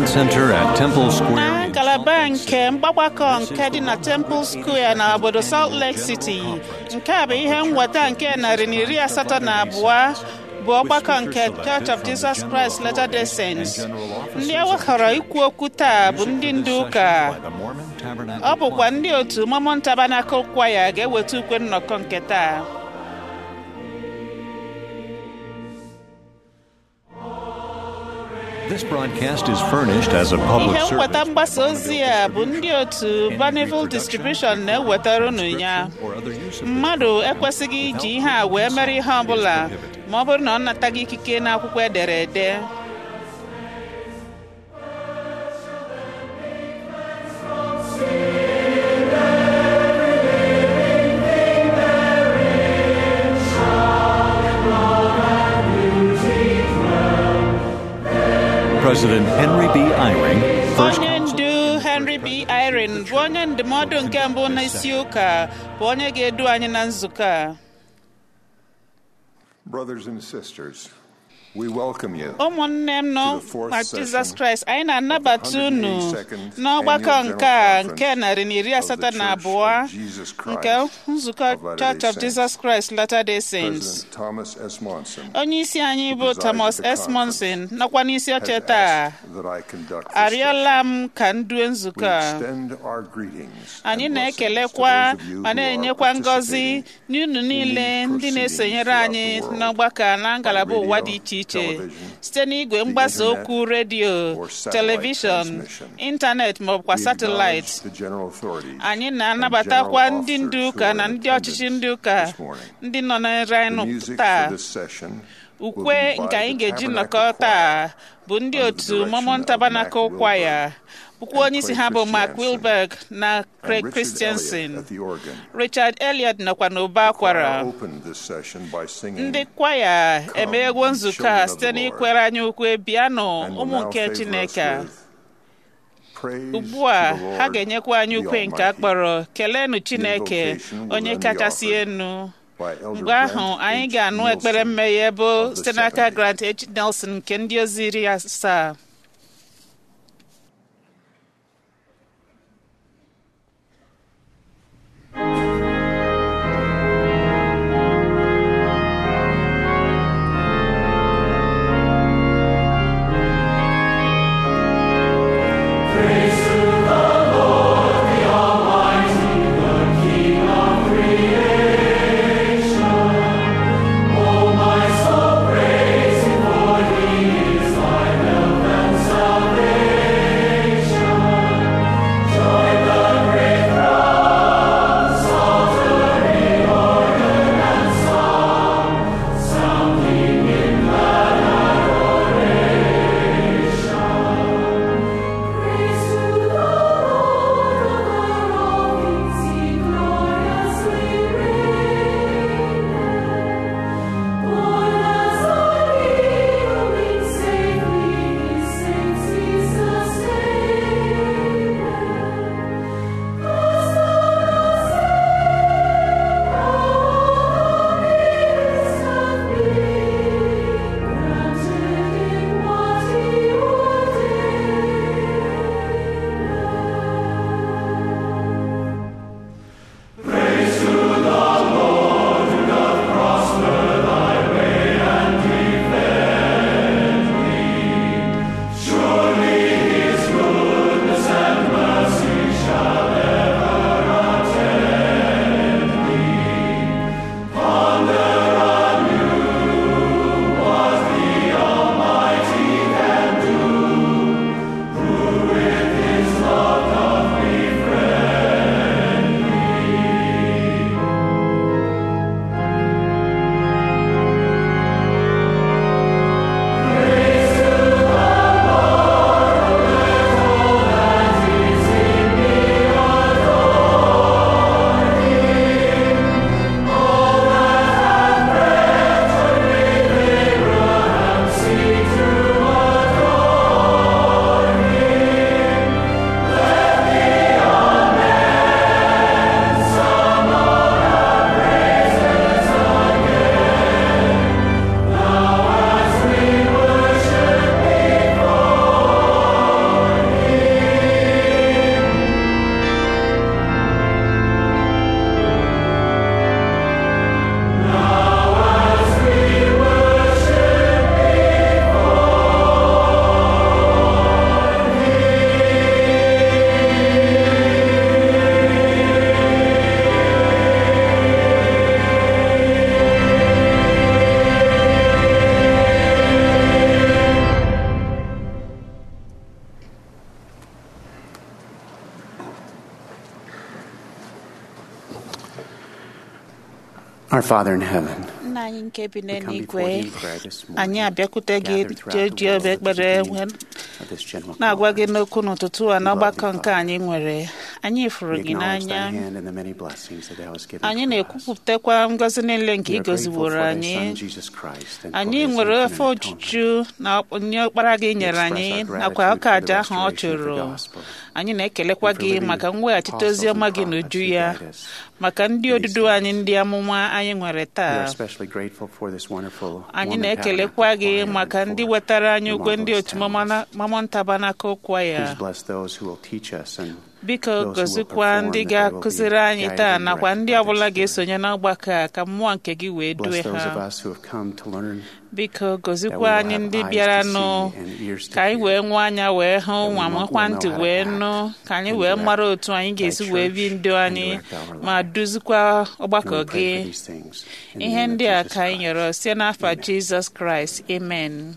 Center at Temple na Square. in ngalaba Salt Lake nke City. mgbagbakọ nke dị na Temple Square na obodo Salt Lake City nke a bụ ihe nweta nke narị na iri asatọ na abụọ bụ ọgbakọ nke Church of Jesus Christ Latter-day Saints ndị e weghọrọ ikwu okwu taa bụ ndị ndu ụka By the Mormon Tabernacle ọ bụkwa ndị otu Mormon Tabernacle Choir ga-eweta ukwe nnọkọ nke taa This broadcast is furnished as a public ihe service. nweta mgbasa ozi a bụ ndị otu Bonneville Distribution na-ewetara unu ya Or other use of this mmadụ ekwesịghị iji ihe a wee mere ihe ọ bụla ma ọ bụrụ na ọ nataghị ikike n'akwụkwọ edere ede President Henry B. Eyring, first onye ndu Henry B. Irene bụ onye ndụmọdụ nke mbụ n'isi ụka bụ onye ga-edu anyị na nzukọ a Brothers and sisters, we welcome you. ụmụnne m nọ To the fourth na session Jizọs Kraịst anyị na-anabata unu 182nd n'ọgbakọ Annual nke a General nke narị na iri of the asatọ na Church abụọ of Jesus Christ nke nzukọ of Latter-day Church of Saints. Jesus Christ Latter-day Saints President Thomas S. Monson onye isi anyị bụ presides Thomas at the S. Monson nọkwa n'isi has oche taa asked that I conduct this arịọla m ka m due session. We nzukọ a extend our greetings anyị and blessings na-ekelekwa to those of you ma who na-enyekwa are ngọzi participating n'unu niile in ndị these na-esonyere proceedings anyị throughout the world n'ọgbakọ na ngalaba by ụwa radio, dị iche iche television, site n'igwe the mgbasa internet, okwu redio or satellite telivishọn transmission. ịntanetị ma ọ bụkwa We satịlaịt acknowledge the general authorities anyị and na-anabatakwa general ndị ndu officers ụka who na are in ndị ọchịchị attendance ndị ụka this morning. ndị nọ na nre The anyị music taa for this session will ukwe be by nke anyị the ga-eji Tabernacle nnọkọ taa Choir bụ ndị under the otu direction Mormon of Tabernacle Mac Choir Wilberg bụkwa onye isi and ha bụ Craig Mark Christiansen Wilberg na and Craig Richard Christiansen Elliott at the organ. Richard Elliot nọkwa n'ụba Choir akwara opened this session by singing ndị kwaya Come, emeghego nzukọ children a of site the Lord. n'ikwere anyị ukwe bịanụ and will ụmụ now nke favor us Chineke a. with praise ugbu a to the ha Lord, ga-enyekwa anyị the ukwe nke a Almighty. kpọrọ kelenu Chineke invocation will onye then be kachasị offered enu by Elder mgbe ahụ Grant anyị H. ga-anụ ekpere Nielsen mmeghe bụ of the site n'aka 70. Grant H. Nelson nke ndị ozi iri asaa Oh, my soul, praise Him, for He is thy help and Our Father in heaven, nna anyị nke bi we come before n'eluigwe thee in prayer this morning, anyị abịakwute gị gathered throughout jee the ji obi world at the ekpere beginning wee of this general na-agwa gị conference. n'okwu n'ụtụtụ a n'ọgbakọ nke anyị nwere anyị fụrụ We gị acknowledge n'anya thy hand and the many blessings that thou hast given anyị to us. na-ekwupụtakwa ngọzi niile nke We ị are grateful for goziworo thy anyị Son, Jesus Christ, and for anyị his nwere infinite ofe atonement. ojuju na onye ọkpara gị nyere express anyị our nakwa gratitude ọka for the aja ahụ ọ restoration of the chụrụ gospel, anyị na-ekelekwa and for gị living maka mweghachite apostles ozi ọma and gị prophets n'uju who ya guide us maka ndị through odudu these anyị ndị amụma anyị nwere We are taa especially grateful for this wonderful anyị Mormon na-ekelekwa Tabernacle gị choir maka and ndị for wetara anyị their ukwe ndị marvelous otu talents. Mormon Tabernacle Choir Please bless those who will teach us and biko those who will gozikwa perform, ndị that they will be ga-akụziri anyị guided taa and nakwa directed ndị by the ọbụla Spirit. ga-esonye n'ọgbakọ a ka mmụọ nke gị wee due Bless those ha of us who have come to learn biko that we gozikwa will anyị have ndị eyes to bịaranụ see and ears to ka anyị hear. wee nwee anya wee hụ we nwa will makwa know ntị how to wee act nụ ka anyị and wee direct mara otu anyị ga-esi thy wee bi church ndụ and anyị direct our ma life. duzikwa And ọgbakọ we gị pray for these things in the ihe name of ndị a Jesus ka anyị Christ. nyere site n'afa Amen. Jizọs Kraịst amen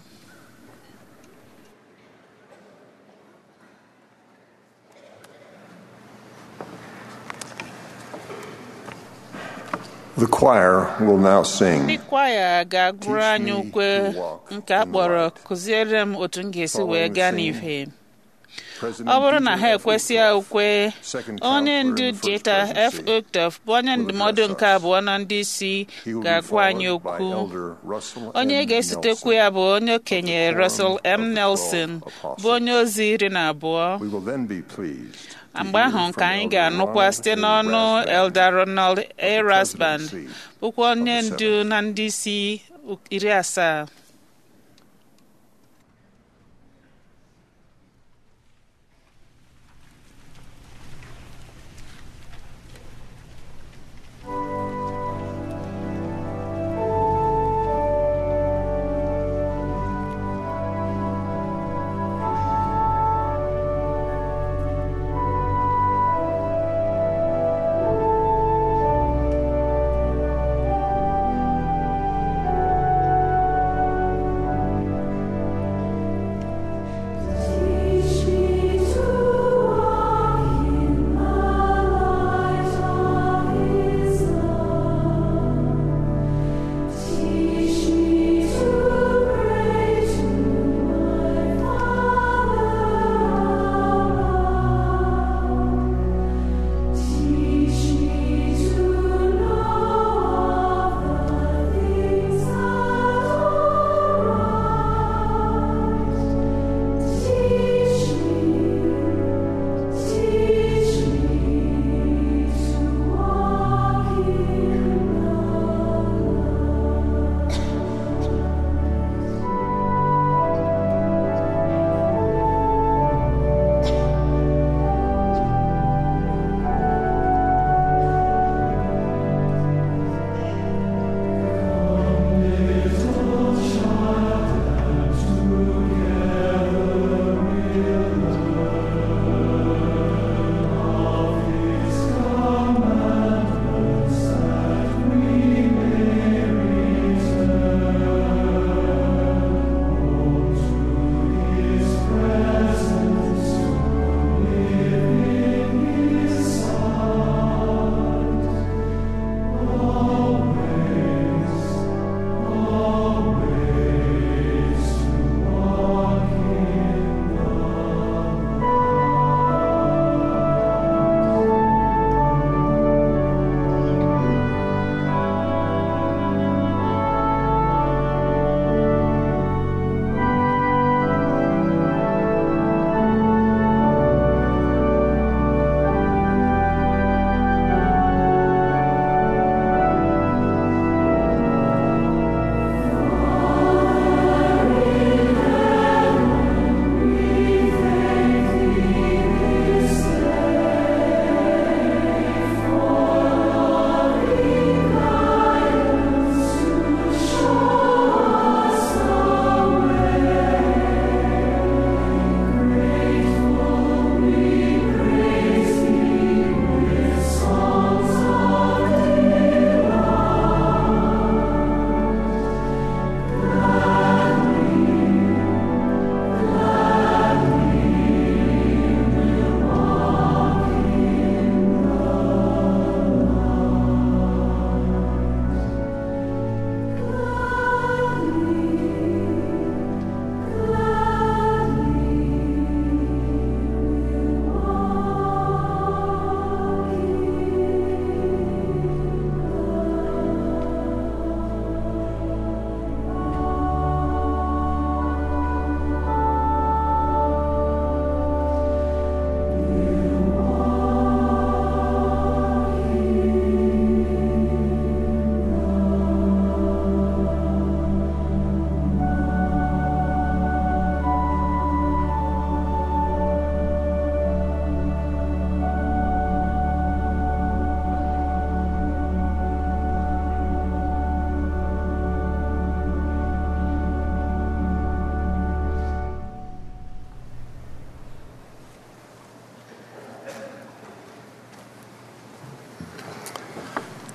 The choir will now ndị sing kwaya ga-agụrụ Teach anyị me ukwe to walk nke a in the kpọrọ light. kụziere m otu m ga-esi Following wee gaa singing, n'ife President ọ bụrụ na Dieter ha F. ekwesịa Uchtdorf, ukwe second onye counselor ndu in the first Dieter F. presidency, Uchtdorf bụ onye will ndụmọdụ address nke us. abụọ na ndị isi He will be ga-agwa anyị followed by okwu Elder Russell onye M. ga-esotekwu Nelson. ya bụ onye okenye Quorum Russell of M. the Nelson Twelve Apostles. bụ onye ozi iri na abụọ We will then be pleased to mgbe hear ahụ from ka anyị Elder ga-anụkwa Ronald site A. n'ọnụ Rasband, Elder Ronald A. Rasband presidency bụkwa onye of the ndu seven. na ndị isi iri asaa Thank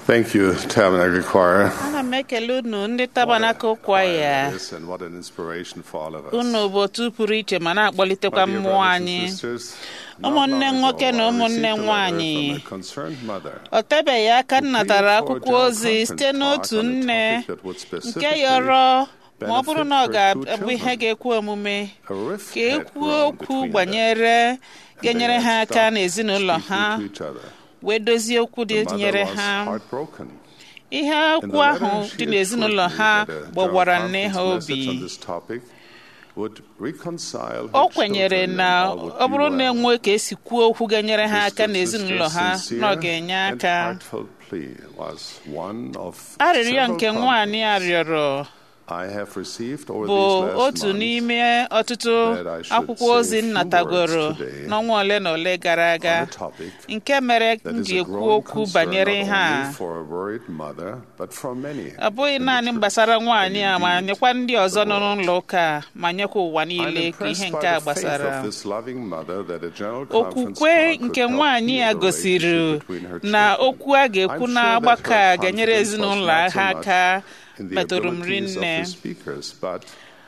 Thank you, Tabernacle Choir. ana m ekele unu ndị tabanakụl kwaya Yes, and what an inspiration for all of us. unu bụ otu pụrụ iche ma na-akpọlitekwa My dear mmụọ brothers and anyị sisters, not ụmụnne long nwoke ago, na I ụmụnne received a letter nwanyị from a concerned mother o tebeghị aka m natara for a akwụkwọ general ozi conference site n'otu talk on a nne topic that would nke specifically yọrọ ma ọ bụrụ na ọ benefit her two ga-abụ ihe children. ga-ekwe omume A rift ka e had kwuo grown okwu between them, gbanyere and they ga-enyere had ha aka stopped n'ezinụlọ ha speaking to each other. wee dozie okwu dị The mother nyere was ha heartbroken. ihe In the okwu ahụ letter, she dị n'ezinụlọ assured me ha that a general gbawara nne ha conference obi message on this topic would reconcile her o kwenyere children na and all would ọ be bụrụ na well. enwe ka esi kwuo okwu ga-enyere ha aka This n'ezinụlọ ha sister's na ọ sincere ga-enye and aka heartfelt plea was one of arịrịọ several nke nwaanyị a promptings rịọrọ I have received over bụ these last otu months n'ime ọtụtụ that I should akwụkwọ say ozi a few nnatagoro words today n'ọnwa ole na ole gara aga on a topic nke mere that m is ji a ekwu growing okwu concern banyere not ha only for a worried mother, but for many ọ bụghị in the naanị church gbasara nwaanyị a and ma indeed nyekwa ndị ọzọ the nọ world. n'ụlọ ụka a, ma nyekwa ụwa I'm niile ka ihe impressed nke by a the faith gbasara of this loving mother that a general conference okwukwe talk could nke help nwaanyị heal a the gosiri relationship between her na children. okwu a ga-ekwu I'm na sure that ọgbakọ her a ga-enyere confidence was ezinụlọ not so ha much aka in the metụrụ m abilities of rinne the speakers, but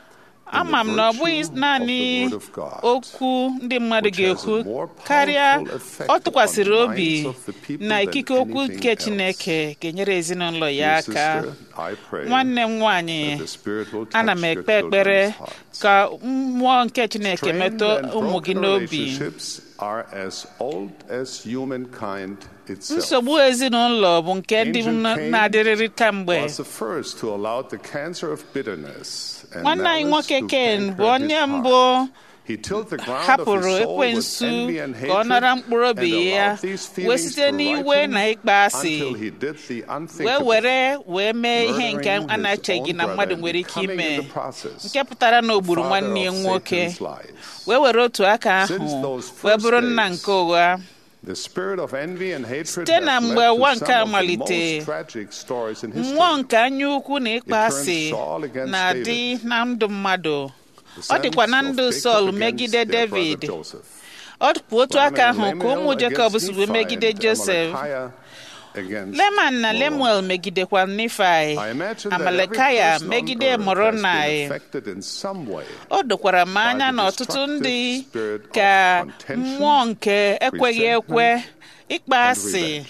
ama m na ọ bụghị naanị of the word of God, okwu ndị mmadụ which has a ga-ekwu more karịa powerful effect ọ tụkwasịrị on the obi minds of the people na than ikike okwu anything nke else. Chineke ga-enyere ezinụlọ ya Dear aka sister, I pray nwanne m nwaanyị that the Spirit will ana touch m your ekpe ekpere children's hearts. ka mmụọ nke Chineke Strained metụ and ụmụ gị broken n'obi relationships are as old as humankind itself. nsogbu ezinụlọ bụ nke ndị Ancient Cain na-adịrịrị kamgbe was the first to allow the cancer of bitterness and nwanne anyị malice nwoke to Ken bụ canker his onye heart. mbụ He tilled the ground of hapụrụ his soul with ekwensu envy and ka ọ hatred nara mkpụrụ and obi ya allowed these wee feelings site to n'iwe ripen na ịkpa asị until he did the wee unthinkable, were wee mee ihe nke murdering a his na-echeghị own na brother mmadụ and nwere ike becoming ime in the process nke pụtara na o gburu father nwanne ya of nwoke Satan's lies. wee were otu aka Since ahụ those wee first bụrụ nna days, nke ụgha The spirit of envy and hatred Site na has mgbe led ụwa to nke a some of the malite, most tragic stories in history. mmụọ nke anya ukwu na ịkpa It turned asị Saul against na-adị David. na ndụ mmadụ The ọ dịkwa na sons of ndụ Jacob Sọl against megide their brother David Joseph. ọ dịkwa otu Laman aka and ahụ ka Lemuel ụmụ Jekọb against si wee Nephi megide and Josef Amalickiah against Leman na Moab. Lemuel megidekwa Nifai I imagine that every Amalekaya person on megide earth has been Moronai affected in some way o dokwara m anya by the na ọtụtụ ndị destructive spirit of ka contention, mmụọ nke ekweghị ekwe resentment, ịkpa and asị revenge.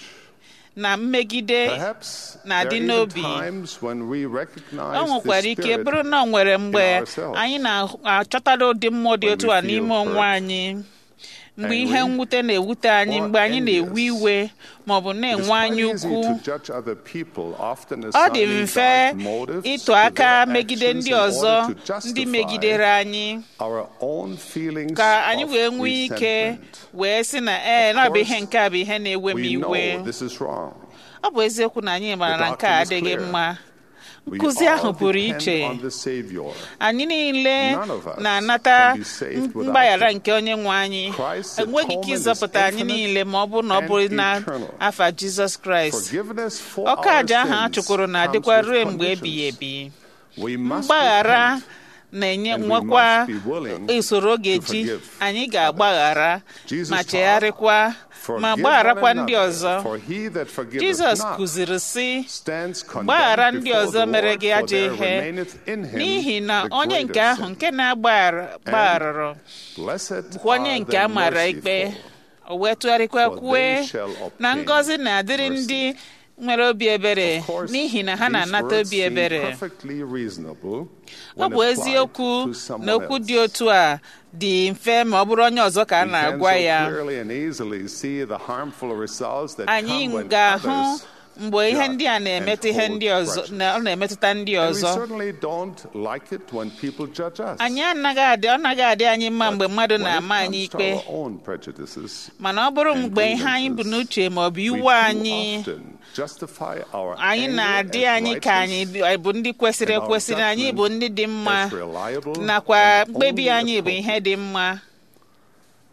na mmegide Perhaps na-adị there are even n'obi times when we recognize o nwekwara the ike spirit bụrụ na o nwere mgbe ourselves. anyị na-achọtara ụdị mmụọ dị When otu we a feel n'ime onwe hurt, anyị mgbe angry, ihe mwute na-ewute anyị or mgbe anyị na-ewe envious. iwe ma ọ bụ It is na-enwe quite anya easy ukwu to judge other people, often ọ dị assigning mfe dark motives ịtụ to aka their megide actions ndị in order ọzọ to ndị justify megidere anyị our own feelings ka anyị of wee nwee ike resentment. wee sị na ee na ọ bụ course, ihe nke a bụ ihe na-ewe m We iwe know this is wrong. ọ bụ eziokwu na anyị maara The na nke a doctrine is adịghị clear. mma We nkụzi all ahụ pụrụ depend iche on the Savior. anyị niile None of us na-anata can be saved without mgbaghara him. nke onye nwe anyị Christ's enweghị ike atonement is ịzọpụta anyị infinite niile ma ọ bụrụ na ọ and bụrụ na eternal. afa jizọs kraịst Forgiveness for ọka our aja ahụ a sins chụkwuru comes na-adịkwa with ruo mgbe ebighị conditions. ebi We must mgbaghara repent. na-enye and we nwekwa must be willing usoro ọ to ga-eji forgive anyị ga-agbaghara Jesus ma taught, chegharịkwa ma Forgive gbagharakwa one ndị another, ọzọ for he that forgiveth jizọs not kụziri sị stands condemned gbaghara ndị before ọzọ the mere Lord, gị for ajọ there ihe remaineth in him n'ihi na the onye nke greater ahụ sin. nke na-agbagharụrụ Blessed bụkwa onye are nke the a mara ikpe merciful, o wee tụgharịkwa for kwue they shall na obtain ngọzi na-adịrị mercy. ndị nwere obi ebere Of course, n'ihi na ha these na-anata words obi seem ebere perfectly reasonable ọ when bụ applied eziokwu to someone na okwu else. dị otu a dị mfe ma ọ bụrụ onye ọzọ ka a We can na-agwa so ya clearly and easily see the harmful results that anyị come when ga-ahụ others mgbe ihe judge ndị a and na-emetụ ihe hold ndị ọzọ grudges. na ọ na-emetụta ndị And we ọzọ certainly don't like it when people judge us. anyị anaghị adị ọ naghị adị anyị mma mgbe mmadụ When it na-ama anyị comes to ikpe our own prejudices, mana ọ bụrụ and mgbe ihe anyị bụ grievances, n'uche ma ọ bụ we iwe too anyị often justify our anyị anger na-adị as anyị ka anyị righteous bụ ndị kwesịrị and our ekwesị na anyị bụ judgment ndị dị mma as reliable nakwa and mkpebi only anyị bụ ihe dị mma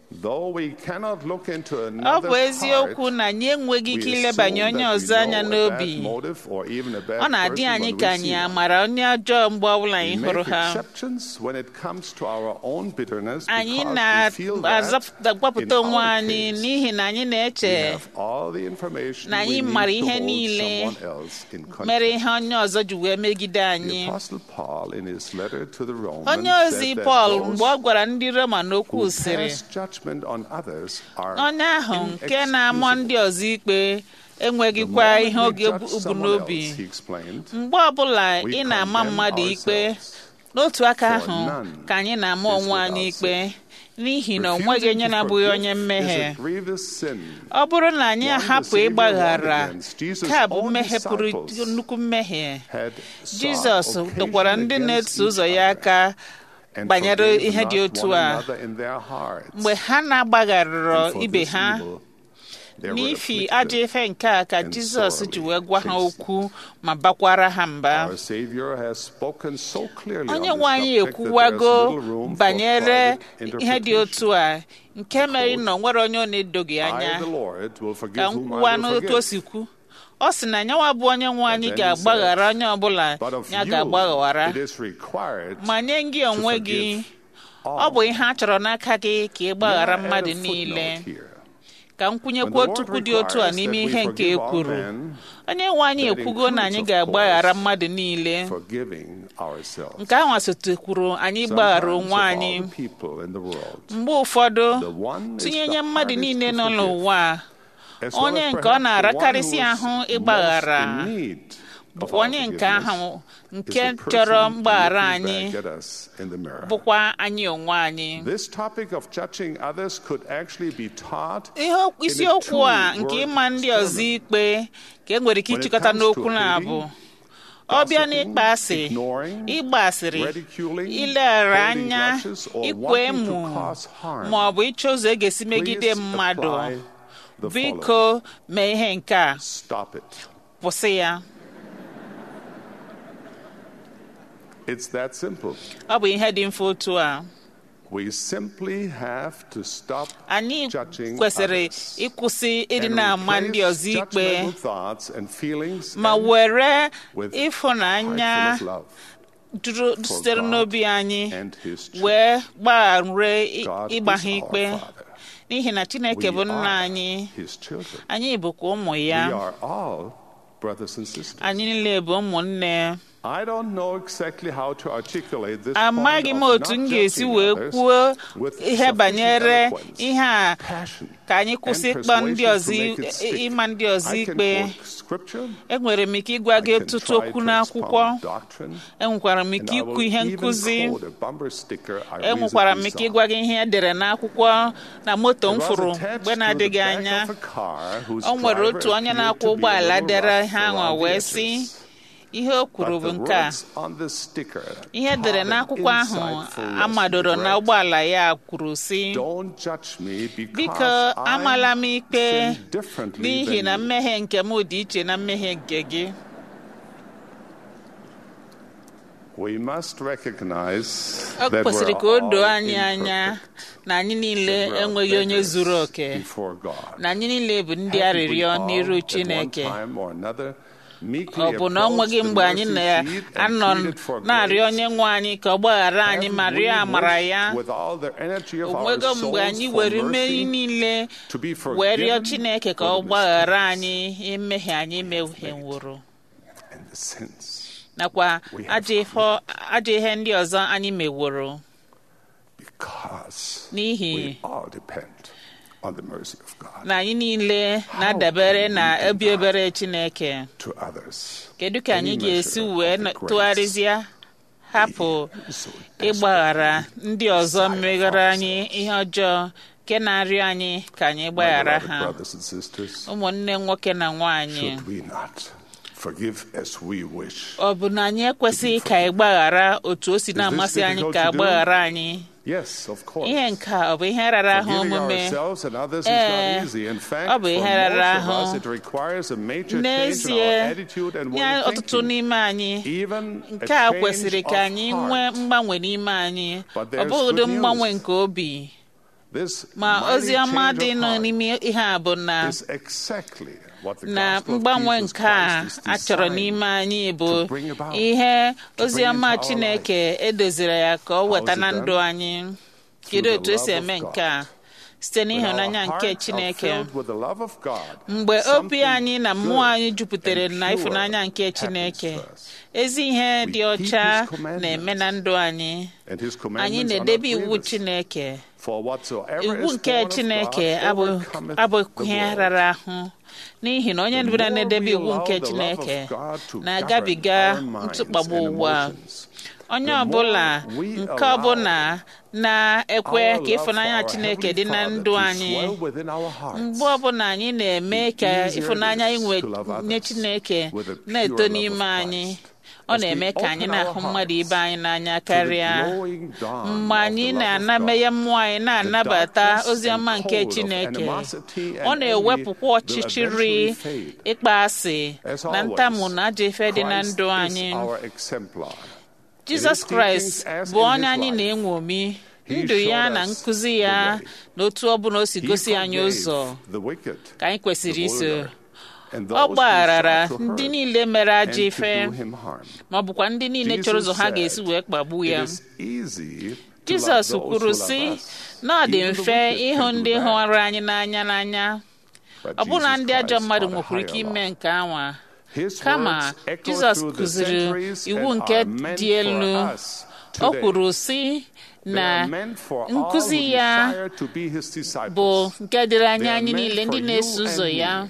Though we cannot look into ọ another's bụ eziokwu heart, na anyị enweghị ike we ilebanye assume onye that we ọzọ anya know a bad n'obi motive or even a bad ọ na-adị person anyị when we ka anyị see them. amara onye ọjọọ mgbe ọbụla We anyị make hụrụ ha exceptions when it comes to our own bitterness anyị because we feel that na-agbapụta in onwe our anyị case, n'ihi na anyị we na-eche have all the information na we anyị need mara to ihe hold niile someone else in mere confidence. ihe onye ọzọ ji wee megide anyị The Apostle Paul, in his letter to the Romans, onye ozi said that Pọl those mgbe ọ gwara ndị Roma n'okwu who sịrị pass judgment on others are onye ahụ nke na-amụ inexcusable. ndị ọzọ ikpe The enweghịkwa moment ihe we oge judge ubu someone n'obi else, he explained, mgbe ọbụla we ị na-ama condemn mmadụ ikpe ourselves. n'otu aka For ahụ none ka anyị na-ama is onwe anyị without ikpe n'ihi na o nweghị Refusing onye to na-abụghị forgive onye is mmehie a grievous sin. ọ bụrụ na anyị One the ahapụ Savior ịgbaghara warned against. Jesus' nke a bụ own mmehie pụrụ disciples nnukwu mmehie had sought jizọs dọkwara occasion ndị against na-eso ụzọ each ya other aka and banyere forgave ihe not dị otu one a another in their hearts. mgbe ha na-agbagharịrọ And for ibe this ha evil they were n'ifi afflicted. ajọ ife nke a ka and jizọs sorely ji wee gwa ha chastened. okwu ma bakwara ha mba Our Savior has spoken so clearly onye on nwe this anyị subject that ekwuwago there's little room for banyere private ihe dị otu a nke mere na o nwere onye ọ na-edoghị I, anya the Lord, will forgive ka m whom I kwuwa will n'otu o forgive. si kwu ọ sị na nyanwa bụ onye nwe anyị And then he ga-agbaghara said, onye ọbụla But of ya you, ga-agbaghara it is required ma nye gị onwe gị forgive ọ all. bụ ihe a chọrọ n'aka gị ka ị gbaghara May I add mmadụ a niile footnote here? ka m When kwunyekwa the otu Lord okwu dị otu a requires n'ime that we ihe nke e forgive all kwuru men, onye nwe anyị that ekwugo na anyị includes, of ga-agbaghara course, mmadụ niile Forgiving ourselves. nke ahụ sotekwuru anyị gbaghara Sometimes onwe of anyị all people in the world, mgbe ụfọdụ the one is tinyenye the mmadụ hardest niile to nọ forgive. n'ụwa a as well onye as nke ọ perhaps the one na-arakarịsị who is ahụ most ịgbaghara in need of bụkwa our onye nke forgiveness ahụ is nke the person chọrọ mgbaghara looking anyị back at us in the mirror. bụkwa anyị onwe anyị This topic of judging others could actually be taught ihe okwu- in a isiokwu a two-word nke ịma ndị ọzọ sermon. ikpe ka e nwere ike When it ịchịkọta comes to n'okwu na-abụ hating, ọ bịa gossiping, n'ịkpa asị ignoring, ịgba asịrị ridiculing, ileghara holding anya grudges, or ikwe wanting to emu cause harm. ma ọ bụ ịchọ ụzọ e ga-esi megide Please mmadụ apply the biko following. mee ihe nke a Stop it. kwụsị ya It's that simple. ọ bụ ihe dị mfe otu a We simply have to stop anyị judging kwesịrị others ịkwụsị ịdị and na-ama ndị replace ọzọ ikpe judgmental thoughts and feelings ma and were with ịfụnanya heart full of love. juru sitere God n'obi anyị and His church. wee gbagharee God ịgba is ha our ikpe Father. n'ihi na chineke We bụ nna are anyị His children. anyị bụkwa ụmụ We ya are all brothers and sisters. anyị niile bụ ụmụnne I don't know exactly how to articulate this amaghị m point otu of m not ga-esi judging wee others kwuo with ihe sufficient banyere eloquence, ihe a passion, ka anyị kwụsị and ịkpa ndị persuasion ọzọ to make it stick. ịma ndị ọzọ I can ikpe quote scripture, enwere m ike ịgwa I gị can ọtụtụ try okwu to n'akwụkwọ expound doctrine, enwekwara m and ike I ikwu will ihe even nkụzi quote a bumper sticker I enwekwara m recently ike saw. ịgwa gị ihe edere n'akwụkwọ na moto m It was fụrụ attached mgbe to na-adịghị the back anya of a car whose o nwere driver otu onye appeared na-akwọ to be a ụgbọala little dere rough ihe ahụ around the wee edges. sị ihe o kwuru But bụ the nke a words on the sticker ihe edere had an n'akwụkwọ ahụ insightful lesson. amadoro It na read, ụgbọala ya kwuru sị Don't judge me biko because amala m I ikpe sin differently n'ihi na than you. mmehie nke m dị iche na mmehie nke gị We must recognize ọ that kwesịrị we're ka o doo all anyị anya imperfect, na anyị niile that we're enweghị onye beggars zuru oke before God. na anyị niile bụ ndị Haven't we arịrịọ all, n'iru at one Chineke time or another, meekly ọ bụ na ọ nweghị approached the mgbe anyị mercy seat and na-anọ pleaded for na-arịọ grace? onye nwe anyị ka ọ gbaghara anyị ma Haven't rịọ we amara wished ya with all the energy of o our nwego mgbe souls anyị for were mmeri mercy niile to be wee forgiven rịọ Chineke ka for ọ the gbaghara mistakes anyị mmehie anyị meheworo and the sins nakwa We have ajọ ihe- ajọ ihe ndị ọzọ anyị meworo because n'ihi we all depend on the mercy of God na anyị niile na-adabere na obi ebere Chineke to others. kedu ka anyị Any ga-esi measure wee of the grace tụgharịzịa hapụ so ịgbaghara ndị ọzọ meghere anyị ihe ọjọọ nke na-arịọ anyị ka anyị My gbaghara beloved ha brothers and sisters, ụmụnne nwoke na nwaanyị should we not forgive as we wish? ọ bụ na anyị ekwesịghị ka anyị gbaghara otu o si na-amasị anyị difficult ka to do? agbaghara anyị Yes, of course. ihe nke a ọ bụ ihe rara ahụ Forgiving omume ourselves and others is Ee, not easy. In fact, ọ for bụ ihe most rara of us, ahụ. it requires a major change in n'ezie our attitude and nye way of ọtụtụ thinking. n'ime anyị Even a nke a change kwesịrị ka of anyị heart. nwee mgbanwe n'ime anyị But ọ there's bụghịdị good mgbanwe news. nke obi This ma mighty ozi ọma change dị of nọ heart n'ime ihe a bụ na is exactly what the na gospel of mgbanwe Jesus nke a Christ is a chọrọ designed n'ime anyị bụ to bring about, ihe to ozi bring ọma into our chineke edoziri ya ka ọ How weta is it na done? ndụ anyị kedu the otu esi love of eme God. nke a site When our n'ịhụnanya nke hearts are chineke filled with the love of God, mgbe obi something anyị na mmụọ good anyị juputere and na pure ịfụnanya nke happens chineke to us. ezi ihe We dị keep ọcha His commandments. na-eme na ndụ anyị And his anyị commandments are na-edebe not iwu grievous. chineke For whatsoever iwu is nke born of chineke God abụ- overcometh abụghị the ihe world. rara ahụ n'ihi na onye The ọbụla more na-edebe we iwu allow nke the love chineke of God to na-agabiga govern our minds ntụkpagbu and ụwa emotions, onye the more ọbụla we nke allow ọbụla na-ekwe our ka love ịfụnanya for our chineke Heavenly dị na Father ndụ to anyị swell within our hearts. mgbe ọbụla anyị na-eme ka easier it ịfụnanya is inwe to love others nye chineke with a pure na-eto love of n'ime anyị Christ. ọ As we na-eme ka anyị open na-ahụ our mmadụ hearts ibe anyị n'anya to the karịa glowing dawn mgbe of anyị the love of na-anameghe God, mmụọ anyị na-anabata darkness ozi and ọma nke cold of chineke animosity and ọ na-ewepụkwa envy will ọchịchịrị eventually fade. ịkpa asị As na always, ntamu na ajọ ife dị na Christ ndụ is anyị our exemplar. jizọs his kraịst teachings as bụ in onye his anyị life, na-enwomi he ndụ ya showed na us nkụzi ya the way. na otu ọ bụla o si He gosi anyị forgave ụzọ the wicked, ka anyị kwesịrị the iso vulgar, and ọ those who gbagharara sought to ndị hurt niile mere and ajọ to ife do him harm. ma ọ bụkwa ndị niile chọrọ ụzọ ha Jesus ga-esi said, wee kpagbu ya It is easy to love jizọs those kwuru who sị love us. na ọ dị Even the mfe wicked ịhụ can do ndị that. hụrụ anyị n'anya n'anya But ọbụna Jesus ndị ajọ Christ mmadụ taught a nwekwara ike higher ime law. nke anwa His kama words echo jizọs through the kụziri centuries iwu and nke are meant dị elu for us o today. kwuru sị They na are meant for all nkụzi who ya desire to be his disciples. bụ nke dịrị anya They are anyị meant niile for ndị you na-eso and ụzọ me. ya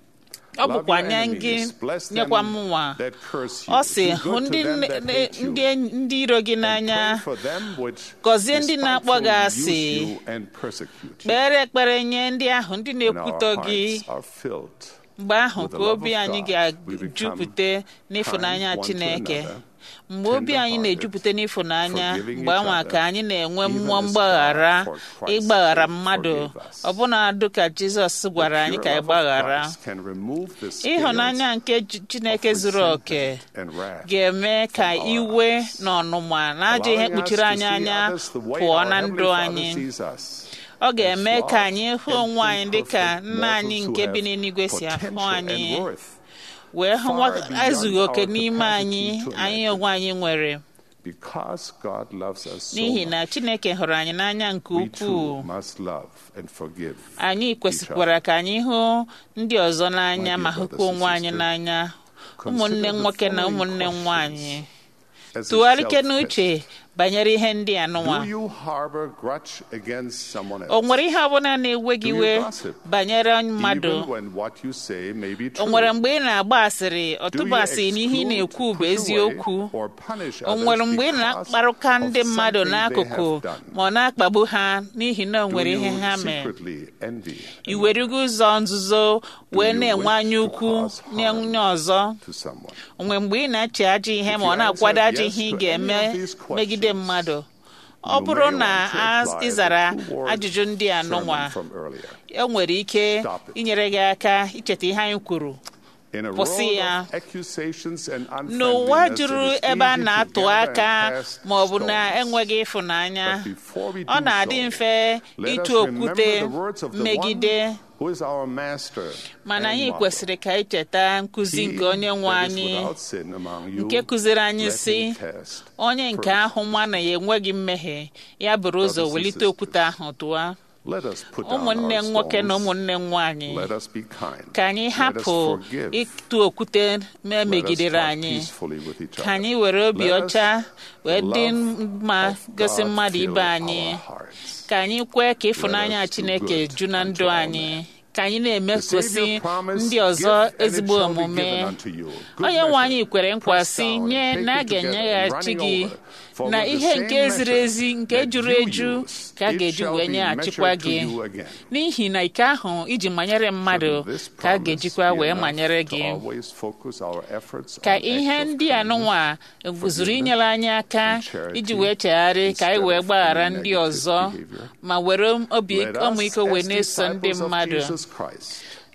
ọ Love bụkwa your nye gị enemies, bless them nyekwa m nwa that curse you, ọ sị do hụ good to ndị them nne- that nne- hate you, ndị enyi- ndị iro gị and n'anya pray for them which gọzie ndị na-akpọ gị despitefully asị use you and persecute you. kpere ekpere nye ndị ahụ ndị When our na-ekwutọ gị hearts are filled mgbe ahụ with the ka love obi of anyị God, we become ga-ejupụta n'ịfụnanya kind one to chineke another, mgbe obi anyị tender-hearted, na-ejupụta n'ịfụnanya forgiving mgbe each anwa other, ka anyị na-enwe even mmụọ as God mgbaghara for Christ's ịgbaghara sake mmadụ forgave us. ọbụna dịka jizọs gwara anyị The ka pure anyị love of gbaghara Christ can remove the scales ịhụnanya nke J- chineke of zuru oke resentment and wrath ga-eme ka from our iwe eyes, na ọnụma na ajọ ihe allowing us kpuchiri to anyị see anya others the way pụọ our na Heavenly ndụ Father anyị sees us. ọ ga-eme as ka flawed anyị hụ and onwe anyị dịka imperfect nna anyị mortals nke who bi have n'eluigwe si ahụ potential anyị and worth wee hụ far nwa beyond ezughị oke our n'ime capacity anyị to anyị imagine. onwe anyị nwere because God loves us so n'ihi much. na chineke hụrụ anyị n'anya nke We ukwuu too must love and forgive. anyị kwesịkwara ka anyị hụ ndị ọzọ n'anya My ma dear hụkwa brothers onwe and anyị sisters, n'anya consider ụmụnne the nwoke na following ụmụnne questions nwaanyị as a tụgharịke self-test. n'uche banyere ihe ndị a nụnwa Do you harbor grudge against someone else? o nwere ihe ọbụla na-ewe gị Do you iwe gossip? banyere mmadụ Even when what you say may be o true. nwere mgbe ị na-agba asịrị Do you ọtụba asịrị na ihe ị na-ekwu bụ exclude, push eziokwu away, or punish o others nwere mgbe ị because na-akparụka of ndị mmadụ something they n'akụkụ have done? ma ọ na-akpagbu ha n'ihi na o Do nwere you ihe ha mee secretly envy i werego ụzọ nzuzo wee you na-enwe wish anya to ukwu cause nye harm? onye ọzọ to someone? o nwere mgbe ị na-eche ajọ ihe If ma you ọ na-akwado answered ajọ yes ihe ị to ga-eme any of these megide questions, mmadụ ọ you bụrụ may na want to a- apply ị zara the two-word ajụjụ ndị a nụnwa sermon from earlier. e nwere ike Stop it. inyere gị aka icheta ihe anyị kwuru In a Kwụsị world ya. of accusations and n'ụwa unfriendliness, juru it is ebe a easy to na-atụ gather aka and cast ma ọ bụ na stones. enweghị ịfụnanya But before we ọ do na-adị so, mfe Let us ịtụ remember okwute the words of the megide one who is our master mana and anyị model. kwesịrị ka anyị cheta nkụzi He nke onye nwe that is anyị without sin among you, nke kụziri anyị let sị him test onye nke first. ahụ nwa na ya enweghị mmehie ya bụrụ ụzọ Brothers and welite okwute sisters, ahụ tụwa Let us put down ụmụnne our nwoke na stones. ụmụnne nwaanyị Let us be kind. ka anyị Let us hapụ forgive. ịtụ okwute ma Let us megidere talk anyị peacefully with each ka other. anyị were obi Let us ọcha wee the dị love mma of gosi God mmadụ fill ibe anyị our hearts. ka anyị kwee ka ịfụnanya us do chineke good ju na unto ndụ all anyị men. ka anyị The na-emesosi Savior promised, ndị ọzọ "Give, and it ezigbo shall be omume given unto you. Good onye nwe measure, anyị kwere nkwa pressed si down nye and na a taken together and ga-enyeghachi running gị over. For na with the ihe same nke ziri measure ezi nke that juru you eju use, ka a it ga-eji shall wee be nyeghachikwa measured to gị you again. n'ihi na ike ahụ iji manyere mmadụ Shouldn't this ka a promise ga-ejikwa be wee enough manyere to gị always focus our efforts ka on ihe acts of ndị a kindness, nụnwa zuru forgiveness, inyere anyị aka and charity iji wee chegharị ka anyị instead wee of gbaghara any ndị negative ọzọ behavior? ma were obi Let us, ọmịiko wee as na-eso ndị disciples of mmadụ Jesus Christ,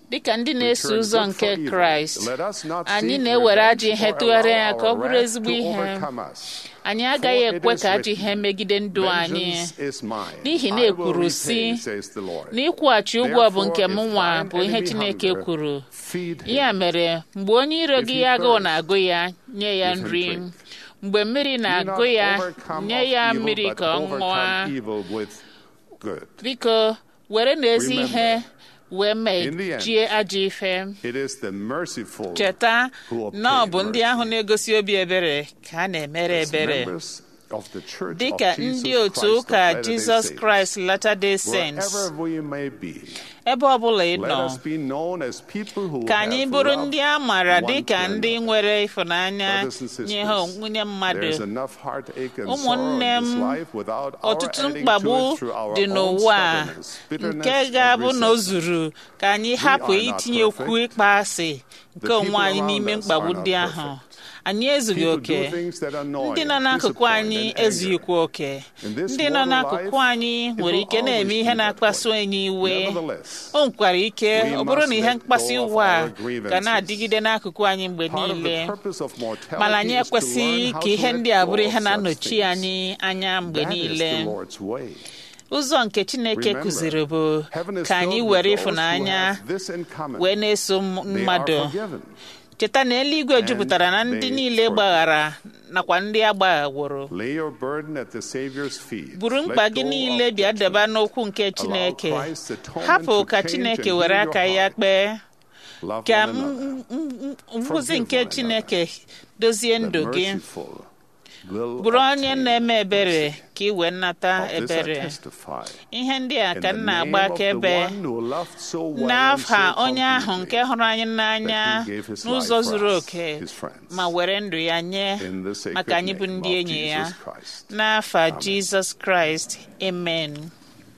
dịka ndị na-eso return ụzọ good nke for evil. kraịst Let us not anyị seek na-ewere revenge ajọ ihe or tụgharịa ya allow ka ọ our bụrụ wrath ezigbo to ihe overcome us. anyị agaghị For it ekwe is ka ajọ written, ihe megide ndụ anyị Vengeance is mine. n'ihi na I will ekwuru repay, si says the Lord. na ịkwụghachi ụgwọ bụ nke m Therefore, if nwa thine bụ ihe enemy chineke hunger, kwuru feed him. ya mere mgbe onye iro If gị he agụụ thirst, na-agụ ya nye ya give him nri drink. mgbe mmiri Do na-agụ not ya overcome nye of ya evil, mmiri but ka ọ overcome ṅụọ evil with good. biko were na ezi Remember, ihe wee in the end, mejie ajọ ife It is the merciful cheta who na ọ obtain bụ ndị ahụ na-egosi obi ebere ka a na-emere As ebere members of the Church dịka of Jesus ndị otu Christ of ụka Latter-day Jizọs Saints, Kraịst Latter-day Saints wherever we may be, ebe ọ bụla ị let nọ us be known as people who ka anyị have bụrụ loved ndị a maara one dịka to ndị another. nwere ịfụnanya Brothers and sisters, nye ha nwunye mmadụ There's enough heartache and ụmụnne sorrow in this m life without our ọtụtụ adding to mkpagbu it through our dị own n'ụwa a stubbornness, bitterness, nke and ga-abụ na o resentment. zuru ka anyị hapụ are not itinye okwu perfect. ịkpa asị nke The people onwe anyị around n'ime us mkpagbu are not ndị ahụ perfect. anyị ezughị People oke do things that annoy ndị nọ and n'akụkụ disappoint anyị and anger. ezughịkwa oke In this ndị nọ mortal n'akụkụ life, anyị it nwere will ike na-eme always ihe be that na-akpasu way. anyị iwe Nevertheless, o nwekwara ike we ọ bụrụ must na ihe let mkpasu go of iwe a our ga grievances. na-adịgide n'akụkụ anyị mgbe part of niile the purpose of mortality mana anyị is to ekwesịghị learn how ka to ihe let ndị a go bụrụ of ihe such na-anọchi things. anyị anya mgbe That is niile the Lord's way. ụzọ nke chineke Remember, kụziri bụ heaven is ka anyị filled were with those who ịfụnanya have this in common. wee na-eso m- They mmadụ are forgiven. cheta na eluigwe And jupụtara na ndị they niile forgive. gbaghara nakwa ndị agbaghaworo Lay your burden at the Savior's feet. buru Let mkpa go gị of niile bịa judgment. deba n'okwu nke chineke Christ's atonement hapụ to ka change chineke and were heal your aka ya heart. kpee Love ka one another. m- m- m- nkụzi Forgive nke one chineke dozie The ndụ gị merciful will bụrụ onye obtain na-eme ebere mercy. ka ị wee nata Of this I ebere testify. ihe ndị a In ka the m name na-agba of the akaebe one who loved so well and n'aha so onye ahụ completely nke hụrụ anyị n'anya that he gave his n'ụzọ life for zuru us, oke his friends. ma were ndụ ya nye In the sacred maka anyị bụ name ndị of enyi ya Jesus Christ. n'afa Amen. jizọs kraịst amen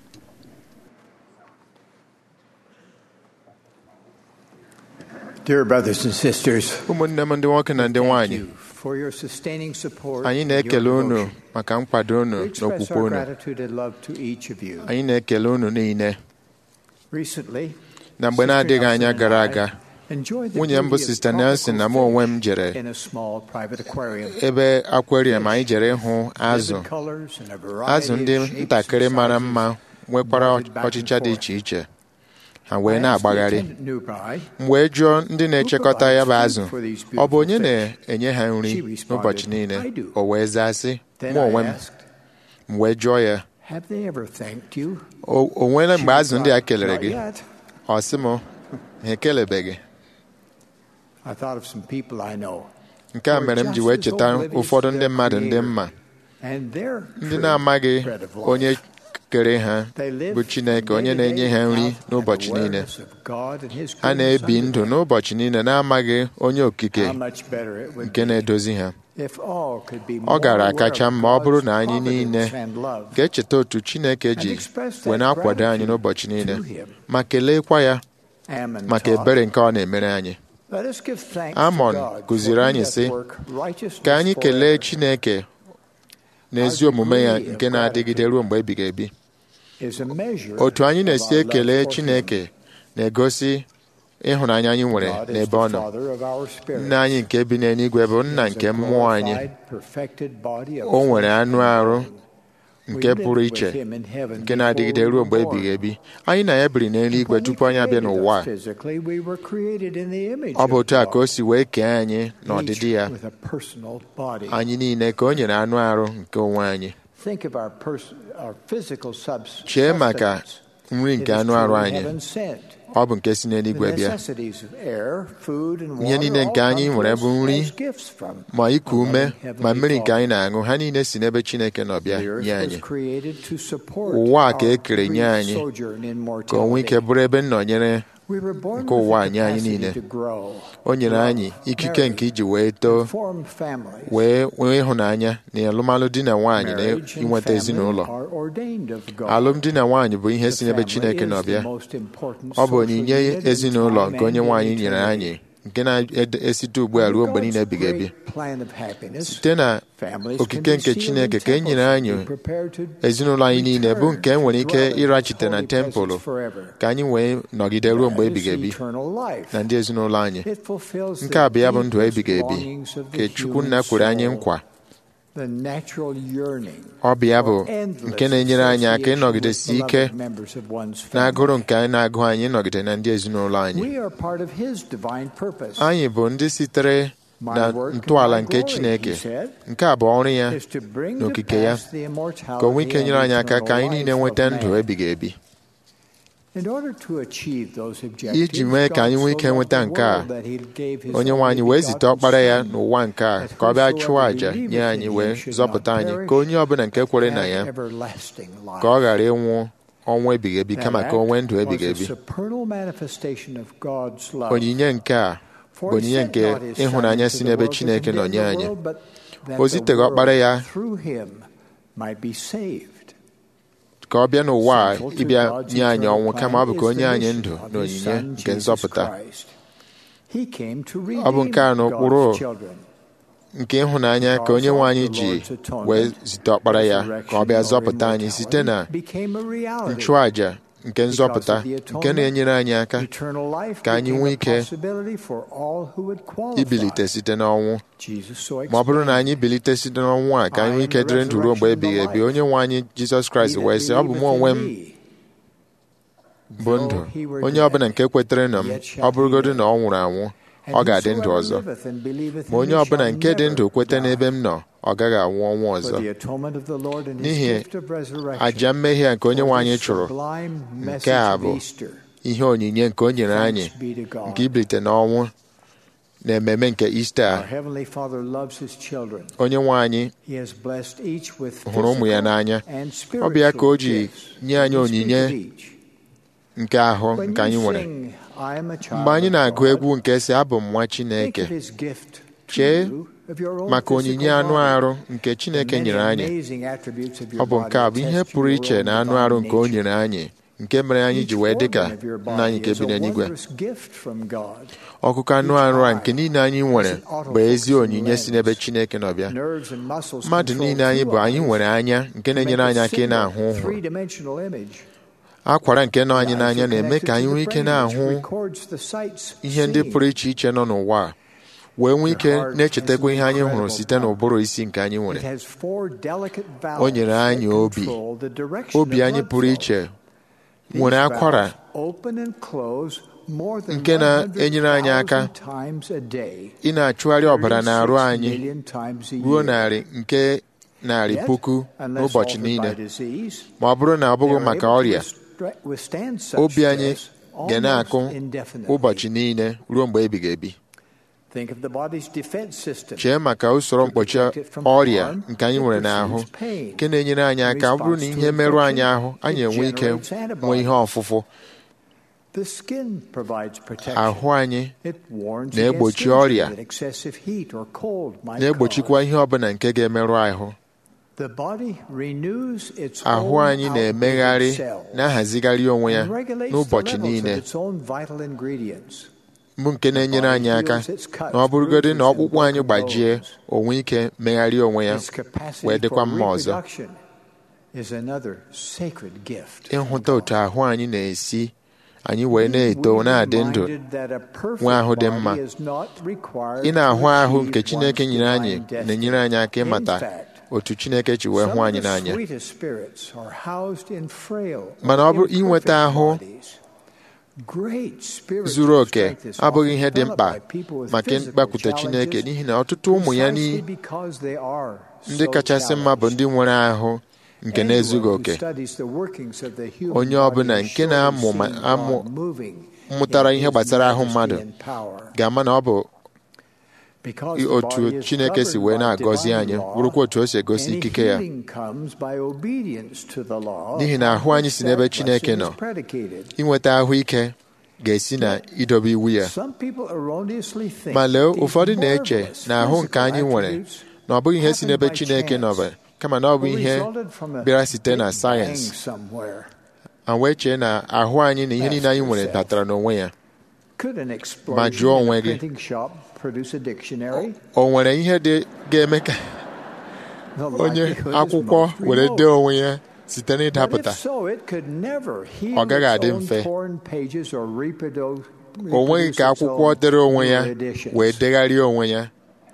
Dear brothers and sisters, ụmụnne m ndị nwoke na ndị thank nwanyị you for your sustaining support anyị and na-ekele your unu devotion. maka nkwado unu We na express okwukwe our unu gratitude and love to each of you. anyị na-ekele unu niile Recently, na mgbe Sister na-adịghị Nelson anya and gara I aga enjoyed the nwunye m bụ beauty of Sister Nelson na mụ tropical onwe m fish jere in a small private aquarium. ebe aquarium anyị jere ịhụ azụ Vivid colors and a variety azụ ndị of shapes ntakịrị and mara sizes mma nwekwara darted back and ọchịcha dị forth. iche iche ha I wee asked the na-agbagharị attendant nearby, m wee jụọ ndị na-echekọta ya bụ azụ Who provides food for these ọ bụ onye beautiful na-enye ha nri She responded, n'ụbọchị niile "I do." o wee zaa sị Then mụ onwe I m asked, m wee jụọ ya Have they ever thanked you? o o nweela She mgbe azụ ndị a replied, kelere "Not gị yet." ọ sị m ha ekelebeghị I thought of some people I know. nke a mere m ji wee cheta ụfọdụ ndị mmadụ ndị mma And their ndị true na-amaghị bread of life. onye kere ha They live bụ Chineke onye na-enye ha nri n'ụbọchị niile awareness of God and His ha goodness na-ebi unto ndụ them. n'ụbọchị niile na-amaghị onye okike How much better it would nke be na-edozi ha if all could be ọ more gara aware akacha of mma ọ bụrụ God's na anyị niile providence and love ga-echeta otu Chineke ji and express that wee na-akwado anyị gratitude n'ụbọchị niile to Him. ma keleekwa ya Ammon maka taught, ebere nke ọ na-emere anyị "Let us give thanks to Amon God, kụziri for he anyị doth sị, work righteousness ka anyị kelee forever." Chineke na ezi omume ya nke na-adịgide ruo mgbe ebighị ebi Is a measure otu anyị of na-esi our love ekele for Chineke Him. na-egosi ịhụnanya anyị nwere God is n'ebe the ọ nọ Father of our spirit. nna anyị nke bi n'eluigwe bụ nna He is nke a mmụọ anyị glorified, perfected body of o nwere flesh anụ and arụ bone. nke We lived pụrụ with iche him in heaven nke na-adịgide before we ruo mgbe were ebighị born. ebi anyị na ya biri n'eluigwe When he tupu anyị abịa created n'ụwa us a. physically, we were created in the image ọ bụ of otu a ka o God, si wee kee anyị each n'ọdịdị ya with a personal body. anyị niile ka o nyere anụ arụ nke onwe anyị Think of our, pers- our physical subs- chee maka sustenance. nri It nke is anụ arụ truly anyị heaven sent. ọ bụ nke si The n'eluigwe bịa necessities of air, food, and Ihe water niile all nke anyị come to nwere us bụ nri, as gifts from ma iku a ume loving ma heavenly mmiri nke Father. anyị na-aṅụ ha niile si n'ebe Chineke nọ bịa The earth nye was anyị created to support ụwa a ka our e kere nye brief anyị sojourn in ka o nwee ike mortality. bụrụ ebe nnọnyere We were born nke with ụwa the nye anyị capacity niile to grow, o nyere love, anyị ikike marry, nke iji wee too and form families. wee nwee ịhụnanya na alụmalụ di na nwaanyị na Marriage and inweta family ezinụlọ are ordained of God. alụmdi na nwaanyị bụ ihe The si n'ebe family Chineke is nọ the bịa most important ọ bụ social onyinye unit in ezinụlọ time nke onye and nwaanyị in nyere eternity. anyị nke na-esite ugbu a ruo mgbe niile ebighị ebi site na okike nke chineke ka e nyere anyị ezinụlọ anyị niile bụ nke nwere ike ịrachite na tempụl ka anyị wee nọgide ruo mgbe ebighị ebi na ndị ezinụlọ anyị nke a bụ ya bụ ndụ ebighị ebi ka chukwu nna kwere anyị nkwa ọ bụ ya bụ nke na-enyere anyị aka ịnọgidesi ike n'agụrụ nke anyị na-agụ anyị ịnọgide na ndị ezinụlọ anyị anyị bụ ndị sitere na ntọala nke Chineke nke a bụ ọrụ ya n'okike ya ka o nwee ike nyere anyị aka ka anyị niile nweta ndụ ebighị ebi iji mee ka anyị nwee ike nweta nke a onye nwe anyị wee zite ọkpara ya n'ụwa nke a ka ọ bịa chụọ àjà nye anyị wee zọpụta anyị ka onye ọbụla nke kwere na ya ka ọ ghara ịnwụ ọnwụ ebighị ebi kama ka o nwee ndụ ebighị ebi onyinye nke a bụ onyinye nke ịhụnanya si n'ebe Chineke nọ nye anyị o ziteghị ọkpara ya ka ọ bịa n'ụwa a ịbịa nye anyị ọnwụ kama ọ bụ ka onye anyị ndụ na onyinye nke nzọpụta ọ bụ nke a n'ụkpụrụ nke ịhụnanya ka onye nwe anyị ji wee zite ọkpara ya ka ọ bịa zọpụta anyị site na nchụàjà nke nzọpụta nke na-enyere anyị aka ka anyị nwee ike ibilite site n'ọnwụ ma ọ bụrụ na anyị bilite site n'ọnwụ a ka anyị nwee ike dịrị ndụ ruo mgbe ebighị ebi onye nwe anyị Jizọs Kraịst wee sị ọ bụ m onwe m bụ ndụ onye ọbụla nke kwetere na m ọ bụrụgodu na ọ nwụrụ anwụ ọ ga-adị ndụ ọzọ ma onye ọbụla nke dị ndụ kweta n'ebe m nọ ọ gaghị anwụ ọnwụ ọzọ n'ihi àjà mmehie nke onye nwe anyị chụrụ nke a bụ ihe onyinye nke o nyere anyị nke ibilite n'ọnwụ na ememe nke Ista onye nwe anyị hụrụ ụmụ ya n'anya ọ bụ ya ka o ji nye anyị onyinye nke ahụ nke anyị nwere mgbe anyị na-agụ egwu nke si abụ m nwa Chineke chee maka onyinye anụ arụ nke Chineke nyere anyị ọ bụ nke a bụ ihe pụrụ iche na anụ arụ nke o nyere anyị nke mere anyị ji wee dị ka nna anyị nke bi n'eluigwe ọkụkọ anụ arụ a nke niile anyị nwere bụ ezi onyinye si n'ebe Chineke nọ bịa mmadụ niile anyị bụ anyị nwere anya nke na-enyere anyị aka ị na-ahụ ụhụ akwara nke nọ anyị n'anya na-eme ka anyị nwee ike na-ahụ ihe ndị pụrụ iche iche nọ n'ụwa a wee nwee ike na-echetakwa ihe anyị hụrụ site n'ụbụrụ isi nke anyị nwere o nyere anyị obi obi anyị pụrụ iche nwere akwara nke na-enyere anyị aka ị na-achụgharị ọbara na-arụ anyị ruo narị nke narị puku n'ụbọchị niile ma ọ bụrụ na ọ bụghị maka ọrịa obi anyị ga na-akụ ụbọchị niile ruo mgbe ebighị ebi chee maka usoro mkpọchi ọrịa nke anyị nwere n'ahụ nke na-enyere anyị aka ọ bụrụ na ihe merụ anyị ahụ anyị enwe ike nwee ihe ọfụfụ ahụ anyị na-egbochi ọrịa na-egbochikwa ihe ọbụla nke ga-emerụ ahụ ahụ anyị na-emegharị na-ahazigharị onwe ya n'ụbọchị niile mbụ nke na-enyere anyị aka na ọ bụrụgodị na ọkpụkpụ anyị gbajie onwe ike megharịa onwe ya wee dịkwa mma ọzọ ịhụta otu ahụ anyị na-esi anyị wee na-eto na-adị ndụ nwe ahụ dị mma ị na-ahụ ahụ nke Chineke nyere anyị na-enyere anyị aka ịmata otu Chineke ji wee hụ anyị n'anya mana ọ bụrụ inweta ahụ zuru oke abụghị ihe dị mkpa maka ịgbakwute Chineke n'ihi na ọtụtụ ụmụ ya ndị kachasị mma bụ ndị nwere ahụ nke na-ezughị oke onye ọbụla nke na-amụ mụtara ihe gbasara ahụ mmadụ ga-ama na ọ bụ otu Chineke si wee na-agọzi anyị bụrụkwa otu o si egosi ikike ya n'ihi na ahụ anyị si n'ebe Chineke nọ inweta ahụike ga-esi na idobe iwu ya ma lee ụfọdụ na-eche na ahụ nke anyị nwere na ọ bụghị ihe si n'ebe Chineke nọ kama na ọ bụ ihe bịara site na sayensị ma wee chee na ahụ anyị na ihe niile anyị nwere batara n'onwe ya Could an ma explosion jụọ in onwe a gị printing shop produce a dictionary? o nwere ihe dị ga-eme ka The onye likelihood is akwụkwọ most were remote. dee onwe ya site But n'ịdapụta if so, it could never heal Ọ gaghị its adị own mfe. torn pages or reprodu- o nweghị ka reproduce its akwụkwọ own dere onwe ya newer editions. wee degharịa onwe ya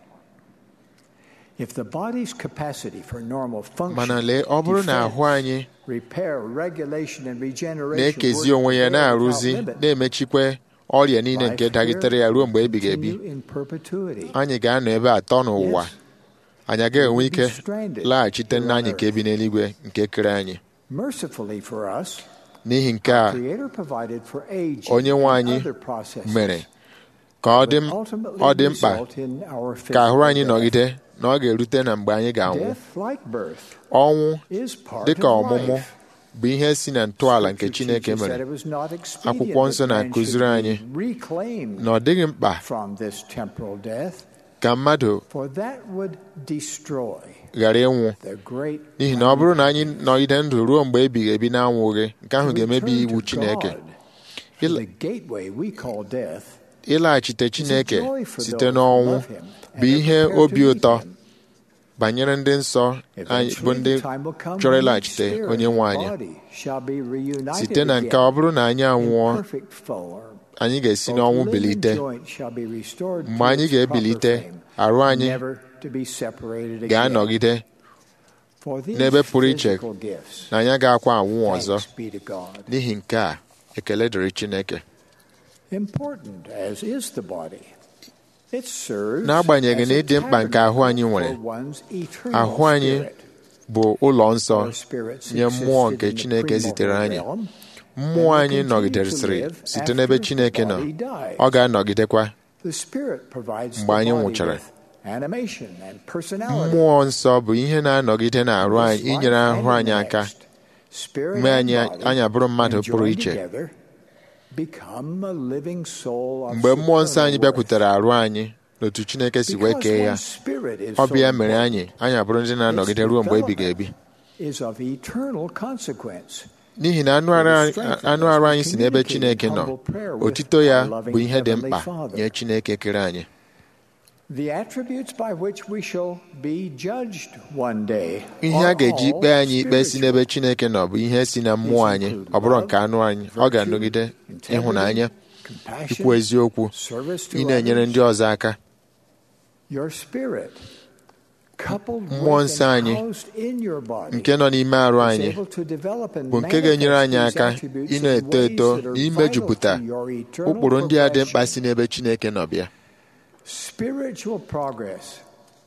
If the body's capacity for normal function, mana lee ọ bụrụ na defense, ahụ anyị repair, regulation, and regeneration na-ekezi work onwe ya together na-arụzi without limit, na-emechikwa ọrịa niile life nke here dagitere ya ruo mgbe will ebighị ebi continue in perpetuity. anyị ga-anọ ebe atọ n'ụwa Yes. anyị agaghị enwe ike stranded laghachite nna anyị here on nke bi n'eluigwe nke kere anyị Mercifully for us, n'ihi nke a Creator provided for aging onye nwe and anyị other processes mere ka ọ dị that ultimately ọ dị mkpa result in our ka ahụ physical anyị death. nọgide na ọ ga-erute na mgbe anyị ga-anwụ Death, like birth, ọnwụ is part dị ka of ọmụmụ life. bụ ihe si na ntọala nke Scripture Chineke teaches that mere it was not expedient Akwụkwọ nsọ that man na-akụziri should anyị be reclaimed na ọ dịghị mkpa from this temporal death, ka mmadụ for that would destroy ghara ịnwụ the great n'ihi na ọ bụrụ na anyị nọgide ndụ ruo mgbe ebighị ebi na-anwụghị nke ahụ to ga-emebi return iwu to Chineke God. For Ịla- the gateway we call death ịlaghachite is a Chineke joy for site those who n'ọnwụ love him and bụ are ihe prepared to obi meet ụtọ him. banyere ndị nsọ anyị bụ Eventually, ndị the time will come chọrọ when ịlaghachite spirit onye nwe and anyị body shall be reunited site na nke again ọ bụrụ na anyị in anwụọ perfect form. anyị ga-esi Both n'ọnwụ limb and bilite joint shall be restored mgbe to anyị its ga-ebilite proper frame, arụ anyị never to be separated again. ga-anọgide For these n'ebe pụrụ iche physical gifts, na anyị agakwa anwụ ọzọ thanks be to God. n'ihi nke a ekele dịrị Chineke Important as is the body, it serves N'agbanyeghị as na a ịdị mkpa nke ahụ anyị tabernacle nwere, for one's eternal ahụ anyị spirit. bụ ụlọ nsọ Our spirits nye mmụọ existed nke in the Chineke zitere premortal anyị realm, mmụọ and anyị will continue nọgidesịrị to live site after n'ebe the Chineke nọ body dies. ọ ga-anọgidekwa The spirit provides mgbe the anyị body nwụchara. with animation and personality. mmụọ nsọ bụ ihe na-anọgide n'arụ anyị This life inyere and ahụ the anyị aka next, spirit mee and anyị body, anyị abụrụ mmadụ when pụrụ joined iche together, become a living soul of mgbe mmụọ nsọ anyị supernal bịakwutere worth. arụ anyị n'otu Chineke si wee Because kee ya one's spirit is ọ so bụ ya mere important, anyị anyị abụrụ ndị na-anọgide ruo mgbe ebighị ebi is of eternal consequence. n'ihi na anụ arụ anyị- anụ arụ anyị si n'ebe Chineke nọ otito ya bụ ihe dị mkpa nye Chineke kere anyị The attributes by which we shall be judged one day ihe are a ga-eji all ikpe anyị ikpe si spiritual. n'ebe Chineke nọ bụ ihe si na mmụọ anyị ọ bụrụ nke anụ anyị ọ ga-anọgide ịhụnanya Compassion, ikwu eziokwu service to ị na-enyere others. ndị ọzọ aka Your spirit, coupled Mmụọ with nsọ and anyị housed in your body, nke nọ n'ime arụ is anyị able to develop and bụ nke ga-enyere anyị manifest aka these attributes ị in na-eto ways eto that are n'imejupụta vital to your eternal ụkpụrụ ndị a dị mkpa progression. si n'ebe Chineke nọ bịa Spiritual progress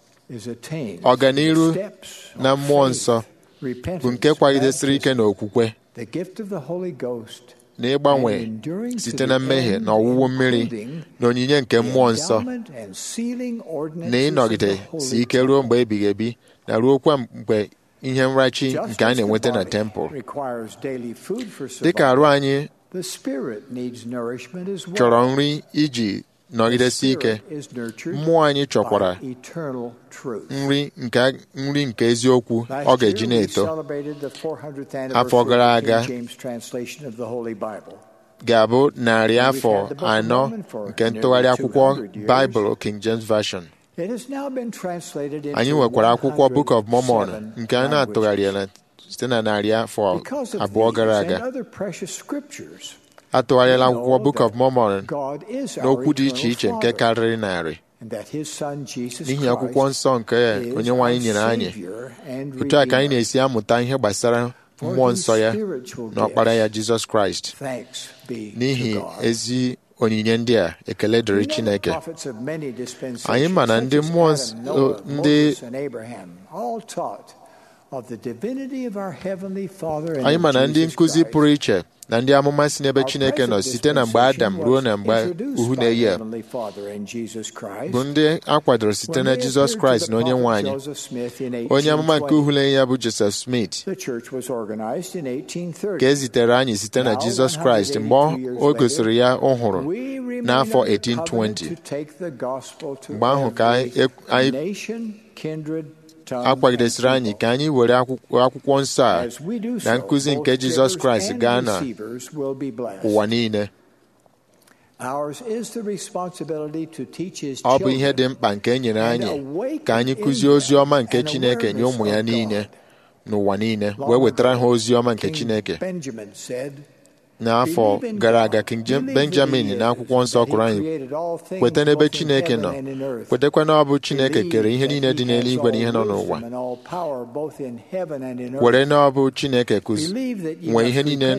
is attained Ọganiru through the steps of na mmụọ faith, nsọ bụ nke repentance, kwagidesịrị ike baptism, n'okwukwe the gift of the Holy Ghost, na ịgbanwe and enduring to site the na mmehie end, na ọwụwụ mmiri including na onyinye nke the mmụọ nsọ endowment and sealing na ordinances ịnọgide of the Holy si ike ruo mgbe ebighị ebi na ruokwa mgbe ihe nrachi Just nke a as the na-enweta na body tempụl requires daily food for dịka arụ survival, anyị the spirit needs nourishment as well. chọrọ nri iji nọgidesi ike The spirit is nurtured mmụọ anyị chọkwara by eternal truth. nri nke nri nke eziokwu Last ọ ga-eji year, we na-eto celebrated the 400th Afọ anniversary gara of the aga, King James translation of the Holy Bible. ga-abụ narị afọ We've had the Book of anọ Mormon for nke nearly ntụgharị akwụkwọ 200 years. Baịbụl King James Version It has now been translated into anyị nwekwara akwụkwọ Book of Mormon 107 nke a na-atụgharịala site na narị afọ Because of abụọ gara these aga and other precious scriptures, atụgharịala we akwụkwọ know Book of that Mormon God is our n'okwu dị iche eternal iche nke Father, karịrị narị and that His Son Jesus n'ihi Christ akwụkwọ nsọ nke is onye nwe anyị our nyere anyị Savior and otu a ka anyị Redeemer. na-esi amụta ihe gbasara For mmụọ these nsọ ya spiritual na ọkpara ya gifts, Jizọs Kraịst Thanks be n'ihi to God. ezi onyinye ndị a ekele We dịrị know the Chineke prophets of many dispensations, Anyị ma na such ndị as mmụọ Adam, ns- Noah, ndị- Moses, and Abraham, all taught of the divinity of our Heavenly Father and anyị of ma na ndị Jesus nkụzi Christ. pụrụ iche na ndị amụma si n'ebe Our Chineke nọ present site na mgbe Adam dispensation ruo na was mgbe introduced uhu by na-eyi the a Heavenly Father and Jesus Christ. bụ ndị a kwadoro site When na they Jizọs appeared Kraịst to na the onye nwe prophet anyị Joseph Smith in onye amụma nke 1820, uhule ya bụ Joseph Smith The church was organized in 1830. ka e zitere anyị site na Now, Jizọs Kraịst mgbe 182 years o gosiri ya ọhụrụ We remain n'afọ under 1820. covenant to take the gospel to Mgbe ahụ ka every anyị- anyị- nation, kindred, tongue, a kwagidesịrị and anyị people. ka anyị were akwụkwọ akwụkwọ nsọ a As we do na so, nkụzi both nke Jizọs givers Kraịst and gaa na receivers will be blessed. ụwa niile Ours is the responsibility to teach his ọ bụ ihe children dị mkpa nke e nyere anyị ka anyị kụzie ozi ọma nke Chineke nye ụmụ ya niile n'ụwa niile wee wetara ha ozi ọma nke King Chineke Benjamin said, n'afọ gara aga King Jem- Benjamin n'akwụkwọ nsọ kwuru anyị kweta n'ebe Chineke nọ kwetakwa na ọ bụ Chineke kere ihe niile dị n'eluigwe na ihe nọ n'ụwa were na ọ bụ Chineke kụzi nwee ihe niile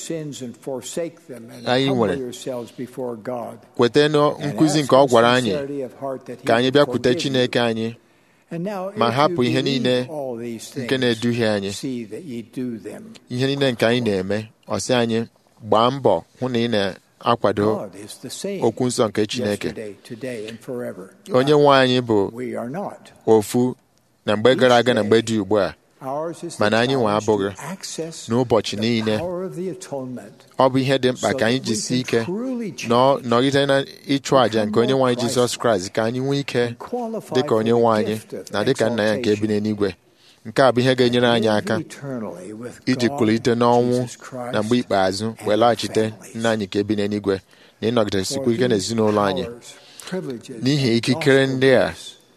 anyị nwere. kweta na nkụzi nke ọ gwara anyị ka anyị bịakwute Chineke anyị ma hapụ ihe niile nke na-eduhie anyị ihe niile nke anyị na-eme ọ sị anyị gbaa mbọ hụ na ị na-akwado okwu nsọ nke Chineke onye nwe anyị bụ ofu na mgbe gara aga na mgbe dị ugbu a mana anyị nwe abụghị n'ụbọchị niile ọ bụ ihe dị mkpa ka anyị jisie ike nọ- nọgide na ịchụ àjà nke onye nwe anyị Jizọs Kraịst ka anyị nwee ike dị ka onye nwe anyị na dị ka nna ya nke bi n'eluigwe nke a bụ ihe ga-enyere anyị aka iji kulite n'ọnwụ na mgbe ikpeazụ wee laghachite nna anyị nke bi n'eluigwe na ịnọgidesikwa ike n'ezinụlọ anyị n'ihi ikikere ndị a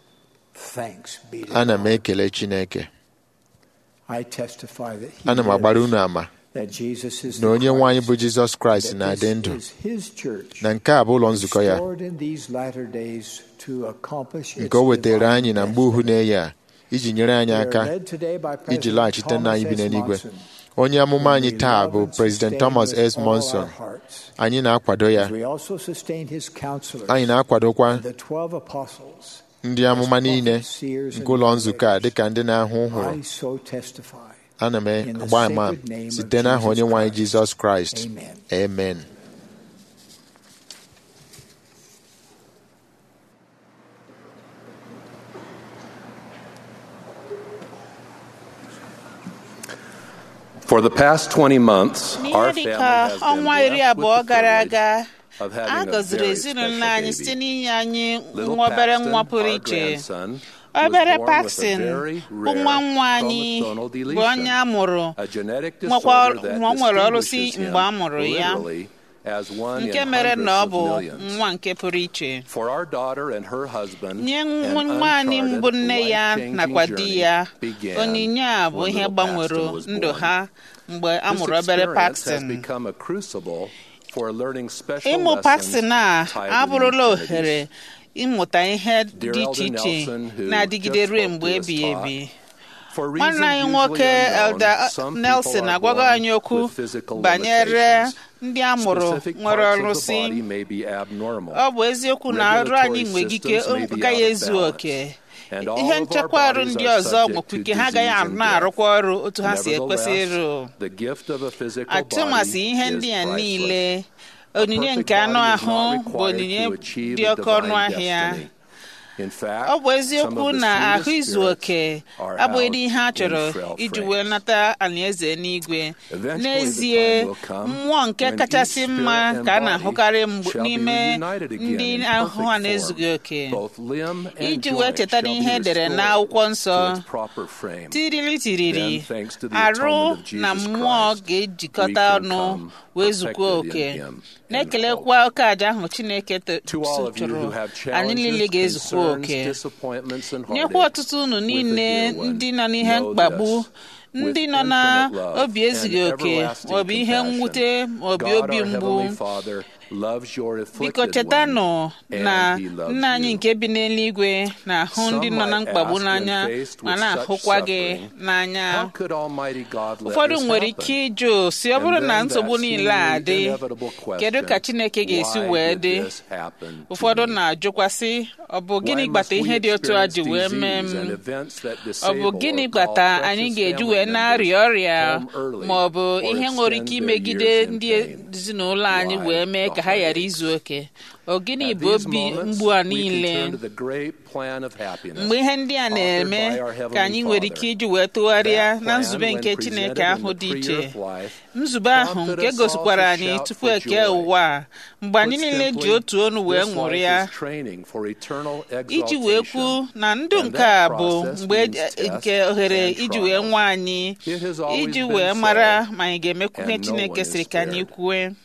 ana m ekele Chineke ana m agbara unu ama na onye nwe anyị bụ Jizọs Kraịst na-adị ndụ na nke a bụ ụlọ nzukọ ya nke o wetara anyị na mgbe uhu na-eyi a iji nyere anyị aka iji laghachite nna anyị bi n'eluigwe onye amụma anyị taa bụ President Thomas S. Monson anyị na-akwado ya anyị na-akwadokwa ndị amụma niile nke ụlọ nzukọ a dịka ndị na-ahụ hụrụ ana m agba ama site n'aha onye nwe anyị Jizọs Kraịst amen For the past 20 months, our n'ihe family dịka has been ọnwa iri blessed abụọ with the gara privilege aga of a having a gọziri very ezinụlọ special anyị site baby. n'inye anyị Little nwa obere Paxton, nwa pụrụ our iche grandson, was obere born with a Paxton very bụ rare nwa nwa anyị chromosomal bụ deletion, onye a mụrụ a genetic nwekwa disorder that nwa o nwere ọrụsị distinguishes him mgbe a mụrụ ya literally as one nke in mere na ọ hundreds bụ of millions. nwa nke pụrụ iche For our daughter and her husband, nye an nwa anyị uncharted, mbụ nne ya life-changing nakwa di journey ya began onyinye a bụ when ihe little gbanwere Paxton was ndụ born. ha mgbe a This mụrụ obere experience has Paxton become a crucible for learning special ịmụ lessons Paxton a tied to abụrụla these ohere ịmụta ihe Dear dị iche Elder iche Nelson, who na-adịgide just ruo spoke mgbe to us, ebighị taught, ebi For nwanne reasons anyị usually nwoke unknown, Elder some people Nelson are agwago born anyị okwu with physical banyere limitations. ndị a mụrụ Specific nwere parts of the ọrụsị body may be abnormal. ọ bụ eziokwu na arụ anyị Regulatory nwere ike systems may be agaghị out of ezu balance. oke And all ihe of our nchekwa arụ bodies ndị are ọzọ subject nwekwa to ike ha agaghị disease and na-arụkwa ọrụ otu ha si Nevertheless, ekwesị ịrụ the gift of a physical atụmasị body ihe is ndị a priceless. niile A onyinye perfect nke anụ body is ahụ not bụ required onyinye to achieve dị a oke ọnụ divine ahịa destiny. In fact, ọ bụ some eziokwu of the na ahụ sweetest izu oke spirits are abụghịdị housed ihe a in chọrọ frail iji frames. wee nata alaeze n'igwe Eventually, n'ezie the time will come mmụọ nke when kachasị each mma spirit and ka a body na-ahụkarị mgbe- shall be n'ime reunited again ndị in ahụ perfect ha na-ezughị oke form. Both limb and iji wee joint cheta shall be n'ihe edere restored n'akwụkwọ nsọ to its proper frame. tiriri tiriri Then, thanks to the arụ atonement of na Jesus mmụọ Christ, ga-ejikọta we can ọnụ come wee zukwa perfected oke in him na-ekelekwa oke aja ahụ chineke to- To all of you chụrụ who have anyị niile challenges, ga-ezukwa concerns, oke disappointments, and nyekwa heartache ọtụtụ unu with the niile dear one, ndị nọ n'ihe know mkpagbu this, ndị with nọ na infinite love obi ezighị and oke everlasting maọbụ ihe compassion, mwute maọbụ God, obi our mgbu Heavenly Father, loves your biko afflicted chetanụ one, na and He loves nna anyị you. nke bi n'eluigwe na-ahụ ndị Some nọ na might mkpagbu ask, n'anya when faced ma with na-ahụkwa such gị suffering, n'anya How could Almighty God let ụfọdụ this nwere happen? ike ịjụ si ọ bụrụ And na then nsogbu that niile a seemingly dị inevitable kedu ka question, chineke ga-esi why wee did dị this happen to ụfọdụ me? na-ajụkwasị ọ bụ gịnị Why gbata must we ihe dị otu a ji experience wee mee disease and m events that ọ bụ disable gịnị or call gbata precious anyị ga-eji family wee members na-arịa ọrịa home early ma ọ bụ or ihe nwere ike extend their imegide years in ndị pain? ezinụlọ anyị Why wee mee the ka ha ghara heartaches? izu oke ọ gịnị At bụ these obi moments, mgbu a we can niile turn to the great plan of happiness mgbe ihe ndị a na-eme authored by our Heavenly ka anyị nwere Father. ike iji wee tụgharịa That na plan, nzube when nke presented chineke in ahụ the dị pre-earth iche life, nzube ahụ prompted nke us all gosikwara to anyị shout tupu for eke joy. ụwa a mgbe anyị Put niile ji simply, otu onu wee this life ṅụrịa is training for eternal iji wee exaltation. kwu na ndụ And nke that a bụ process mgbe means e- test nke ohere and iji wee trial. nwa anyị It has always iji been wee so, mara ma anyị ga-emekwu ihe and no chineke one is siri ka anyị spared. kwue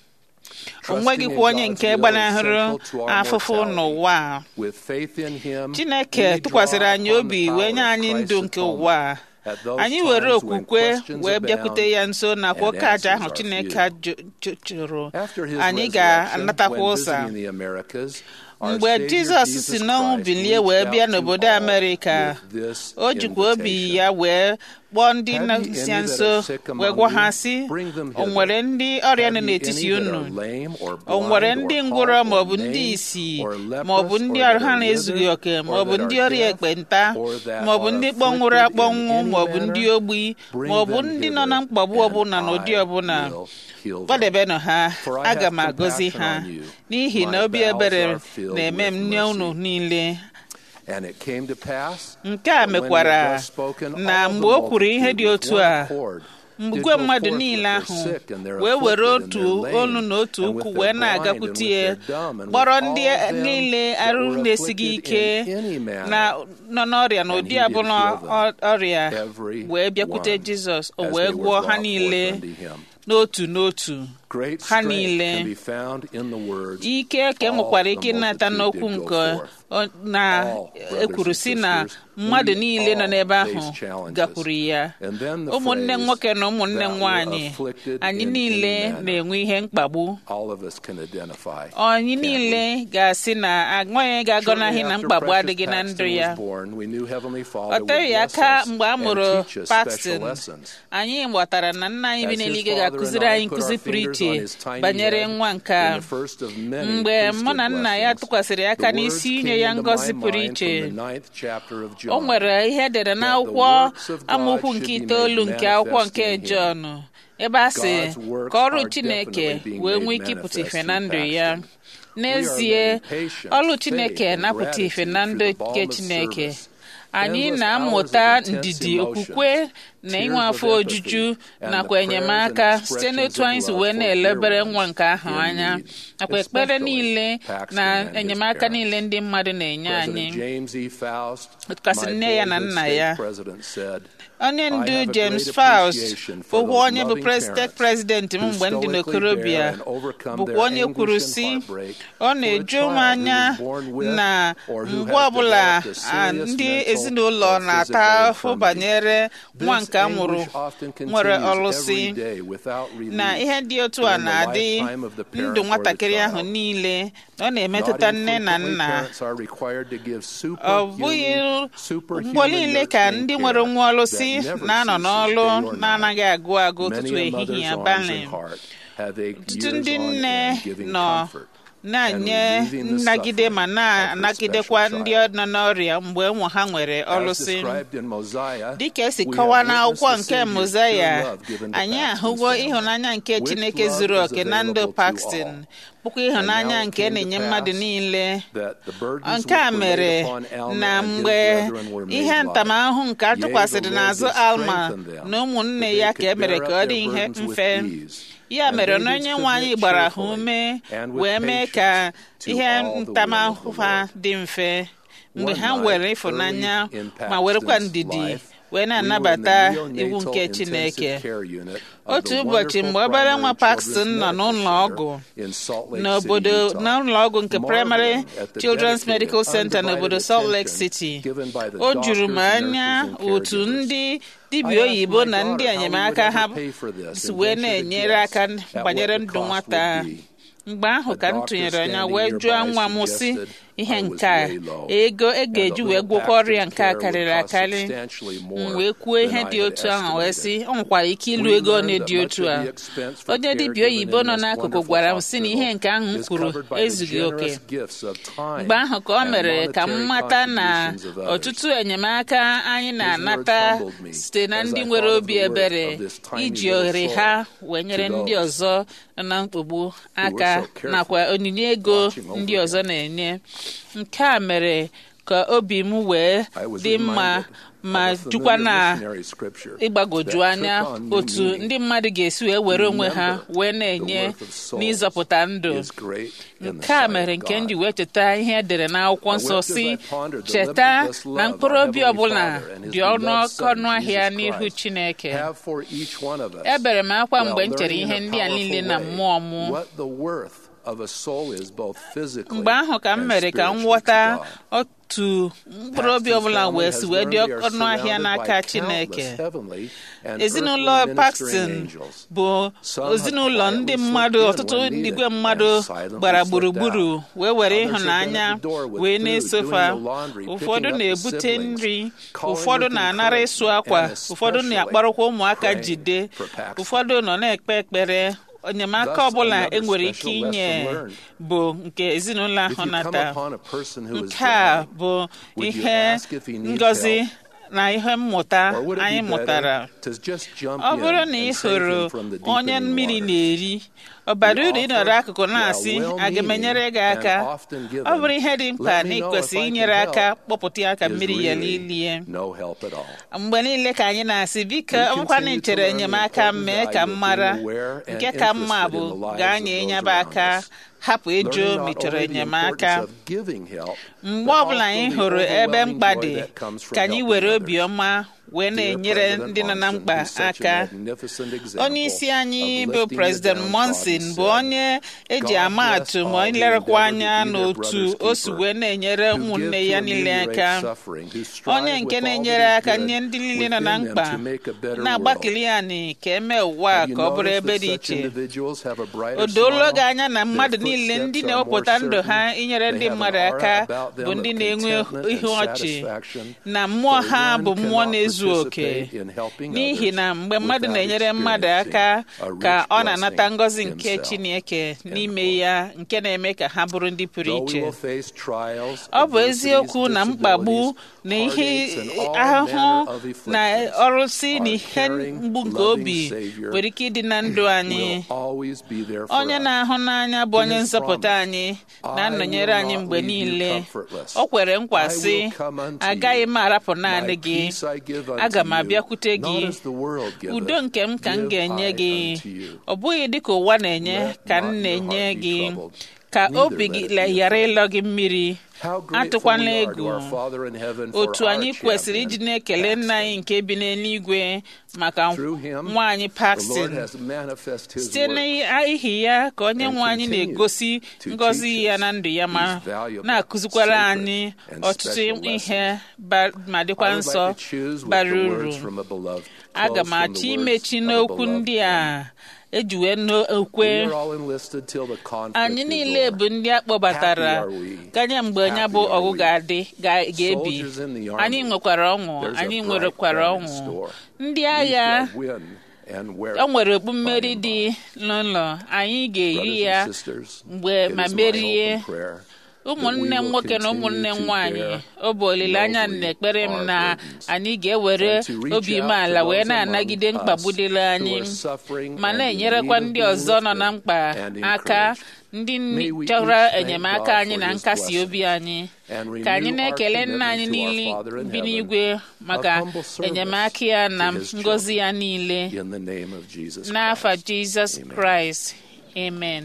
o nweghịkwa onye nke gbanahụrụ afụfụ n'ụwa a. with faith in him, chineke we tụkwasịrị draw anyị on obi the wee power nye of anyị ndụ Christ's nke ụwa a. atonement. At those anyị were times when okwukwe questions wee abound bịakwute ya nso nakwa and oke aja ahụ answers are chineke few. jụ- jụ- jụrụ After his anyị resurrection, ga-anatakwa when ụsa visiting the Americas, our mgbe Savior jizọs Jesus si n'ọnwụ Christ bilie reached wee out bịa to n'obodo all amerịka with this o jikwa obi invitation. ya wee kpọọ ndị Have nọ ye si any that nso are sick among wee gwa ha you? sị Bring them o hither. nwere ndị ọrịa nọ Have ye n'etiti any that unu are lame or o nwere blind ndị or ngwụrọ halt maọbụ or ndị maimed isi or leprous maọbụ ndị or ọrụ that ha are na-ezughị withered oke or maọbụ that ndị are ọrịa deaf ekpenta or that maọbụ are ndị kpọnwụrụ afflicted in akpọnwụ any maọbụ ndị manner, ogbi bring maọbụ them ndị nọ hither, na mkpagbu and ọbụla na ụdị I ọbụla will heal them. gbadebenụ ha For I aga have m agọzi compassion ha on you. n'ihi na My obi bowels ebere are filled na-eme with m nye unu mercy. niile And it came to pass, nke a when he mekwara had thus spoken, na all the mgbe o kwuru ihe multitude dị with otu one a accord did igwe go mmadụ forth niile with their ahụ sick and their wee were afflicted and otu their lame, olu na otu and with ukwu their wee blind na-agakwute and with ya their dumb, and kpọrọ with ndị all them niile that arụ were na-esighị afflicted ike in any manner. na nọ n'ọrịa na And ụdị he did abụla heal them, ọ- ọrịa every wee bịakwute one, jizọs o as wee they were gwọọ ha brought forth niile unto him. n'otu n'otu Great ha strength niile can be found in the words, ike ka e all nwekwara the ike ịnata multitude n'okwu did go nke forth. ọ- na All brothers ekwuru and si na sisters, mmadụ we niile nọ all n'ebe face ahụ challenges. gakwuru ya And then the ụmụnne phrase, nwoke na ụmụnne that were nwanyị afflicted anyị in niile any manner. na-enwe ihe mkpagbu all of us can identify. anyị can't we? niile ga-asị na agụghị ga-agọnaghị Shortly na after mkpagbu Precious adịghị na Paxton ndụ ya was born, we knew Heavenly ọ Father would teghị bless aka us mgbe a and mụrụ teach us Paxton special lessons. anyị ghọtara na nna anyị bi As his n'eluigwe father ga-akụziri and I anyị put nkụzi our pụrụ fingers iche on his tiny banyere head nwa nke in a the first of many mgbe priesthood mụ na nna ya blessings, tụkwasịrị aka the n'isi words inye came ya into ngọzi my pụrụ mind iche from the ninth chapter of o John. nwere ihe edere n'akwụkwọ amaokwu nke itoolu nke akwụkwọ nke Jọn ebe a sị ka ọrụ Chineke wee nwee ike ịpụta ife na ndụ ya n'ezie ọrụ Chineke na-apụta ife na ndụ nke Chineke anyị na-amụta ndidi okwukwe na inwe afọ ojuju nakwa enyemaka site n'otu anyị si wee na-elebere nwa nke ahụ anya nakwa ekpere niile na enyemaka niile ndị mmadụ na-enye anyị kasị nne ya na nna ya onye ndu James Faust bụkwa onye bụ steeti prezidenti m mgbe ndị n'okorobịa bụkwa onye kwuru si ọ na-eju m anya na mgbe ọbụla ndị ezinụlọ na-ata ahụhụ banyere nwa nke a mụrụ nwere ọlụsị na ihe dị otu a na-adị ndụ nwatakịrị ahụ niile ọ na-emetụta nne na nna ọ bụghị mgbe niile ka ndị nwere nwa ọlụsị na-anọ n'ọlụ na-anaghị agụ agụ ụtụtụ ehihie abalị ọtụtụ ndị nne nọ na-enye nnagide ma na-anagidekwa ndị nọ n'ọrịa mgbe ụmụ ha nwere ọlụsị dịka esi kọwaa n'akwụkwọ nke Mozaya anyị ahụgo ịhụnanya nke Chineke zuru oke na ndụ Paxton bụkwa ịhụnanya nke na-enye mmadụ niile nke a mere na mgbe ihe ntamahụhụ nke a tụkwasịrị n'azụ Alma na ụmụnne ya ka e mere ka ọ dị ihe mfe ya mere na onye nwe anyị gbara ha ume wee mee ka ihe ntamahụhụ ha dị mfe mgbe ha were ịfụnanya ma werekwa ndidi wee na-anabata iwu nke Chineke otu ụbọchị mgbe obere nwa Paxton nọ n'ụlọ ọgwụ n'obodo n'ụlọ ọgwụ nke Primary Children's Medical Center n'obodo Salt Lake City o juru m anya otu ndị dibịa oyibo na ndị enyemaka ha si wee na-enyere aka banyere ndụ nwata a mgbe ahụ ka m tụnyere anya wee jụọ nwa m sị ihe nke a ego e ga-eji wee gwọkwa ọrịa nke a karịrị akarị m wee kwuo ihe dị otu ahụ wee sị ọ nwekwara ike ịlụ ego one dị otu a onye dibịa oyibo nọ n'akụkụ gwara m sị na ihe nke ahụ m kwuru ezughị oke mgbe ahụ ka ọ mere ka m mata na ọtụtụ enyemaka anyị na-anata site na ndị nwere obi ebere iji ohere ha wee nyere ndị ọzọ na mkpagbu aka nakwa onyinye ego ndị ọzọ na-enye nke a mere ka obi m wee I was dị mma reminded ma of a jukwa familiar na missionary scripture ịgbagoju that anya took on new otu meaning. ndị mmadụ ga-esi wee were onwe ha Remember, wee the na-enye worth of souls n'ịzọpụta ndụ is great in the nke a sight of mere nke m ji God. wee cheta ihe edere n'akwụkwọ I nsọ wept as si I pondered the cheta limitless na love mkpụrụ our obi Heavenly ọbụla Father and His dị ọnụ beloved oke Son, ọnụ ahịa Jesus n'ihu Christ, Chineke have for each one of us, ebere m akwa while mgbe m chere learning ihe in a ndị a niile na powerful mmụọ way m what the worth of a soul is both physically mgbe ahụ ka m and mere ka m spiritually ghọta to God. otu mkpụrụ obi ọbụla wee si wee dị ọnụ ahịa n'aka Chineke ezinụlọ Paxton bụ ezinụlọ ndị mmadụ ọtụtụ igwe mmadụ gbara gburugburu wee were ịhụnanya wee na-esofa ụfọdụ na-ebute nri ụfọdụ na-anara ịsụ akwa ụfọdụ na-akparụkwa ụmụaka jide ụfọdụ nọ na-ekpe ekpere enyemaka ọbụla enwere ike inye bụ nke ezinụlọ ahụ nata nke a bụ ihe ngọzi na ihe mmụta anyị mụtara ọ bụrụ na ị hụrụ onye mmiri na-eri ọ bara uru ịnọrọ akụkụ na-asị aga m enyere gị aka ọ bụrụ ihe dị mkpa na ị kwesịrị inyere aka kpọpụta ya ka mmiri ya lilie mgbe niile ka anyị na-asị biko ọbụkwa na ichere enyemaka mee ka m mara nke ka mma bụ gaa nye nyaba aka hapụ ịjụ ma ị chọrọ enyemaka mgbe ọbụla anyị hụrụ ebe mkpa dị ka anyị were obiọma wee na-enyere ndị nọ na mkpa aka onye isi anyị bụ president monson bụ onye eji ama atụ ma ilerekwa anya n'otu o si wee na-enyere ụmụnne ya niile aka onye nke na-enyere aka nye ndị niile nọ na mkpa na-agbakili anyị ka eme ụwa ka ọ bụrụ ebe dị iche o doola gị anya na mmadụ niile ndị na-ewepụta ndụ ha inyere ndị mmadụ aka bụ ndị na-enwe ihu ọchị na mmụọ ha bụ mmụọ na-ezu oke n'ihi na mgbe mmadụ na-enyere mmadụ aka ka ọ na-anata ngọzi nke Chineke n'ime ya nke na-eme ka ha bụrụ ndị pụrụ iche ọ bụ eziokwu na mkpagbu na ihe ahụhụ na ọrụsị na ihe mgbu nke obi nwere ike ịdị na ndụ anyị onye na-ahụ n'anya bụ onye nzọpụta anyị na-anọnyere anyị mgbe niile o kwere nkwa sị agaghị m arapụ naanị gị aga m abịakwute gị udo nke m ka m ga-enye gị ọ bụghị dịka ụwa na-enye ka m na-enye gị ka obi gị ghara ịlọ gị mmiri atụkwana egwu otu anyị kwesịrị iji na-ekele nna anyị nke bi n'eluigwe maka nwa anyị Paxton site n'ihi ya ka onye nwe anyị na-egosi ngọzi ya na ndụ ya ma na-akụzikwara anyị ọtụtụ ihe ma dịkwa nsọ bara uru aga m achọ imechi n'okwu ndị a eji wee n'okwe anyị niile bụ ndị a kpọbatara ganye mgbe ya bụ ọgụ ga-adị ga-ebi anyị nwekwara ọṅụ anyị nwerekwara ọṅụ ndị agha o nwere okpu mmeri dị n'ụlọ anyị ga-eri ya mgbe ma merie ụmụnne m nwoke na ụmụnne m nwaanyị ọ bụ olileanya na ekpere m na anyị ga-ewere obi umeala wee na-anagide mkpagbu dịla anyị ma na-enyerekwa ndị ọzọ nọ na mkpa aka ndị chọrọ enyemaka anyị na nkasi obi anyị ka anyị na-ekele nna anyị niile bi n'igwe maka enyemaka ya na ngọzi ya niile n'afa Jizọs Kraịst amen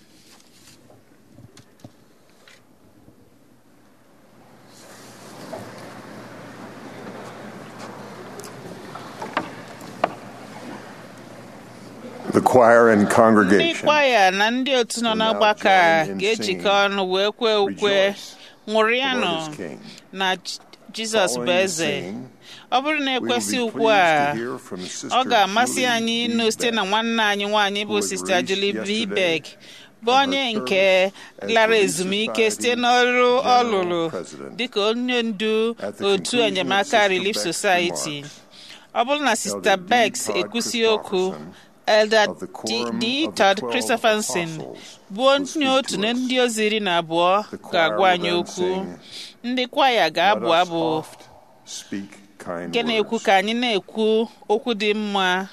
The choir and ndị congregation kwaya na ndị otu nọ n'ọgbakọ a ga-ejikọ ọnụ wee kwee ukwe ṅụrịanụ Lord is King. na Jizọs bụ Following eze singing, ọ bụrụ na we will ekwesị be ukwu a pleased to hear from ọ Sister ga-amasị Julie anyị B. ịnụ site na Beck, nwanne anyị nwaanyị bụ who was Sista Julie released B. yesterday Beck bụ from onye her nke service as lara Relief ezumike site Society n'ọrụ ọ General lụrụ President. dịka onye ndu At the otu conclusion of enyemaka Sister Relief Beck's Society remarks, ọ bụrụ na Sista Elder D. Becks Todd ekwusi okwu Christopherson Elder of the D. Quorum D. of the Todd Twelve Christopherson Apostles bụ will onye speak otu to na us. ndị ozi iri na abụọ The choir ga-agwa will anyị then okwu sing, ndị kwaya Let ga-abụ us abụ oft speak kind nke na-ekwu words. ka anyị na-ekwu okwu dị mma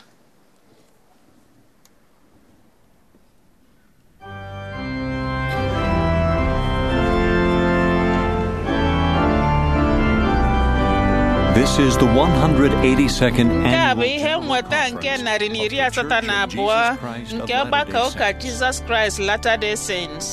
This is the 182nd nke a bụ annual ihe nweta nke narị na iri asatọ na abụọ nke ọgbakọ ụka Jizọs Kraịst Latter-day Saints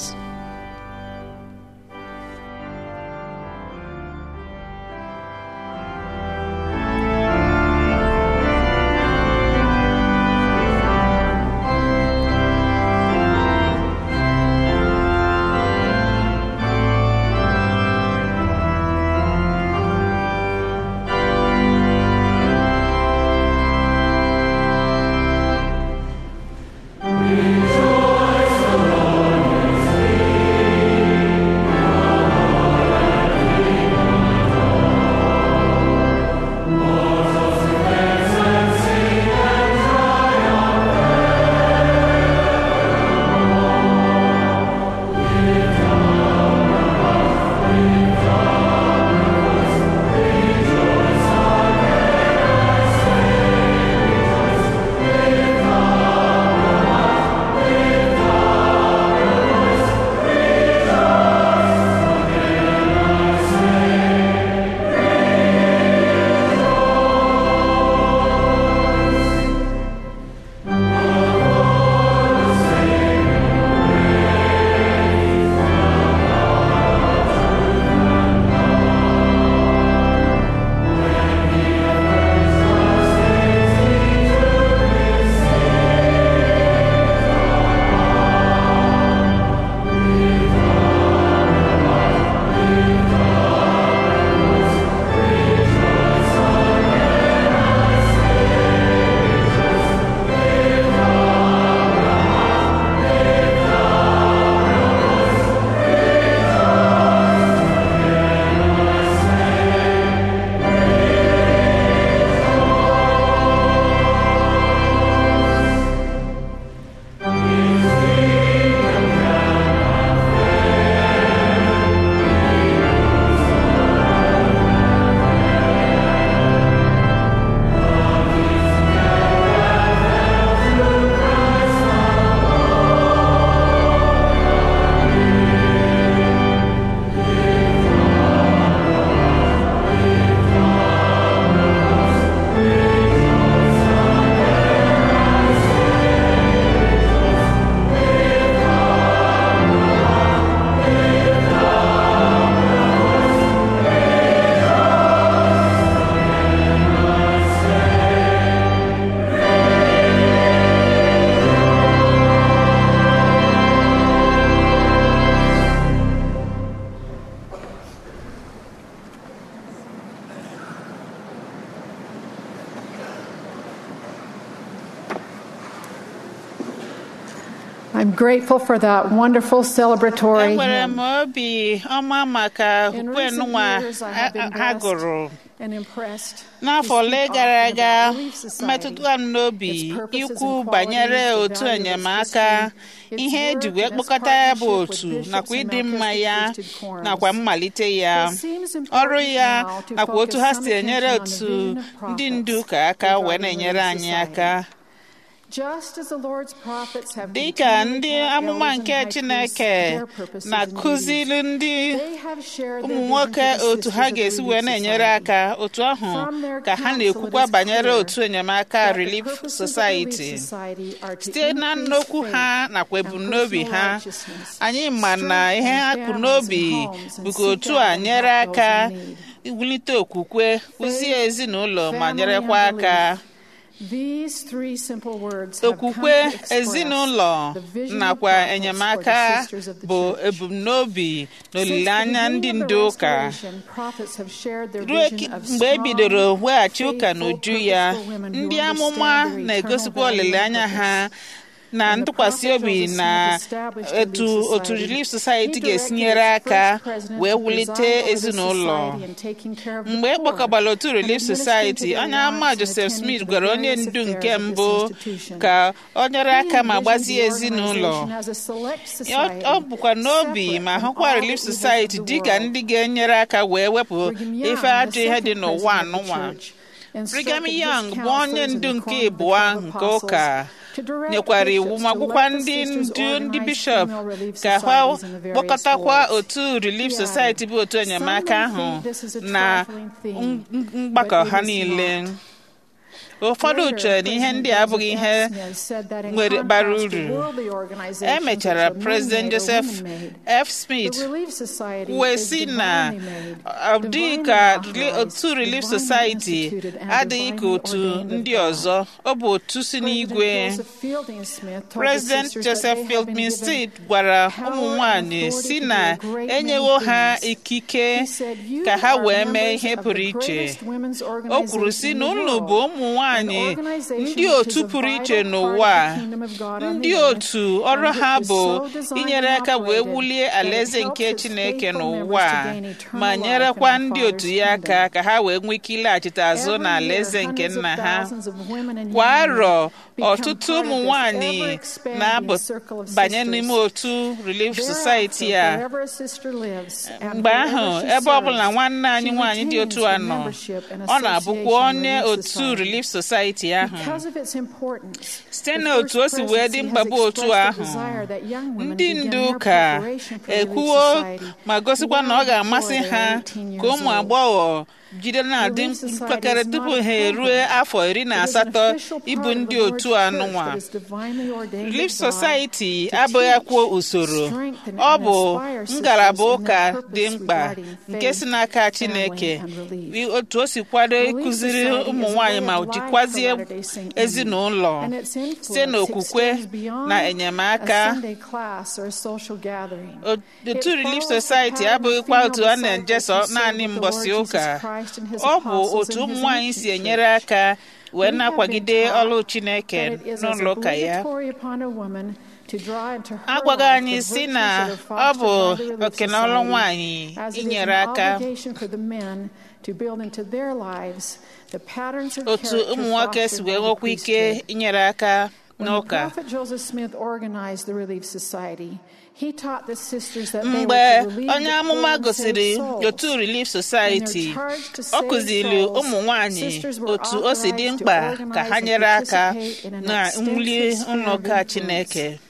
I'm grateful for that wonderful celebratory enwere hymn. m obi ọma maka In ukwe recent nwa years, I have been ha blessed gụrụ and impressed n'afọ to ole speak gara often aga about Relief Society, metụtara m n'obi its purposes ikwu and banyere qualities, the otu value of its enyemaka history, ihe its eji work, wee and its kpọkọta ya bụ partnership with otu bishops nakwa and ịdị mma ya Melchizedek quorums. nakwa mmalite ya It seems important ọrụ ya now to nakwa otu focus ha some si enyere attention on the otu vision of ndị prophets ndu ụka aka wee regarding na-enyere Relief anyị Society. aka Just as the Lord's prophets have dị ka continually ndị taught amụma elders and nke high priests Chineke their purposes and na-akụziri duties, ndị they have shared their ụmụ vision nwoke to the otu ha sisters of ga-esi Relief wee na-enyere Society. aka otu ahụ From their ka ha counsel, na-ekwukwa it is banyere clear otu enyemaka that the Relief purposes of Society Relief Society are to site na increase nnokwu faith ha nakwa and ebumnobi personal ha righteousness, anyị ma na ihe ha kpụ strengthen n'obi families and homes, and bụ ka seek otu out a and nyere help those aka in need. wulite okwukwe kụzie ezinụlọ ma family, nyerekwa and aka belief. These three simple words have come okwukwe to express ezinụlọ the vision of nakwa prophets for enyemaka the sisters of the bụ church. ebumnobi na Since the olileanya ndị beginning of the ndu ụka Restoration, prophets have shared their ruo vision of mgbe e strong, bidoro weghachi ụka faithful, n'uju ya purposeful women who ndị amụma understand their na-egosikwa eternal value and olileanya ha purpose. na When the ntụkwasị prophet obi Joseph na Smith established etu Relief otu Society, Relief Society he ga-esi directed nyere its aka first president wee to wulite preside over the ezinụlọ society and taking care of the mgbe e poor kpọkọbara otu and Relief administering to Society their onye ama lives and Joseph attending Smith to the gwara onye various ndu affairs nke of this mbụ institution. ka ọ nyere He aka ma envisioned gbazie the ezinụlọ organization as a select ọ society, ọ bụkwa n'obi separate ma from hụkwa all Relief the evils of Society the dị ka world. ndị ga-enyere aka wee wepụ Brigham Young, ife the ajọ ihe dị second n'ụwa president of the anụnwa church, Brigham instructed his Young bụ onye counselors in ndu the nke quorum of the ịbụa twelve nke apostles ụka nyekwara iwu ma gwụkwa ndị ndu ndị bishọp ka ha kpọkọtakwa otu Relief Society bụ otu enyemaka ahụ na mgbakọ ha niile ụfọdụ chere na ihe ndị a abụghị ihe nwere bara uru emechara President Joseph F. Smith wee sị na ọ dịghị ka otu Relief Society adịghị ka otu ndị ọzọ ọ bụ otu si n'igwe President Joseph Fielding Smith gwara ụmụ nwanyị si na enyewo ha ikike ka ha wee mee ihe pụrụ iche o kwuru si na unu bụ ụmụ nwanyị ndị otu pụrụ iche n'ụwa ndị otu ọrụ ha bụ inyere aka wee wulie alaeze nke Chineke n'ụwa ma nyerekwa ndị otu ya aka ka ha wee nwee ike ịlaghachite azụ na alaeze nke nna ha kwa arọ ọtụtụ ụmụ nwanyị na-abanye n'ime otu Relief Society a mgbe ahụ ebe ọbụla nwanne anyị nwaanyị dị otu a nọ ọ na-abụkwa onye otu Relief Society ahụ site n'otu o si wee dị mkpa bụ otu ahụ ndị ndu ụka ekwuwo ma gosikwa na ọ ga-amasị ha ka ụmụ agbọghọ jide na-adị mpekere tupu ha erue afọ iri na asatọ ịbụ ndị otu anụnwa Relief Society abụghịkwa usoro ọ bụ ngalaba ụka dị mkpa nke si n'aka Chineke otu o si kwado ịkụziri ụmụ nwanyị ma jikwazie ezinụlọ site n'okwukwe na enyemaka otu Relief Society abụghịkwa otu a na-ejeso naanị mbọsị ụka ọ bụ otu ụmụ nwanyị si enyere aka wee na-akwagide ọlụ Chineke n'ụlọ ụka ya agwaghị anyị si na ọ bụ oke na ọlụ nwanyị inyere aka otu ụmụ nwoke si wee nwekwa ike inyere aka n'ụka mgbe onye amụma gosiri otu Relief Society ọ kụziri ụmụ nwanyị otu o si dị mkpa ka ha nyere aka na mwuli ụlọụka Chineke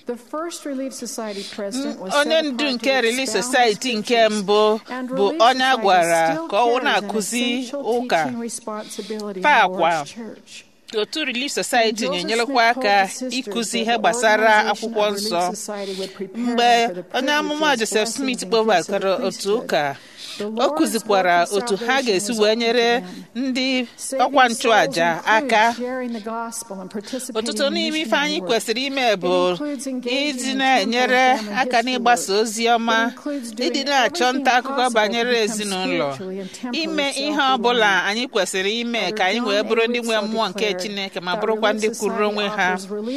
onye ndu nke Relief Society nke mbụ bụ onye a gwara ka ọ na-akụzi ụka paakwa otu Relief Society na-enyerekwa aka ịkụzi ihe gbasara akwụkwọ nsọ mgbe onye amụma Joseph Smith kpọbakọrọ otu ụka o kụzikwara otu ha ga-esi wee nyere ndị ọkwa nchụaja aka ọtụtụ n'ime ife anyị kwesịrị ime bụ ịdị na-enyere aka n'ịgbasa ozi ọma ịdị na-achọ nta akụkọ banyere ezinụlọ ime ihe ọ bụla anyị kwesịrị ime ka anyị wee bụrụ ndị nwe mmụọ nke Chineke ma bụrụkwa ndị kwuru onwe ha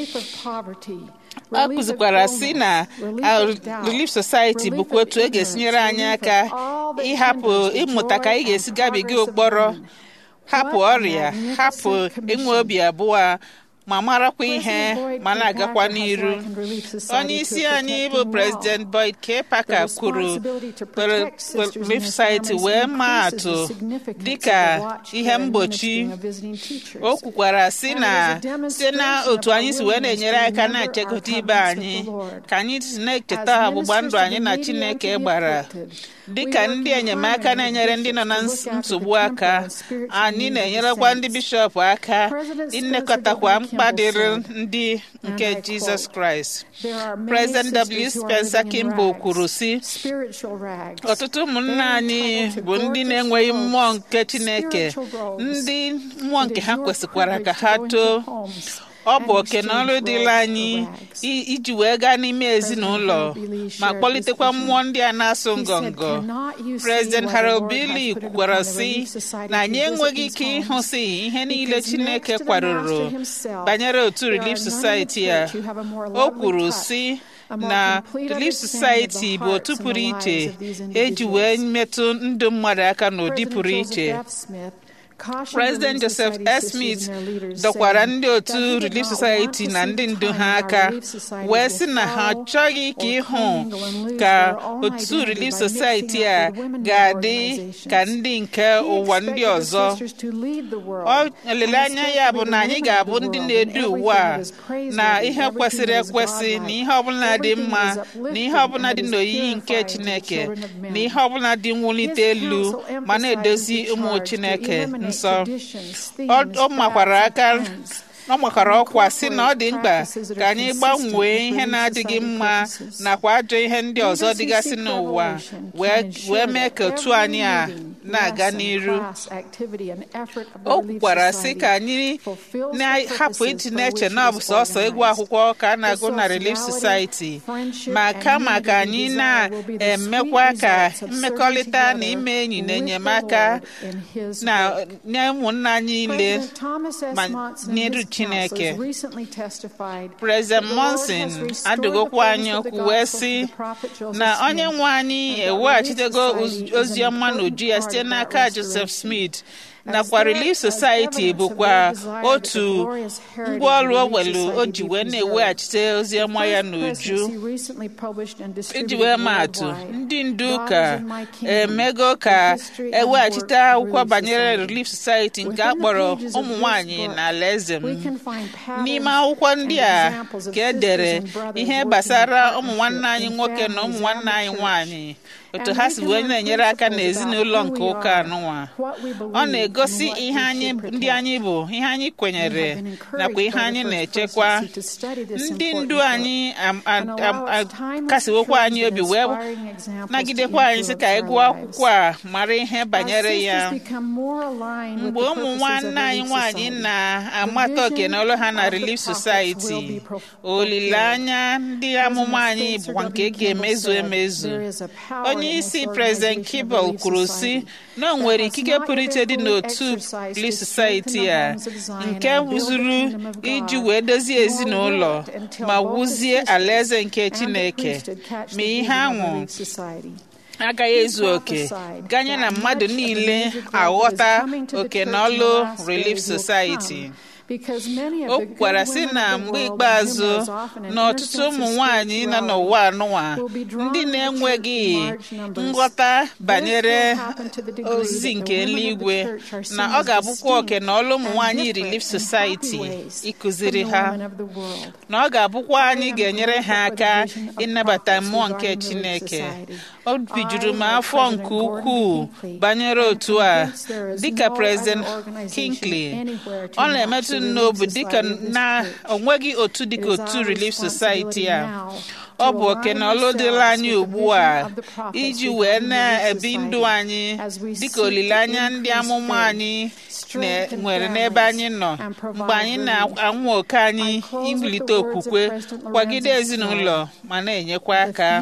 ọ kụzikwara si na Relief Society bụkwa otu e ga-esi nyere anyị aka ịhapụ ịmụta ka anyị ga-esi gabiga ụkpọrọ hapụ ọrịa hapụ enwe obi abụọ ma marakwa ihe ma na-agakwa n'iru onye isi anyị bụ President Boyd K. Parker kwuru Relief Society wee maa atụ dịka ihe mgbochi o kwukwara si na site na otu anyị si wee na-enyere aka na-echekọta ibe anyị ka anyị si na-echeta ọgbụgba ndụ anyị na Chineke gbara dịka ndị enyemaka na-enyere ndị nọ na nsogbu aka anyị na-enyerekwa ndị bishọp aka ịnekọtakwa mkpa dịrị ndị nke Jizọs Kraịst President W. Spencer Kimball kwuru sị ọtụtụ ụmụnna anyị bụ ndị na-enweghị mmụọ nke Chineke ndị mmụọ nke ha kwesịkwara ka ha too ọ bụ oke na ọrụ dịla anyị iji wee gaa n'ime ezinụlọ ma kpọlitekwa mmụọ ndị a na-asụ ngọngọ President Harold Bailey kwukwara sị na anyị enweghị ike ịhụsị ihe niile Chineke kwadoro banyere otu Relief Society a o kwuru sị na Relief Society bụ otu pụrụ iche eji wee metụ ndụ mmadụ aka n'ụdị pụrụ iche President Joseph S. Smith dọkwara ndị otu Relief Society na ndị ndu ha aka wee sị na ha achọghị ka ịhụ ka otu Relief Society a ga-adị ka ndị nke ụwa ndị ọzọ olileanya ya bụ na anyị ga-abụ ndị na-edu ụwa na ihe kwesịrị ekwesị na ihe ọbụla dị mma na ihe ọbụla dị n'oyiyi nke Chineke na ihe ọbụla dị mwulite elu ma na-edozi ụmụ Chineke nsọ ọ makwara aka ọ makwara ọkwa si na ọ dị mkpa ka anyị gbanwee ihe na-adịghị mma nakwa ajọ ihe ndị ọzọ dịgasị n'ụwa wee mee ka otu anyị a na-aga n'iru o kwukwara sị ka anyị na-ahapụ ịdị na-eche na ọ bụ sọsọ ịgụ akwụkwọ ka a na-agụ na Relief Society ma kama ka anyị na-emekwa ka mmekọrịta na ime enyi na enyemaka na nye ụmụnna anyị niile ma n'iru Chineke President Monson adụgokwa anyị okwu wee sị na onye nwe anyị eweghachitego ozi ọma n'uju ya site n'aka Joseph Smith nakwa Relief Society bụkwa otu ngwaọrụ owelu o ji wee na-eweghachite ozi ọma ya n'uju iji wee maatụ ndị ndu ụka emego ka eweghachite akwụkwọ banyere Relief Society nke a kpọrọ ụmụ nwanyị na alaeze m n'ime akwụkwọ ndị a ka e dere ihe gbasara ụmụ nwanne anyị nwoke na ụmụ nwanne anyị nwanyị otu ha si wee na-enyere aka n'ezinụlọ nke ụka anụnwa ọ na-egosi ihe anyị ndị anyị bụ ihe anyị kwenyere nakwa ihe anyị na-echekwa ndị ndu anyị kasiwokwa anyị obi wee nagidekwa anyị sị ka anyị gụọ akwụkwọ a mara ihe banyere ya mgbe ụmụ nwanne anyị nwaanyị na-amata oke n'ọlụ ha na Relief Society olileanya ndị amụma anyị bụkwa nke ga-emezu emezu onye isi President Kibble kwuru sị na o nwere ikike pụrụ iche dị n'otu Relief Society a nke zuru iji wee dozie ezinụlọ ma wuzie alaeze nke Chineke ma ihe anwụ agaghị ezu oke ganye na mmadụ niile aghọta oke na ọlụ Relief Society o kwukwara sị na mgbe ikpeazụ na ọtụtụ ụmụ nwanyị nọ n'ụwa anụwa ndị na-enweghị nghọta banyere ozizi nke eluigwe na ọ ga-abụkwa oke na ọlụ ụmụ nwanyị Relief Society ịkụziri ha na ọ ga-abụkwa anyị ga-enyere ha aka ịnabata mmụọ nke Chineke obi juru m afọ nke ukwuu banyere otu a dịka President Hinckley ọ na-emetụ n'obi dịka na onweghị otu dịka otu Relief Society a ọ bụ oke na ọlụ dịla anyị ugbu a iji wee na-ebi ndụ anyị dịka olileanya ndị amụma anyị nwere n'ebe anyị nọ mgbe anyị na-anwụ oke anyị iwulite okwukwe kwagide ezinụlọ ma na-enyekwa aka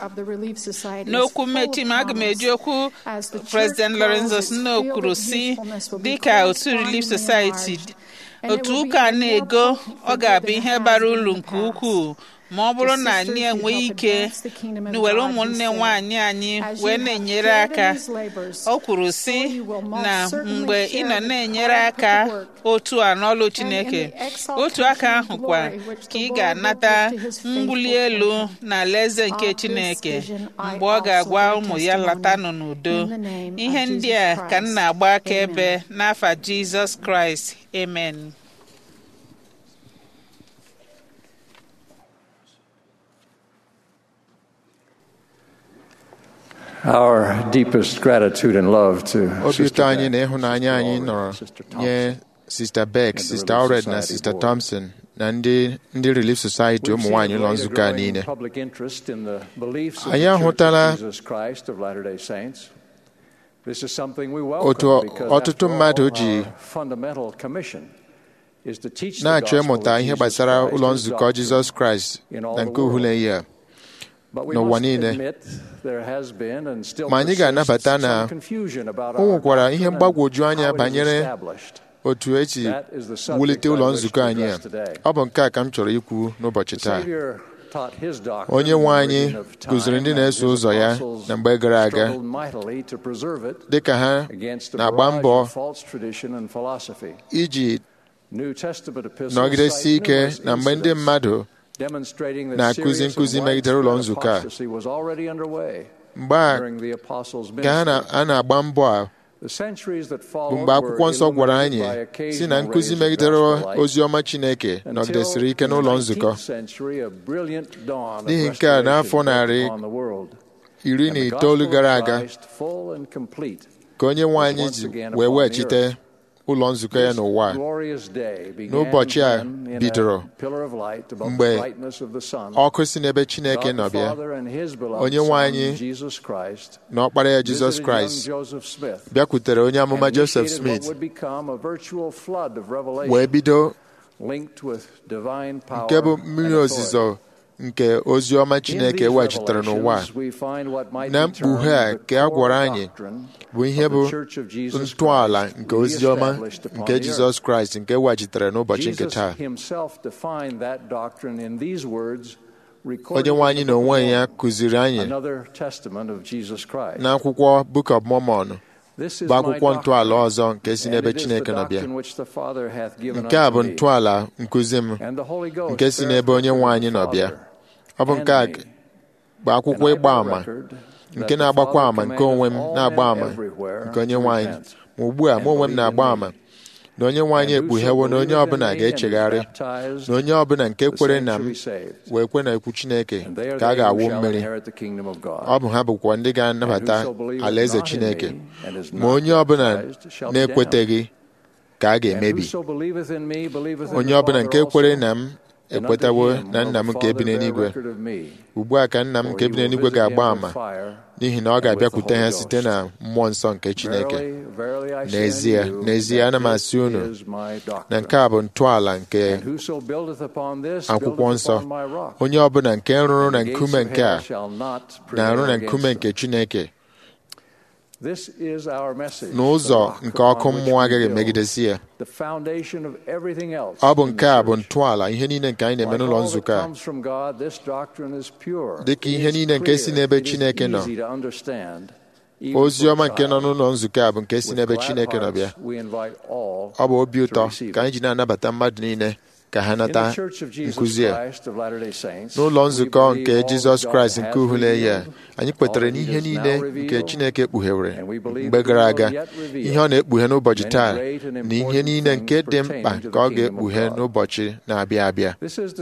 n'okwu mmechi m aga m eji okwu President Lorenzo Snow kwuru si dịka otu Relief Society otu ụka na-ego ọ ga-abụ ihe bara uru nke ukwuu ma ọ bụrụ na anyị enweghị ike were ụmụnne nwanyị anyị wee na-enyere aka o kwuru sị na mgbe ị nọ na-enyere aka otu a n'ọlụ Chineke otu aka ahụ kwa ka ị ga-anata mbuli elu na alaeze nke Chineke mgbe ọ ga-agwa ụmụ ya latanụ n'udo ihe ndị a ka m na-agba akaebe n'afa Jizọs Kraịst amen Our deepest gratitude and love to obi ụtọ anyị na ịhụnanya anyị nọrọ nye Sista Beck, Sista Allred na Sista Thompson na ndị ndị Relief Society ụmụ nwaanyị ụlọ nzukọ a niile anyị ahụtala otu ọtụtụ mmadụ ji na-achọ ịmụta ihe gbasara ụlọ nzukọ Jizọs Kraịst na nke uhule ya n'ụwa niile ma anyị ga-anabata na o nwekwara ihe mgbagwoju anya banyere otu esi wulite ụlọ nzukọ anyị a ọ bụ nke a ka m chọrọ ikwu n'ụbọchị taa onye nwe anyị kụziri ndị na-eso ụzọ ya na mgbe gara aga dị ka ha na-agba mbọ iji nọgidesi ike na mgbe ndị mmadụ na-akụzi nkụzi megidere ụlọ nzukọ a mgbe a ka a na-agba mbọ a bụ mgbe akwụkwọ nsọ gwara anyị si na nkụzi megidere ozi ọma Chineke nọgidesiri ike n'ụlọ nzukọ n'ihi nke a n'afọ narị iri na itoolu gara aga ka onye nwe anyị ji wee weghachite ụlọ nzukọ ya n'ụwa n'ụbọchị a bidoro mgbe ọkụ si n'ebe Chineke nọ bịa onye nwe anyị na ọkpara ya Jizọs Kraịst bịakwutere onye amụma Joseph Smith wee bido nke bụ mmiri ozizo nke ozi ọma Chineke weghachitere n'ụwa na mkpughe a ka a gwara anyị bụ ihe bụ ntọala nke ozi ọma nke Jizọs Kraịst nke weghachitere n'ụbọchị nke taa onye nwe anyị na onwe ya kụziri anyị n'akwụkwọ Book of Mormon bụ akwụkwọ ntọala ọzọ nke si n'ebe Chineke nọ bịa nke a bụ ntọala nkụzi m nke si n'ebe onye nwe anyị nọ bịa ọ bụ nke a bụ akwụkwọ ịgba àmà nke na-agbakwa àmà nke onwe m na-agba àmà nke onye nwe anyị ma ugbu a mụ onwe m na-agba àmà na onye nwe anyị ekpughewo na onye ọbụla ga-echegharị na onye ọbụla nke kwere na m wee kwe na ekwu Chineke ka a ga-awụ mmiri ọ bụ ha bụkwa ndị ga-anabata alaeze Chineke ma onye ọbụla na-ekweteghị ka a ga-emebi onye ọbụla nke kwere na m ekwetawo na nna m nke ebi n'eluigwe ugbu a ka nna m nke ebi n'eluigwe ga-agba àmà n'ihi na ọ ga-abịakwute ha site na mmụọ nsọ nke Chineke n'ezie n'ezie ana m asị unu na nke a bụ ntọala nke akwụkwọ nsọ onye ọbụla nke rụrụ na nkume nke a na-arụ na nkume nke Chineke n'ụzọ nke ọkụ mmụọ agaghị emegidesi ya ọ bụ nke a bụ ntọala ihe niile nke anyị na-eme n'ụlọ nzukọ a dị ka ihe niile nke si n'ebe Chineke nọ ozi ọma nke nọ n'ụlọ nzukọ a bụ nke si n'ebe Chineke nọ bịa ọ bụ obi ụtọ ka anyị ji na-anabata mmadụ niile ka ha nata nkụzi a n'ụlọ nzukọ nke Jizọs Kraịst nke uhule ya anyị kwetara n'ihe niile nke Chineke kpughewere mgbe gara aga ihe ọ na-ekpughe n'ụbọchị taa na ihe niile nke dị mkpa ka ọ ga-ekpughe n'ụbọchị na-abịa abịa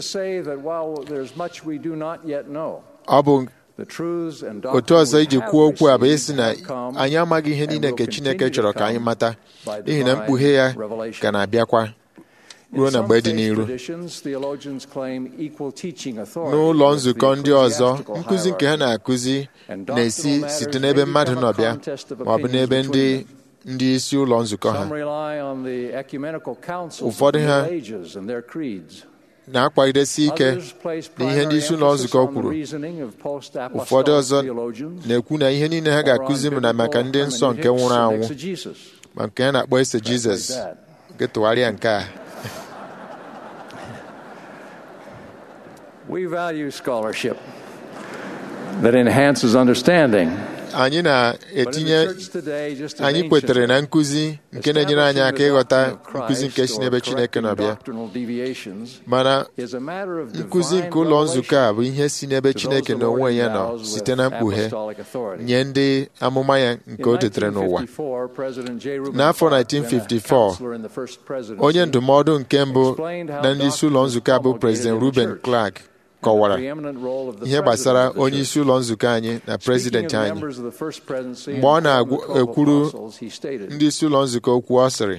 ọ bụ otu ọzọ iji kwuo okwu a bụ isi na anyị amaghị ihe niile nke Chineke chọrọ ka anyị mata n'ihi na mkpughe ya ka na-abịakwa ruo na mgbe dị n'iru n'ụlọ nzukọ ndị ọzọ nkụzi nke ha na-akụzi na-esi site n'ebe mmadụ nọ bịa ma ọ bụ n'ebe ndị ndị isi ụlọ nzukọ ha ụfọdụ ha na-akwagidesi ike na ihe ndị isi ụlọ nzukọ kwuru ụfọdụ ọzọ na-ekwu na ihe niile ha ga-akụzi m na maka ndị nsọ nke nwụrụ anwụ ma nke ha na-akpọ ese Jizọs nke tụgharịa nke a We value scholarship that enhances understanding. anyị na-etinye anyị kwetere na nkụzi nke na-enyere anyị aka ịghọta nkụzi nke si n'ebe Chineke nọ bịa mana nkụzi nke ụlọ nzukọ a bụ ihe si n'ebe Chineke na onwe ya nọ site na mkpughe nye ndị amụma ya nke o detere n'ụwa n'afọ 1954 onye ndụmọdụ nke mbụ na ndị isi ụlọ nzukọ a bụ President Ruben Clark kọwara ihe gbasara onye isi ụlọ nzukọ anyị na prezidenti anyị mgbe ọ na-ekwuru ndị isi ụlọ nzukọ okwu ọ sịrị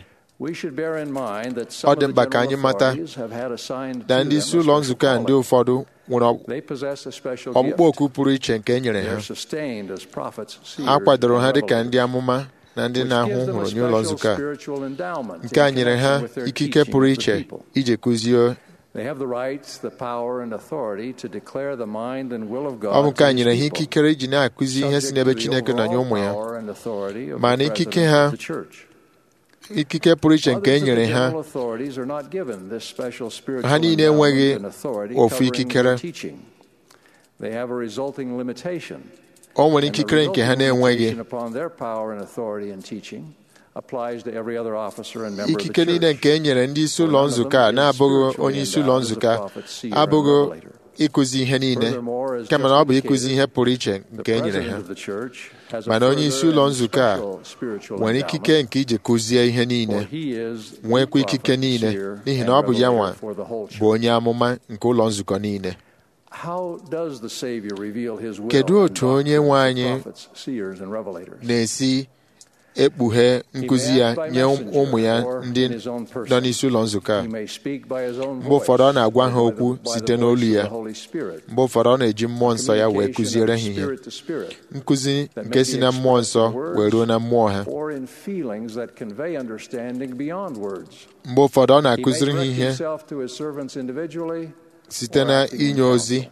ọ dị mkpa ka anyị mata na ndị isi ụlọ nzukọ a ndị ụfọdụ nwere ọkpụkpọ oku pụrụ iche nke e nyere ha a kwadoro ha dịka ndị amụma na ndị na-ahụ hụrụ nye ụlọ nzukọ a nke a nyere ha ikike pụrụ iche iji kụzie ọ bụ nke a nyere ha ikikere iji na-akụzi ihe si n'ebe Chineke nọ nye ụmụ ya mana ikike ha ikike pụrụ iche nke e nyere ha ha niile enweghị ofu ikikere They have a resulting limitation. o nwere And the ikikere nke ha resulting na-enweghị limitation upon their power and authority in teaching applies to every other officer and member of the ikike niile church. nke e nyere ndị isi ụlọ nzukọ a na-abụghị onye isi ụlọ nzukọ a abụghị ịkụzi ihe niile kama na ọ bụ ịkụzi ihe pụrụ iche nke e nyere ha President of the church has a mana onye isi further ụlọ and nzukọ a special spiritual nwere endowment, ikike nke iji kụzie ihe niile for he is the nwekwa ikike prophet, niile seer, n'ihi and na ọ bụ ya nwa revelator for the whole church. bụ onye amụma nke ụlọ nzukọ niile How does the Savior reveal his will Kedu and otu onye doctrine nwe to anyị prophets, seers, and revelators? na-esi ekpughe nkụzi ya nye ụmụ ya ndị nọ n'isi ụlọ nzukọ a He may speak by his own mgbe ụfọdụ ọ na-agwa ha voice, okwu by the site voice n'olu of ya the Holy Spirit. mgbe ụfọdụ ọ na-eji mmụọ nsọ ya wee Communication kụziere of ha ihe spirit to spirit nkụzi that nke may si be na mmụọ expressed nsọ in words wee ruo na mmụọ ha or in feelings that convey understanding beyond words. mgbe ụfọdụ ọ He may na-akụziri ha direct ihe himself to his servants individually site na inye ozi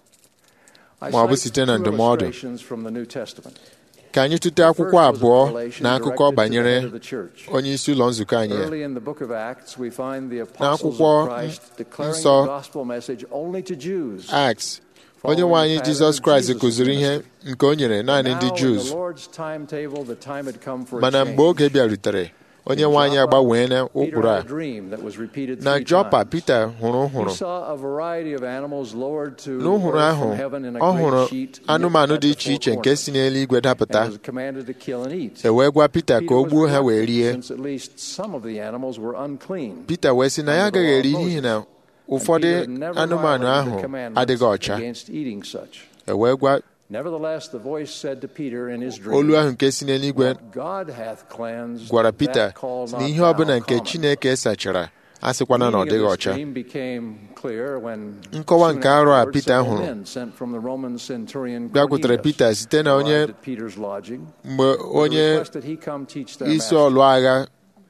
I ma ọ bụ cite site na two ndụmọdụ illustrations from the New Testament. ka anyị tụte akwụkwọ abụọ na akụkọ banyere onye isi ụlọ nzukọ anyị a. Early in the book of Acts, we find the apostles N'akwụkwọ of Christ declaring nsọ the gospel message only to Jews. Acts onye nwe anyị Jizọs Kraịst kụziri ihe nke o nyere naanị ndị Now, in Jews the Lord's timetable, the time had come for a mana change. mgbe oge bịarutere onye nwe anyị agbanwee na Peter ụkpụrụ had a a dream that was repeated na three Jọpa times. Pita hụrụ He hụrụ saw a variety of animals lowered to n'ụhụrụ earth ahụ from heaven in a ọ great hụrụ sheet knit anụmanụ at dị the iche four iche nke corners, si n'eluigwe dapụta and was commanded to kill and eat. e wee gwa Pita ka Peter o was gbuo ha wee reluctant, rie since at least some of the animals were unclean. Pita wee sị na ya agaghị eri n'ihi na And ụfọdụ Peter had never anụmanụ violated ahụ the commandments adịghị ọcha against eating such. e wee gwa Nevertheless, the voice said to Peter in his dream, olu ahụ nke si n'eluigwe What God hath cleansed, gwara Pita that call na not ihe thou ọbụla nke common. Chineke sachara asịkwana na ọ Meaning dịghị of this ọcha dream became clear when Nkọwa soon nke arọ a afterwards Pita several hụrụ men sent from the Roman centurion bịakwutere Cornelius Pita site na onye arrived at Peter's lodging mgbe with a onye request that he come teach their isi master. ọlụ agha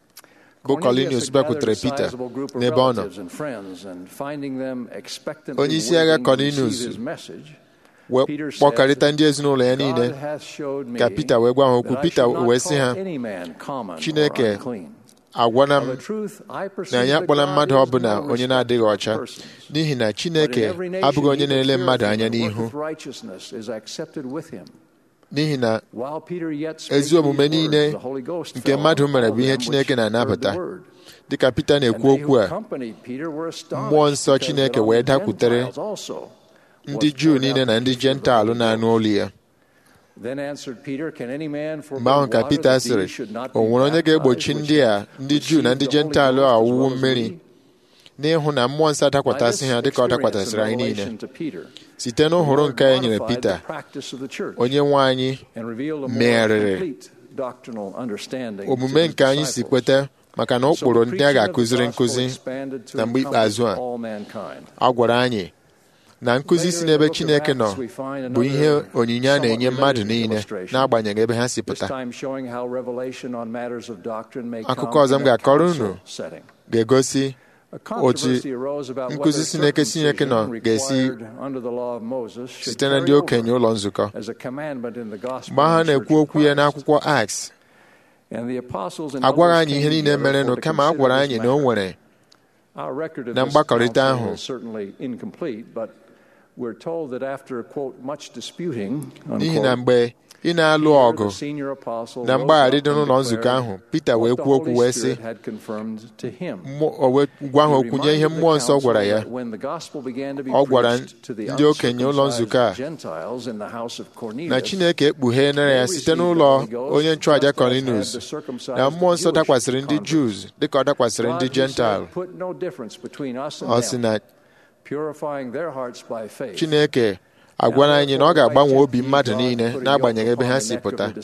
bụ Cornelius Colinius had gathered bịakwutere a Pita sizable group of n'ebe ọ nọ relatives and friends, and finding them expectantly Onye isi agha waiting to Cornelius receive his message, wee Peter said, kpọkarịta ndị ezinụlọ ya niile God hath showed me ka Pita wee gwa ha okwu that I Pita should not wee sị ha call any man common or Chineke unclean. agwana Of m a truth, I na perceive anyị that akpọla God mmadụ is ọbụla no onye na-adịghị respecter of ọcha persons. n'ihi na But in Chineke every nation abụghị onye he that na-ele mmadụ feareth anya him and n'ihu worketh righteousness is accepted with him. n'ihi na While Peter yet spake ezi omume these words, niile the Holy Ghost nke fell mmadụ on mere all bụ ihe them Chineke which heard na-anabata the word. dịka Pita And na-ekwu they okwu who a accompanied Peter were astonished mmụọ nsọ because Chineke that on wee the dakwutere Gentiles also ndị was Juu poured niile out na the ndị teaching of the jentalụ Holy na-anụ Ghost. olu ya Then answered Peter, Can any man forbid mgbe ahụ ka water Pita that sịrị these should not be o nwere onye ga-egbochi baptized, ndị a which ndị Juu na ndị received the Holy jentalụ a Ghost as ọwụwụ well as mmiri we? n'ịhụ na mmụọ nsọ By adakwasị this ha dịka ọ experience dakwasịrị and anyị niile revelation to Peter, site the n'ụhụrụ Lord nke e nyere modified Pita the practice of the church onye nwe anyị and revealed a more megharịrị complete doctrinal understanding to omume his nke anyị si disciples. kweta maka na So ụkpụrụ the ndị a preaching of the ga-akụziri gospel nkụzi expanded to na mgbe ikpeazụ a encompass all mankind. a gwara anyị na nkụzi si n'ebe Chineke nọ bụ ihe onyinye a na-enye mmadụ niile n'agbanyeghị ebe ha si This pụta time showing how revelation on matters of doctrine may Akụkọ come ọzọ m in a ga-akọrọ council unu setting. ga-egosi A otu controversy arose about nkụzi whether si n'eke Chineke nọ circumcision ga-esi required under the law of Moses should site na ndị carry okenye over ụlọ nzukọ as a commandment in the gospel mgbe ha of the na-ekwu Church of okwu ya Christ. n'akwụkwọ Acts And the apostles and agwaghị elders anyị ihe came niile together merenụ for to kama a consider gwara this anyị na o matter. nwere Our record of na this mgbakọrịta council ahụ is certainly incomplete, but we're told that after, quote, much disputing, n'ihi na unquote, mgbe ị na-alụ Peter, ọgụ the senior apostle, na rose mgbagharị up dị and n'ụlọ nzukọ declared ahụ Pita wee what the kwuo okwu Holy wee sị Spirit had confirmed to him. mmụọ- o wee gwa ha He okwu nye ihe reminded the mmụọ nsọ council gwara ya that when the gospel began to be Ọ gwara preached to the ndị okenye ụlọ nzukọ a uncircumcised Gentiles in the house of na Cornelius, Chineke ekpugheela ya site n'ụlọ onye nchụàja Cornelius na mmụọ nsọ dakwasịrị ndị Jews dịka ọ dakwasịrị ndị God, he Jental said, put no difference between us and ọ sị them, na purifying their hearts by faith. Chineke agwara anyị na ọ ga-agbanwe obi mmadụ niile n'agbanyeghị ebe ha si pụta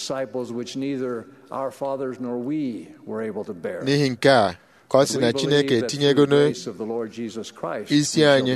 n'ihi nke a ka ọ sị na Chineke etinyego n'isi anyị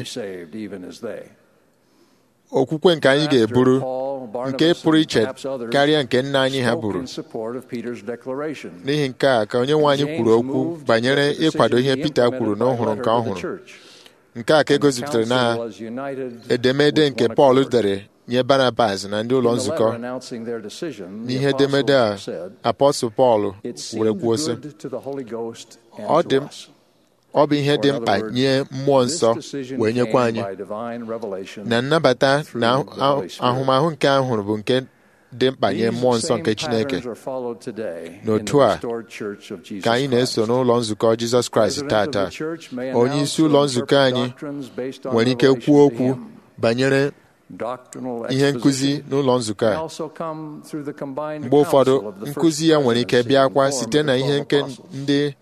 okwukwe nke anyị ga-eburu nke pụrụ iche karịa nke nna anyị ha buru n'ihi nke a ka onye nwe anyị kwuru okwu banyere ịkwado ihe Pita kwuru n'ọhụrụ nke ọhụrụ nke a ka e gosipụtara na edemede nke Pọl dere nye Barnabas na ndị ụlọ nzukọ n'ihe edemede a apọstụl Pọl were kwuo sị ọ dị ọ bụ ihe dị Or in mkpa other words, nye mmụọ this nsọ decision wee nyekwa came anyị by divine revelation na nnabata through na the Holy Spirit. ahụmahụ nke a hụrụ bụ nke dị mkpa nye These mmụọ nsọ same nke Chineke patterns are followed today in n'otu the a restored church of Jesus ka anyị na-eso Christ. n'ụlọ nzukọ Jizọs Kraịst President of tata the church may onye announce isi or ụlọ nzukọ interpret anyị doctrines based on nwere ike revelation kwuo to okwu him. banyere Doctrinal ihe nkụzi exposition n'ụlọ nzukọ may a also come through the combined mgbe ụfọdụ counsel of the first nkụzi ya nwere ike presidency bịakwa in the form site of na the ihe 12 nke apostles. ndị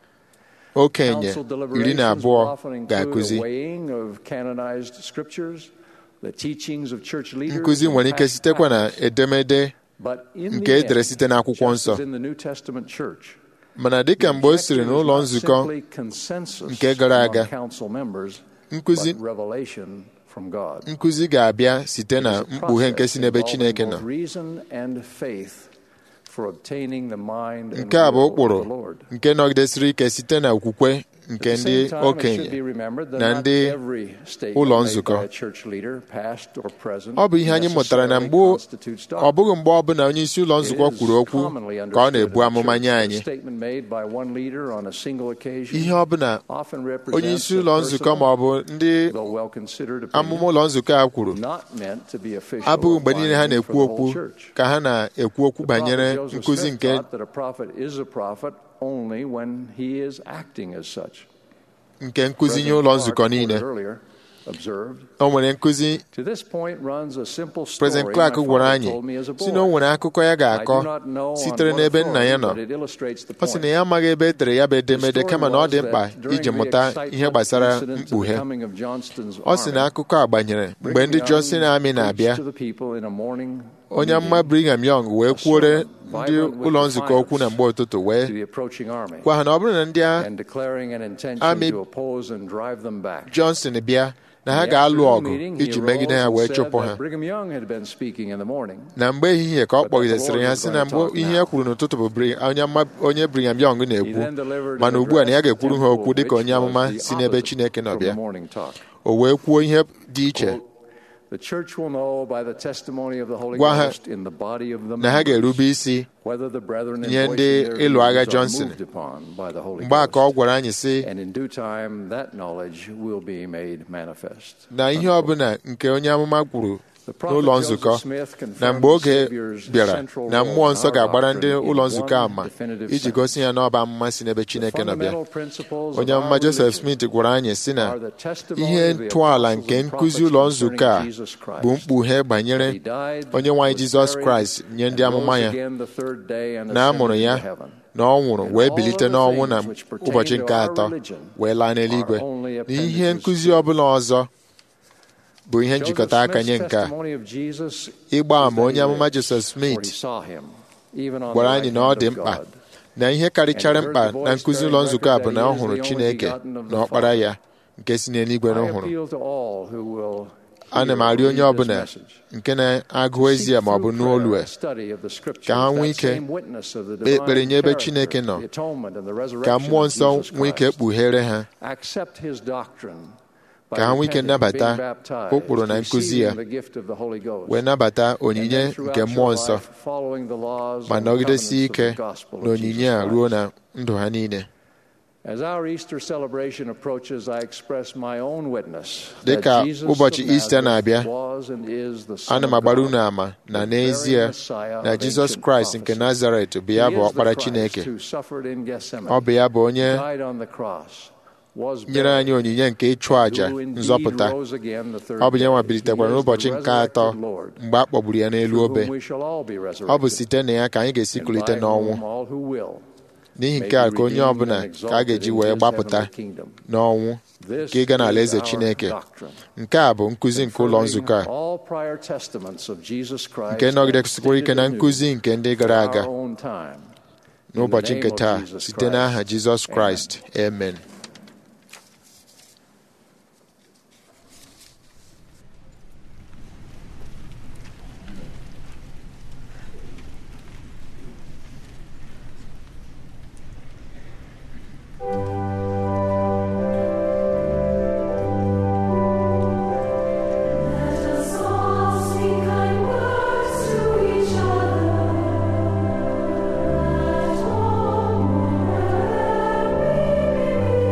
okenye Council iri na deliberations abụọ will often include ga-akụzi a weighing of canonized scriptures, the teachings of church leaders, nkụzi and nwere ike past sitekwa na practice. edemede But in nke the edere end, site n'akwụkwọ just nsọ as in the New Testament church, mana dịka mgbe o siri n'ụlọ nzukọ Simply consensus nke gara aga, among council members, nkụzi but revelation from God. nkụzi ga-abịa site na It is a mkpughe nke si n'ebe process Chineke involving nọ both reason and faith for obtaining the mind and nke a bụ will of ụkpụrụ the Lord. nke nọgidesịrị ike site na okwukwe nke At the ndị same time, it should okenye be remembered that na not ndị every statement ụlọ made nzukọ by a church leader, past or present, ọ bụ ihe anyị mụtara na mgbe necessarily constitutes ọ doctrine. bụghị mgbe ọbụla onye isi ụlọ nzukọ It is kwuru okwu commonly ka ọ understood na-ebu in the amụma church nye that a anyị statement made by one leader on a single occasion ihe ọbụla often onye represents isi a ụlọ nzukọ ma ọ bụ ndị though well-considered amụma opinion, ụlọ nzukọ a kwuru not meant to be official abụghị or mgbe niile ha binding for na-ekwu the okwu whole church. ka ha na-ekwu okwu The banyere prophet Joseph nkụzi Smith nke taught that a prophet is a prophet only when he is acting as such. nke nkụzi nye President ụlọ Clark, nzukọ quoted niile earlier, observed, o nwere nkụzi To this point runs a simple story President Clark my gwara father anyị told me as a si na o boy. nwere akụkọ ya I ga-akọ do not know on sitere what n'ebe nna ya authority, nọ but it illustrates the ọ sị na point. ya amaghị ebe e tere ya bụ edemede The kama na ọ dị story mkpa was that during iji the mụta excitement ihe gbasara incident to the mkpughe coming of Johnston's ọ sị na army, akụkọ a gbanyere mgbe Brigham ndị Young Johnson Army na-abịa preached to the people in a morning onye amụma meeting Brigham Young wee kwuore ndị vibrant with ụlọ nzukọ okwu na mgbe ụtụtụ to wee the approaching army gwa ha na ọ bụrụ na ndị a and declaring an intention Army to oppose and drive them back. Johnson bịa na ha In the ga-alụ afternoon ọgụ meeting, he iji arose megide ha and wee said chụpụ that ha Brigham Young had been speaking in the morning. na mgbe ehihie ka ọ But that the kpọgidesịrị Lord ha was si going na to mgbe talk ihe now. ya kwuru n'ụtụtụ bụ Bri- onye ama- onye Brigham Young He na-ekwu then delivered mana an ugbu a na ya address ga-ekwuru ha to okwu the dịka onye temple, amụma which was si the n'ebe opposite Chineke nọ from bịa the morning talk. o wee kwuo ihe dị iche Quote, The church will know by the testimony of the Holy Gwa ha Ghost in the body of the na ha members ga-erube isi whether the brethren in nye voicing ndị their ịlụ agha views are Johnson moved upon by the Holy mgbe a ka ọ Ghost. gwara anyị sị And in due time, that knowledge will be made manifest. na ihe ọbụla nke onye amụma kwuru The prophet n'ụlọ Joseph nzukọ Smith na confirmed mgbe oge the Savior's bịara central na role mmụọ in nsọ our ga-agbara ndị doctrine in ụlọ nzukọ one ama definitive iji sense. gosi ya na ọba amụma si n'ebe The Chineke nọ bịa fundamental principles onye of amụma our Joseph religion Smith gwara anyị sị na are the testimony ihe of the ntọala apostles nke and nkụzi prophets ụlọ nzukọ a concerning Jesus Christ. bụ mkpughe banyere He died, onye nwaanyị was Jizọs buried, Kraịst nye ndị and amụma rose ya again the third day and na a mụrụ ascended ya into heaven. na ọ nwụrụ And wee all bilite other n'ọnwụ na things which pertain ụbọchị to nke our atọ religion wee laa n'eluigwe are only na ihe appendages nkụzi to it. ọbụla ọzọ bụ ihe Joseph njikọta aka nye Smith's nke a testimony of Jesus ịgba is ama that onye he amụma lives, Joseph for he Smith saw him, even on gwara the anyị right na ọ hand dị of mkpa God. na ihe karịchara And he mkpa heard the na voice nkụzi bearing ụlọ nzukọ a record bụ na that ọ he is hụrụ the only Chineke begotten of the na ọkpara Father. ya nke si n'eluigwe na I ọ hụrụ appeal to all who will ana m hear or arịọ onye read this ọbụla message. nke na-agụ ezi ya ma ọ bụ n'olu a ka ha nwee ike kpee ekpere nye ebe Chineke nọ ka mmụọ nsọ nwee ike kpughere ha ka ha nwee ike nnabata ụkpụrụ na nkụzi ya wee nabata onyinye nke mmụọ nsọ ma nọgidesie ike na onyinye a ruo na ndụ ha niile dị ka ụbọchị Ista na-abịa ana m agbara unu ama na n'ezie na Jizọs Kraịst nke Nazaret bụ ya bụ ọkpara Chineke ọ bụ ya bụ onye nyere anyị onyinye nke ịchụ àjà nzọpụta ọ bụ ya nwa bilitekwara n'ụbọchị nke atọ mgbe a kpọgburu ya n'elu obe ọ bụ site na ya ka anyị ga-esi kulite n'ọnwụ n'ihi nke a ka onye ọbụla ka a ga-eji wee gbapụta n'ọnwụ ka ịga n'ala eze Chineke nke a bụ nkụzi nke ụlọ nzukọ a nke nọgidesikwara ike na nkụzi nke ndị gara aga n'ụbọchị nke taa site n'aha Jizọs Kraịst amen Thank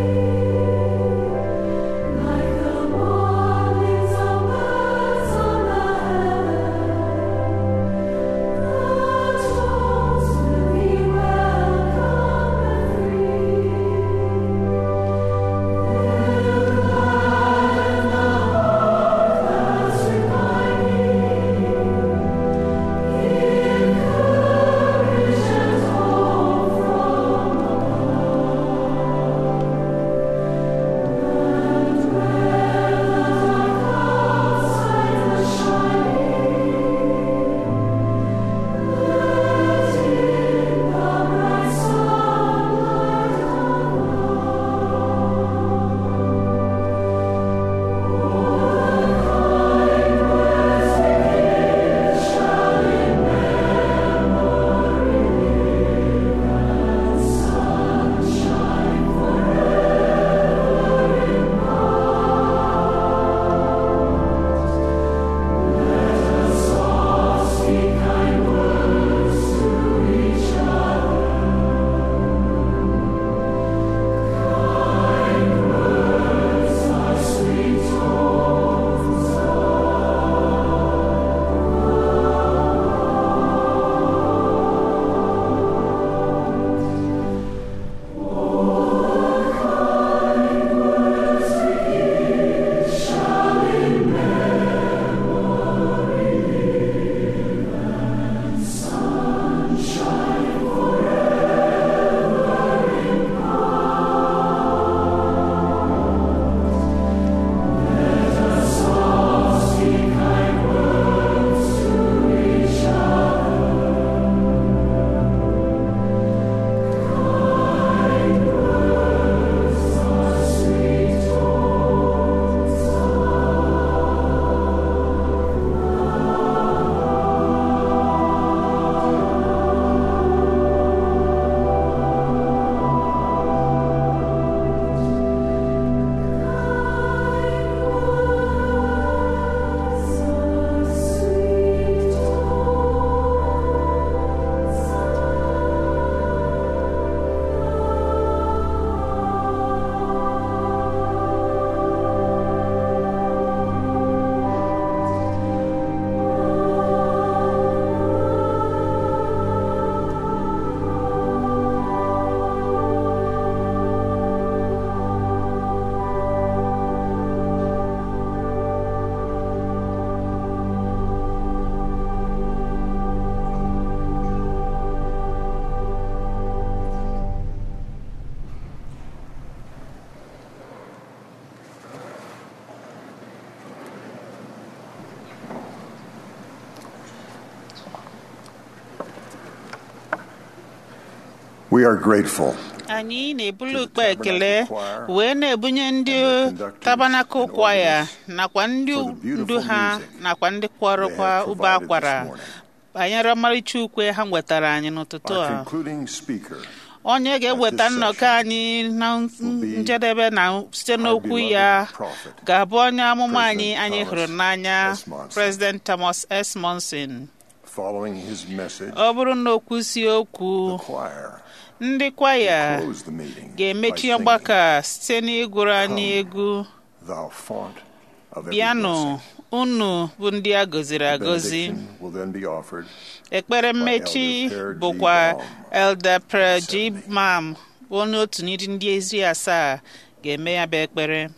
We are grateful anyị na-ebulu ukpe ekele wee na-ebunye ndị tabanakụl kwaya nakwa ndị ndu ha nakwa ndị kwọrọkwa ube akwara banyere ọmarịcha ukwe ha nwetara anyị n'ụtụtụ Our a concluding speaker onye ga-eweta nnọkọ anyị na njedebe na site n'okwu ya ga-abụ onye amụma anyị anyị hụrụ n'anya President Thomas S. Monson following his message ọ bụrụ na o kwusie okwu choir ndị kwaya closed the meeting ga-emechi by ọgbakọ a site n'ịgụrụ anyị egwu thou font of every bịanụ blessing. unu bụ ndị a gọziri agọzi Benediction will then be offered ekpere mmechi Elder Prayer G. bụkwa Baum. Elder Prayer G. Mam onye otu n'iri ndị ezi asaa ga-eme ya bụ ekpere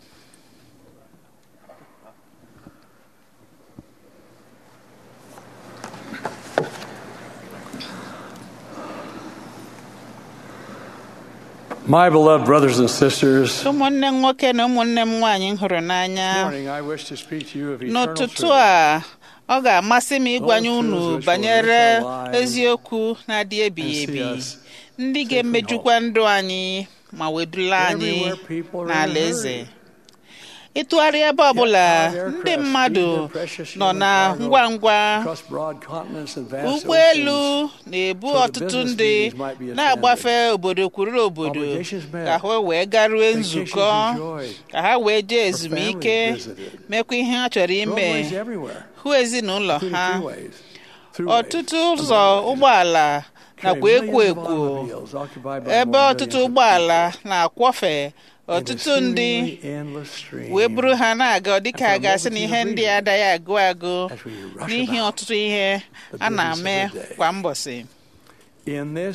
My beloved brothers and sisters, ụmụnne m nwoke na ụmụnne m nwaanyị m hụrụ n'anya this morning I wish to speak to you of eternal n'ụtụtụ truth. a ọ ga-amasị m ịgwanye Those unu truths which will banyere enrich our lives eziokwu na-adị ebighị and see ebi us ndị ga-emejukwa ndụ anyị ma wedula anyị Everywhere people are in a n'ala eze hurry. ịtụgharị ebe ọbụla Yet our ndị aircraft mmadụ speed their precious nọ human na cargo ngwa ngwa across broad continents and vast ụgbọelu oceans. na-ebu so the ọtụtụ business ndị meetings might be attended. na-agbafe obodo kwuru obodo Obligations met. ka ha wee garue Vacations nzukọ enjoyed. ka ha wee jee For ezumike families visited. mekwa ihe ha chọrọ ime Roadways everywhere, hụ ezinụlọ including ha freeways, throughways, ọtụtụ ụzọ ụgbọala nakwa carrying ekwo millions of ekwo automobiles occupied by ebe more ọtụtụ millions of ụgbọala people na-akwọfe in a ọtụtụ ndị seemingly endless stream wee buru ha na-aga dịka a And for a ga-asị na ihe multitude of ndị a adaghị agụ agụ as we rush n'ihi about ọtụtụ ihe the a business of na-eme the day. kwa mbọsị In this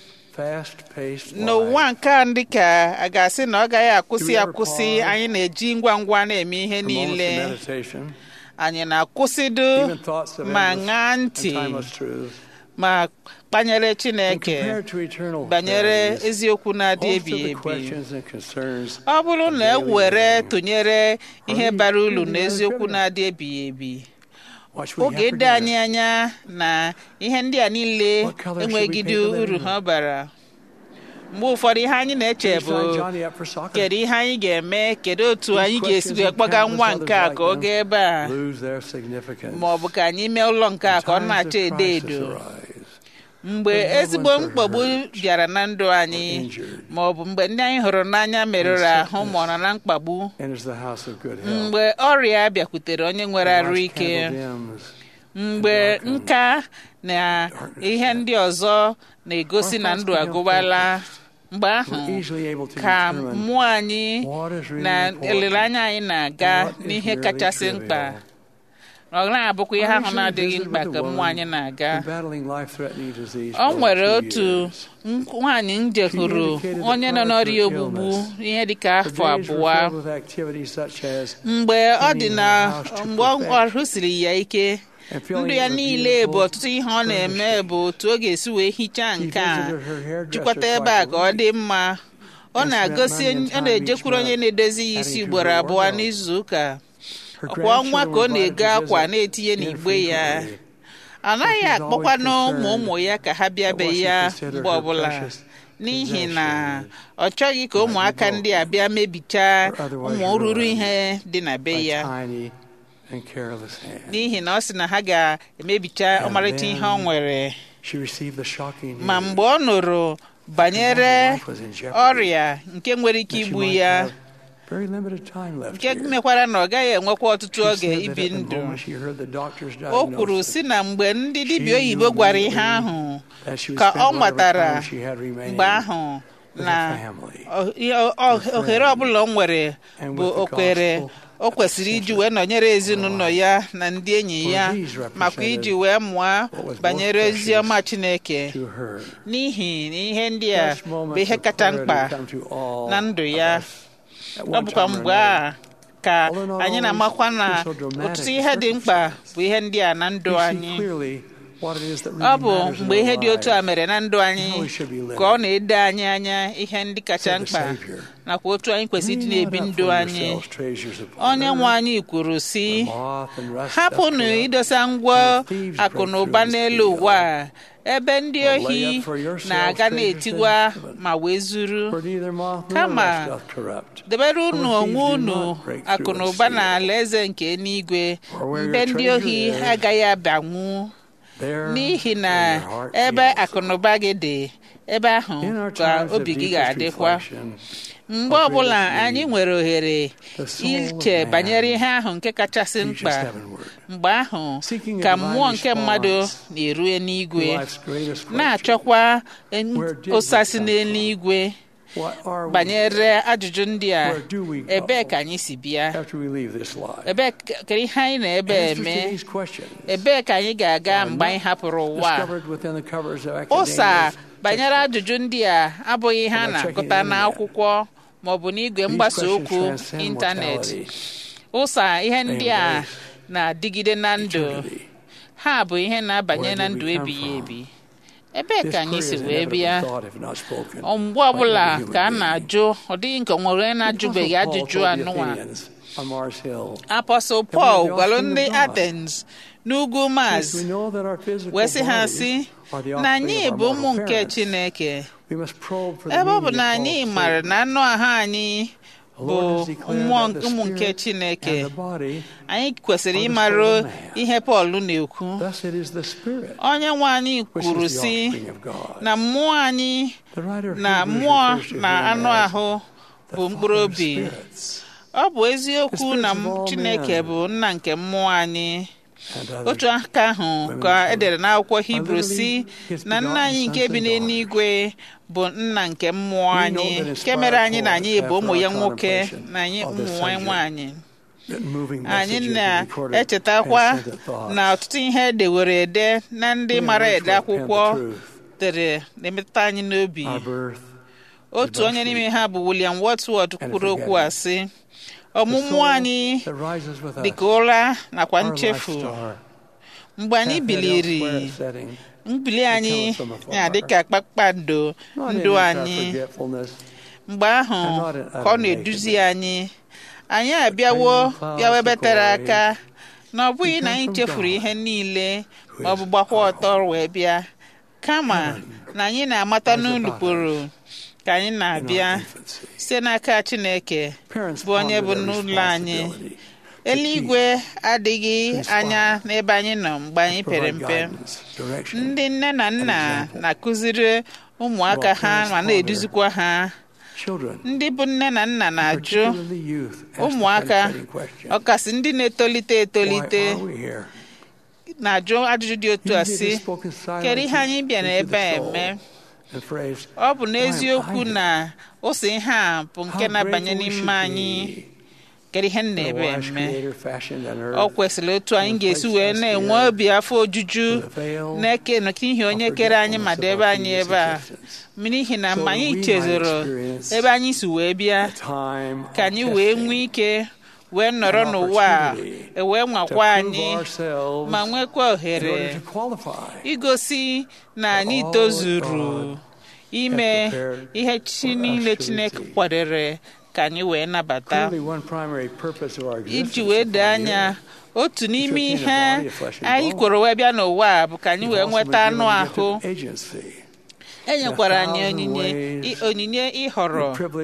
fast-paced n'ụwa life, nke a ndị ka a ga-asị na ọ gaghị akwụsị Do we ever akwụsị pause anyị na-eji ngwa ngwa na-eme ihe for moments niile of meditation, anyị na-akwụsịdo even thoughts of ma endless ṅaa and ntị timeless truths, ma kpanyere and Chineke compared to eternal banyere realities, eziokwu na-adị most of ebighị the ebi questions and concerns ọ bụrụ of na e daily were living tụnyere ihe really bara uru really na rather eziokwu trivial. na-adị ebighị ebi What should we oge have edo for anyị dinner? anya na ihe ndị a niile What color should we enweghịdị paint the living uru room? ha bara mgbe ụfọdụ ihe anyị na-eche Should we bụ sign Johnny up for soccer? kedu ihe anyị ga-eme kedu otu These anyị ga-esi questions wee and kpọga countless nwa others nke a like ka ọ them gaa ebe a lose their significance. ma ọ bụ ka anyị mee ụlọ nke a when ka ọ times na-acha of edo crisis edo arise. mgbe when loved ezigbo ones are mkpagbu hurt bịara na ndụ anyị or injured ma ọ bụ mgbe ndị anyị hụrụ n'anya merụrụ in ahụ ma ọ nọ na mkpagbu enters the house of good health. mgbe ọrịa bịakwutere onye nwere When arụ life's ike candle dims, mgbe nka na ihe ndị ọzọ na-egosi na ndụ agụbala mgbe ahụ we're easily able to ka determine mmụọ anyị what is really na important olileanya anyị na-aga and what is n'ihe merely kachasị mkpa trivial. ọ na-abụkwa ihe I ahụ usually na-adịghị visit mkpa with ka a mmụọ woman anyị na-aga who's battling life-threatening disease ọ for nwere two otu years. nk- nwaanyị m jehụrụ indicated the onye nọ cause of n'ọrịa her ogbugbu illness. ihe dịka Her afọ days were abụọ filled with activities such as mgbe ọ dị cleaning na her house to mgbe ọ- perfection ọrụ siri ya ike and filling ndụ it ya with niile bụ beautiful ọtụtụ ihe ọ na-eme furnishings. bụ otu ọ ga-esi wee hichaa She nke a visited her hairdresser jikọta twice ebe a a ka ọ week dị mma ọ and na-agosi spent money and ọ time na-ejekwuru each onye month na-edozi ya isi adding to ugboro her abụọ wardrobe. n'izu ụka Her ọkwa ọnwa ka ọ grandchildren were na-ego invited to akwa visit na-etinye n'igbe ya infrequently. anaghị She was akpọkwanụ always ụmụ ụmụ ya ka ha bịa that be what she ya considered mgbe her ọbụla precious n'ihi na possessions ọ chọghị ka ụmụaka ndị a bịa mebichaa or otherwise ụmụ ruru ruined ihe dị na be by ya tiny and careless hands. n'ihi na ọ sị na ha ga-emebicha And ọmarịcha ihe ọ then nwere She received the shocking news ma mgbe ọ nụrụ banyere life was in jeopardy, ọrịa nke nwere ike that she igbu might ya have very limited time left nke here. mekwara na ọ gaghị enwekwa ọtụtụ She oge said that ibi at the ndụ moment she heard the doctor's o kwuru diagnosis, si na mgbe ndị dibịa She oyibo knew gwara ihe immediately ahụ that she would ka spend ọ whatever matara time she had remaining mgbe ahụ with na her family, o- ihe- o- ohere ọbụla o nwere and bụ with the okwere gospel o kwesịrị iji wee nọnyere ezinụlọ ya na ndị enyi ya For these makwa iji represented wee mụọ what was most banyere precious ozi ọma Chineke to her. n'ihi na ihe ndị a Such bụ moments ihe of kacha clarity mkpa come to all na ndụ of ya us at ọ one bụkwa time or mgbe another. a ka Although not anyị always na-amakwa na so dramatic ọtụtụ ihe dị mkpa bụ ihe ndị a na ndụ We see anyị clearly ọ bụ mgbe ihe dị otu a mere na ndụ anyị ka ọ na-edo anyị anya ihe ndị kacha mkpa nakwa otu anyị kwesịrị ịdị na-ebi ndụ anyị onye nwe anyị kwuru si hapụnụ idosa ngwa akụ na ụba n'elu ụwa a ebe ndị ohi na-aga na-etigwa ma wee zuru kama debere unu onwe unu akụ na ụba na ala eze nke eluigwe mbe ndị ohi agaghị abanwu n'ihi na ebe akụ na ụba gị dị ebe ahụ ka obi gị ga-adịkwa mgbe ọbụla anyị nwere ohere iche banyere ihe ahụ nke kachasị mkpa mgbe ahụ ka mmụọ nke mmadụ na-erue n'igwe na-achọkwa ụsasị n'eluigwe banyere ajụjụ ndị a ebee ka anyị si bịa ebee ka ihe anyị na-ebe eme ebee ka anyị ga-aga mgbe anyị hapụrụ ụwa ụsa banyere ajụjụ ndị a abụghị ihe a na-agụta n'akwụkwọ ma ọ bụ n'igwe mgbasa okwu ịntanetị ụsa ihe ndị a na-adịgide na ndụ ha bụ ihe na-abanye na ndụ ebighị ebi ebee ka anyị si wee bịa mgbe ọbụla ka a na-ajụ ọ dịghị nke nwere na-ajụbeghị ajụjụ anụnwa apọstụl pọl gwara ndị atens n'ugwu maz wee sị ha sị na anyị bụ ụmụ nke chineke ebe ọ bụ na anyị maara na anụ ahụ anyị bụ ụmụ nke chineke anyị kwesịrị ịmara ihe pọl na-ekwu onye nwe anyị kwuru sị na mmụọ anyị na mmụọ na anụ ahụ bụ mkpụrụ obi ọ bụ eziokwu na chineke bụ nna nke mmụọ anyị otu aka ahụ ka edere n'akwụkwọ hibru si na nna anyị nke bi n'eluigwe bụ nna nke mmụọ anyị nke mere anyị na anyị bụ ụmụ ya nwoke na anyị ụmụ ya nwaanyị anyị na-echetakwa na ọtụtụ ihe edewere ede na ndị mara ede akwụkwọ dere na-emetụta anyị n'obi otu onye n'ime ha bụ William Wordsworth kwuru okwu a sị ọmụmụ anyị dị ka ụra nakwa nchefu mgbe anyị biliri mbili anyị na-adị ka kpakpando ndụ anyị mgbe ahụ ka ọ na-eduzi anyị anyị abịawo bịawa ebe tere aka na ọ bụghị na anyị chefuru ihe niile ma ọ bụ gbakwa ọtọ wee bịa kama na anyị na-amata n'ụlụkpụrụ ka anyị na-abịa site n'aka Chineke bụ onye bụ n'ụlọ anyị eluigwe adịghị anya n'ebe anyị nọ mgbe anyị pere mpe ndị nne na nna na-akụziri ụmụaka ha ma na-eduzikwa ha ndị bụ nne na nna na-ajụ ụmụaka ọkasị ndị na-etolite etolite na-ajụ ajụjụ dị otu a sị kedu ihe anyị bịara ebe a eme ọ bụ n'eziokwu na ụsọ ihe a bụ nke na-abanye n'ime anyị kedu ihe na-ebe eme ọ kwesịrị otu anyị ga-esi wee na-enwe obi afọ ojuju na-eke n'ihi onye kere anyị ma debe anyị ebe a n'ihi na mgbe anyị chezoro ebe anyị si wee bịa ka anyị wee nwee ike wee nọrọ n'ụwa a wee nwakwa anyị ma nwekwa ohere igosi na anyị tozuru ime ihe chi niile Chineke kwadere ka anyị wee nabata iji wee doo anya otu n'ime ihe anyị kwere wee bịa n'ụwa bụ ka anyị wee nweta anụ ahụ enyekwara anyị onyinye onyinye ịhọrọ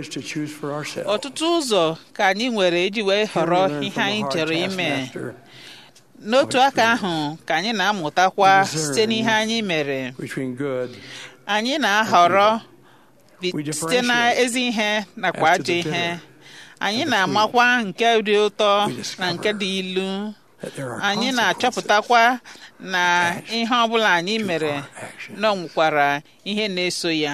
ọtụtụ ụzọ ka anyị nwere iji wee họrọ ihe anyị chọrọ ime n'otu aka ahụ ka anyị na-amụtakwa site n'ihe anyị mere anyị na-ahọrọ site na ezi ihe nakwa ajọ ihe anyị na-amakwa nke dị ụtọ na nke dị ilu anyị na-achọpụtakwa na ihe ọbụla anyị mere na nwekwara ihe na-eso ya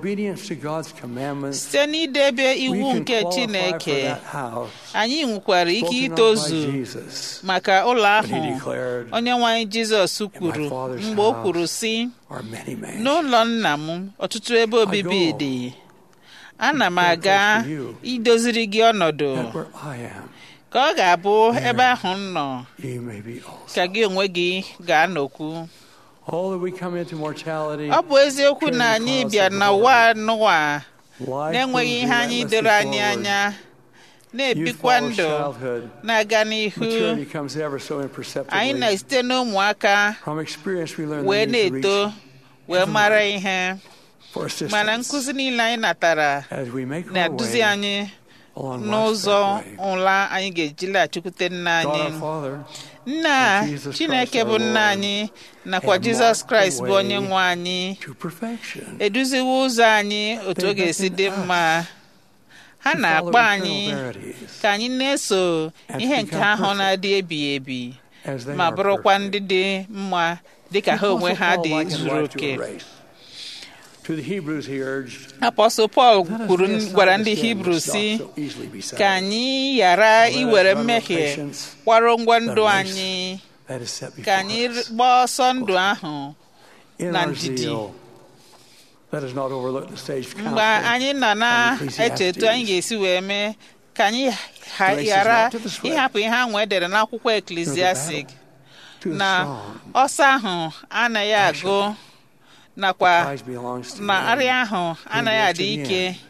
site n'idebe iwu nke Chineke anyị nwekwara ike itozu maka ụlọ ahụ onye nwanyị Jizọs kwuru mgbe o kwuru sị n'ụlọ nna m ọtụtụ ebe obibi dị ana m aga idoziri gị ọnọdụ ka ọ ga-abụ ebe ahụ m nọ ka gị onwe gị ga-anọkwu Oh, that we come into mortality. ọ bụ eziokwu na anyị bịa n'ụwa n'ụwa na-enweghị ihe anyị doro anyị anya na-ebikwa ndụ na-aga n'ihu Maturity comes ever so imperceptibly. anyị na-esite n'ụmụaka From experience, we learn the wee need to na-eto reach wee mara ihe for assistance mana nkụzi niile anyị natara as we make our na-eduzi way anyị along life's n'ụzọ pathway. ụla anyị ga-eji laghachikwute nna God anyị our Father, nna and Jesus chineke Christ bụ our nna Lord, anyị nakwa have jizọs marked the kraịst bụ way onye nwe anyị to perfection. eduziwo ụzọ anyị otu ọ They ga-esi beckon dị us mma ha to na-akpọ follow anyị eternal verities ka anyị na-eso and ihe to nke become ahụ perfect na-adị ebighị ebi as they ma are bụrụkwa perfect. ndị dị mma dịka ha The onwe Apostle ha Paul dị likened zuru life to oke a race. To the Hebrews, he urged, apọstụl pọl "Let us kwuru lay aside gwara the ndị sin hibru which si doth so easily beset ka us, anyị ghara and let us iwere run with mmehie patience kwaro ngwa the ndụ race anyị that is set ka before anyị us. gbaa ọsọ ndụ ahụ In na our ndidi. zeal, let us not overlook the stage of mgbe counseling anyị nọ and na-eche etu anyị Ecclesiastes. ga-esi wee mee ka anyị ha- The race is ghara not to the swift, ịhapụ ihe ahụ edere n'akwụkwọ eklesiastik to the na strong. ọsọ ahụ anaghị agụ nakwa Prize belongs to na them arịa ahụ who anaghị endures to adị the ike end.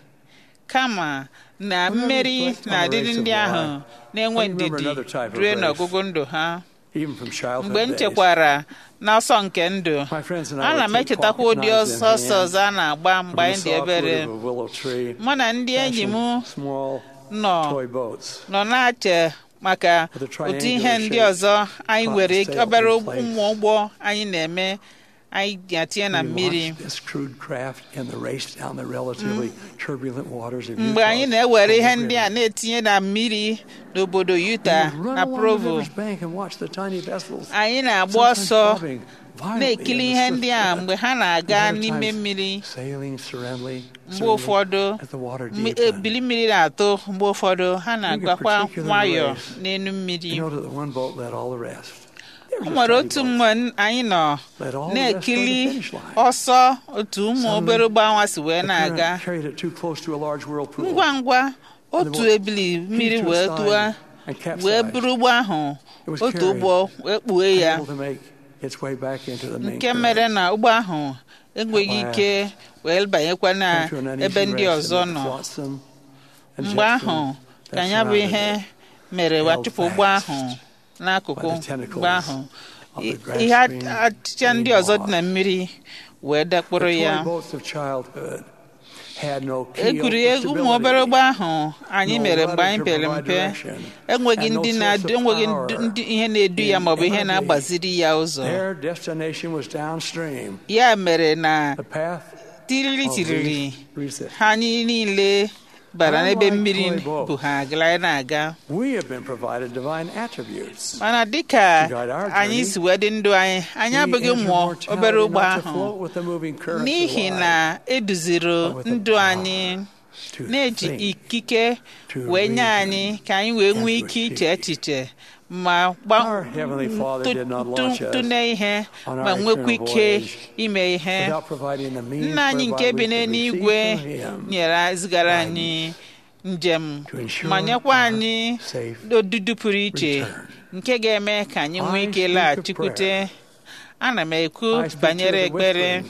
kama na Whenever mmeri we reflect on na the adịdị race of ndị ahụ life, na-enwe I remember ndidi another type of rue race. n'ọgụgụ ndụ ha even from childhood mgbe m days. chekwara n'ọsọ nke ndụ My friends and I ana would m take echetakwa pocket ụdị knives in ọsọ ọsọ hand ọzọ a na-agba mgbe from the anyị dị saw obere fruit of a willow tree, mụ na ndị enyi m fashion small nọ toy boats nọ na-ache maka with a otu ihe triangular ndị shape, ọzọ anyị cotton nwere sails obere in place. ụmụ ụgbọ anyị na-eme anyị ga-atinye na We mmiri launched this crude craft in the race down the relatively turbulent waters of mgbe anyị Utah's na-ewere ihe Cold ndị a River. na-etinye na mmiri n'obodo Utah We would run na along the Provo river's bank and watch the tiny vessels, anyị na-agba sometimes ọsọ bobbing violently na-ekiri in the ihe swift ndị a current, mgbe ha and na-aga other n'ime times mmiri sailing serenely, mgbe serenely ụfọdụ as the water mmi- deepened. ebili mmiri na-atụ mgbe ụfọdụ ha na-agakwa particular nwayọọ race, n'elu mmiri You know that the one boat led all the rest. They were o just nwere tiny otu boats. mgbe anyị nọ Led all the rest toward the na-ekili finish line. ọsọ otu ụmụ Suddenly, obere ụgbọanwa si wee The current na-aga carried it too close to a large whirlpool. ngwa ngwa And the otu boat ebili mmiri heaved to wee its tụọ side and capsized. wee buru ụgbọ ahụ It was otu carried, ụgbọ wee kpuo ya unable to make its way back into the main nke current. mere na ụgbọ ahụ enweghị At ike wee banyekwa na Came to an uneasy ebe ndị rest ọzọ amid nọ flotsam and mgbe jetsam ahụ that ka ya bụ surrounded ihe it. mere wee held chụpụ ụgbọ fast ahụ n'akụkụ by the tentacles mgbe ahụ of the I- grass ihe green achịcha ndị green ọzọ dị moss. na mmiri wee dakpụrụ The ya toy boats of childhood had no keel egwuregwu for ụmụ obere stability. ụgbọ ahụ anyị No mere rudder mgbe anyị to pere provide mpe direction, enweghị and no ndị source na-adị of enweghị power ndị- ndị ihe na-edu ya in maọbụ ihe any na-agbaziri ya ụzọ Their destination was downstream. ya mere na The path tiriri of tiriri least resistance. ha anyị niile bara n'ebe Unlike mmiri toy boats. bụ ha agala na-aga We have been provided divine attributes. mana dịka To guide our anyị journey, si wee dị ndụ anyị anyị We abụghị enter ụmụ mortality obere ụgbọ not to ahụ float with the moving currents of n'ihi life, na eduziri but with the ndụ power anyị to na-eji think, ikike to wee nye reason, anyị ka anyị wee and nwee to ike iche achieve. echiche ma gba- Our Heavenly Father did not tụ- launch us tụne ihe on ma our nwekwa eternal ike voyage ime ihe without providing the means nna anyị nke whereby bi we could n'eluigwe receive from Him nyere zigara anyị njem to ensure ma nyekwa our anyị safe odudu pụrụ iche return. nke ga-eme ka anyị nwee I ike speak of laghachikwute ana m ekwu I speak to banyere the ekpere whisperings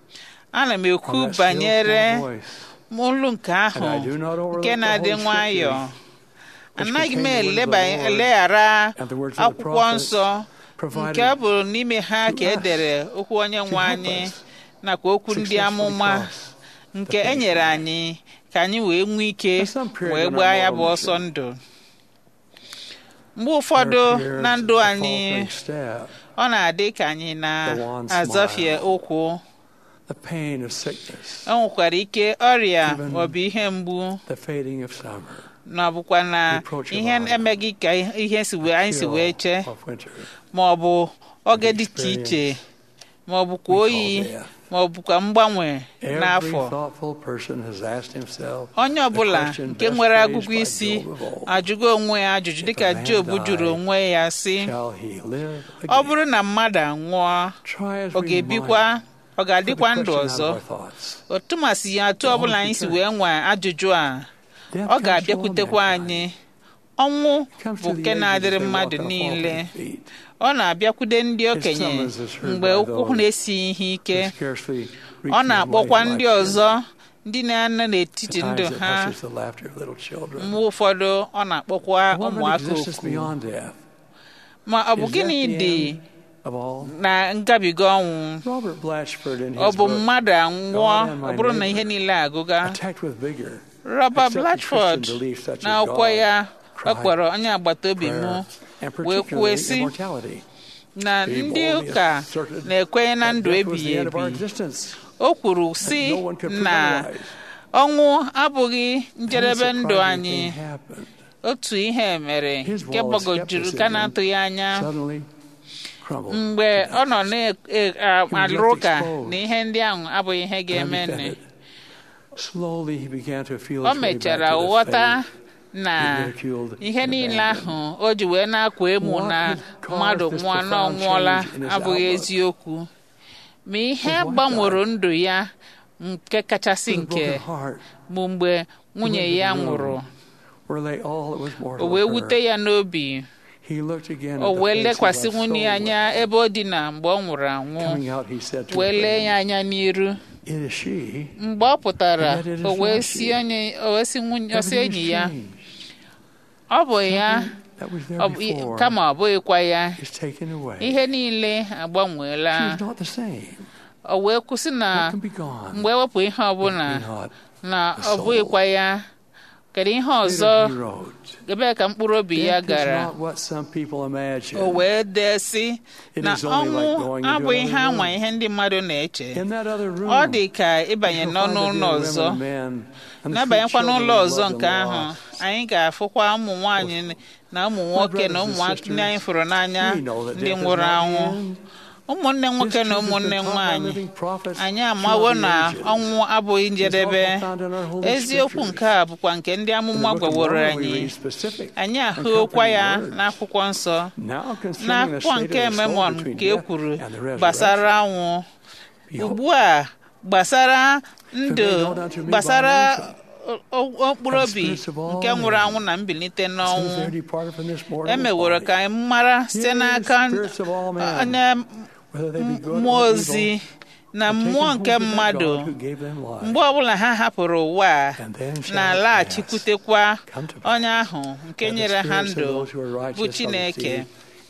ana m ekwu of that still banyere small voice. olu nke ahụ And I do not overlook nke the na-adị Holy nwayọọ Scriptures, which anaghị m contain the words of the eleba Lord eleghara and the words of the akwụkwọ prophets nsọ provided nke ọ bụ n'ime ha ka to e us dere okwu onye to nwe help anyị us nakwa okwu ndị successfully amụma cross nke the e nyere finish anyị ka anyị wee nwee ike There's some period wee in our gbaa ya bụ mortal ọsọ mission. ndụ mgbe ụfọdụ There appears na ndụ a anyị faltering step, ọ na-adị ka anyị The one na-azọfie smile. ụkwụ the pain of sickness, o nwekwara ike ọrịa Even maọbụ ihe mgbu the fading of summer, na ọ bụkwa na Reproach of ihe honor. emeghị ka ihe si wee anyị si chill wee chee of winter. ma ọ bụ oge dị iche experience iche ma ọ bụkwa we oyi call death. ma ọ bụkwa mgbanwe Every n'afọ thoughtful person has asked himself onye the ọbụla question nke best nwere phrased agụgụ by isi Job of old. ajụgo onwe ya ajụjụ If dịka a man Job die, jụrụ onwe ya sị Shall he live ọ again? bụrụ na mmadụ anwụọ Try as ọ we ga-ebikwa might, ọ put the ga-adịkwa ndụ question out ọzọ of our thoughts. otumasị ya atụ ọbụla anyị si wee nwee ajụjụ a Death ọ comes to all ga-abịakwutekwa mankind. anyị ọnwụ bụ nke na-adịrị mmadụ niile ọ na-abịakwude ndị okenye mgbe ụkwụ na-esighị ihe ike ọ na-akpọkwa ndị ọzọ ndị na-anọ n'etiti ndụ ha mgbe ụfọdụ ọ na-akpọkwa ụmụaka oku ma ọ bụ gịnị dị na ngabiga ọnwụ ọ bụ mmadụ anwụọ ọ bụrụ na ihe niile agụga Robert Blatchford na akwụkwọ ya ọ kpọrọ onye agbata obi m wee kwuo sị na ndị ụka na-ekwenye na ndụ ebighị ebi o kwuru sị na ọnwụ abụghị njedebe ndụ anyị otu ihe mere nke gbagojuru ka na-atụghị anya mgbe ọ nọ na-alụ ụka na ihe ndị ahụ abụghị ihe ga-eme o mechara ghọta na ihe niile ahụ o ji wee na-akwa emu na mmadụ nwụọ na ọnwụọla abụghị eziokwu ma ihe gbanwere ndụ ya nke kachasị nke bụ mgbe nwunye ya nwụrụ o wee wute ya n'obi o wee lekwasị nwunye ya anya ebe ọ dị na mgbe ọ nwụrụ anwụ wee lee ya anya n'iru mgbe ọ pụtara o wee si enyi ya ọ bụ ya kama ọ bụghịkwa ya ihe niile agbanweela o wee kwụsị na mgbe ewepụ ihe ọbụla na ọ bụghịkwa ya kedu ihe ọzọ ebe ka mkpụrụ obi ya gara o wee dee sị na ọnwụ abụghị ihe anwa ihe ndị mmadụ na-eche ọ dị ka ịbanye n'ọnụ ụlọ ọzọ na-abanyekwa n'ụlọ ọzọ nke ahụ anyị ga-afụkwa ụmụ nwanyị na ụmụ nwoke na ụmụnne anyị fụrụ n'anya ndị nwụrụ anwụ ụmụnne nwoke na ụmụnne nwanyị anyị amawo na ọnwụ abụghị njedebe eziokwu nke a bụkwa nke ndị amụma gwaworo anyị anyị ahụokwa ya n'akwụkwọ nsọ n'akwụkwọ nke memon ka e kwuru gbasara anwụ ugbu a gbasara ndụ gbasara mkpụrụ obi nke nwụrụ anwụ na mbilite n'ọnwụ emeworo ka anyị mara site n'aka onye mmụọ ozi na mmụọ nke mmadụ mgbe ọbụla ha hapụrụ ụwa na-alaghachikwutekwa onye ahụ nke nyere ha ndụ bụ Chineke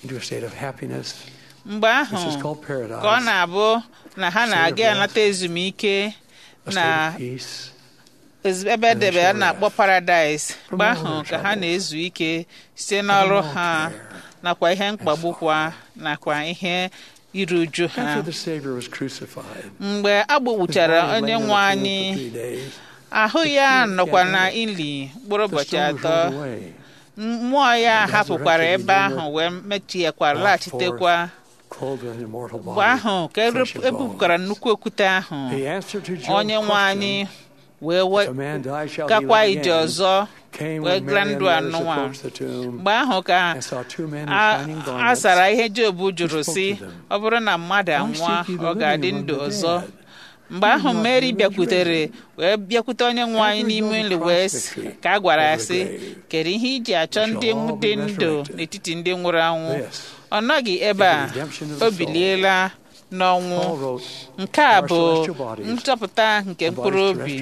mgbe ahụ ka ọ na-abụ na ha na-aga anata ezumike na ebe edebe a na-akpọ paradaịs mgbe ahụ ka ha na-ezu ike site n'ọrụ ha nakwa ihe mkpagbukwa nakwa ihe iru uju ha mgbe a gbagbuchara onye nwe anyị ahụ ya nọkwa na ili mkpụrụ ụbọchị atọ mmụọ ya hapụkwara ebe ahụ wee mechiekwara laghachitekwa mgbe ahụ ka ebupụkwara nnukwu okwute ahụ onye nwe anyị wee gakwa ije ọzọ wee gra ndụ anụnwa mgbe ahụ ka a zara ihe Job jụrụ sị ọ bụrụ na mmadụ anwụọ ọ ga-adị ndụ ọzọ mgbe ahụ Mary bịakwutere wee bịakwute onye nwe anyị n'ime nri wee ka a gwara ya sị kedu ihe iji achọ ndị dị ndụ n'etiti ndị nwụrụ anwụ ọ nọghị ebe a o biliela n'ọnwụ nke a bụ nchọpụta nke mkpụrụ obi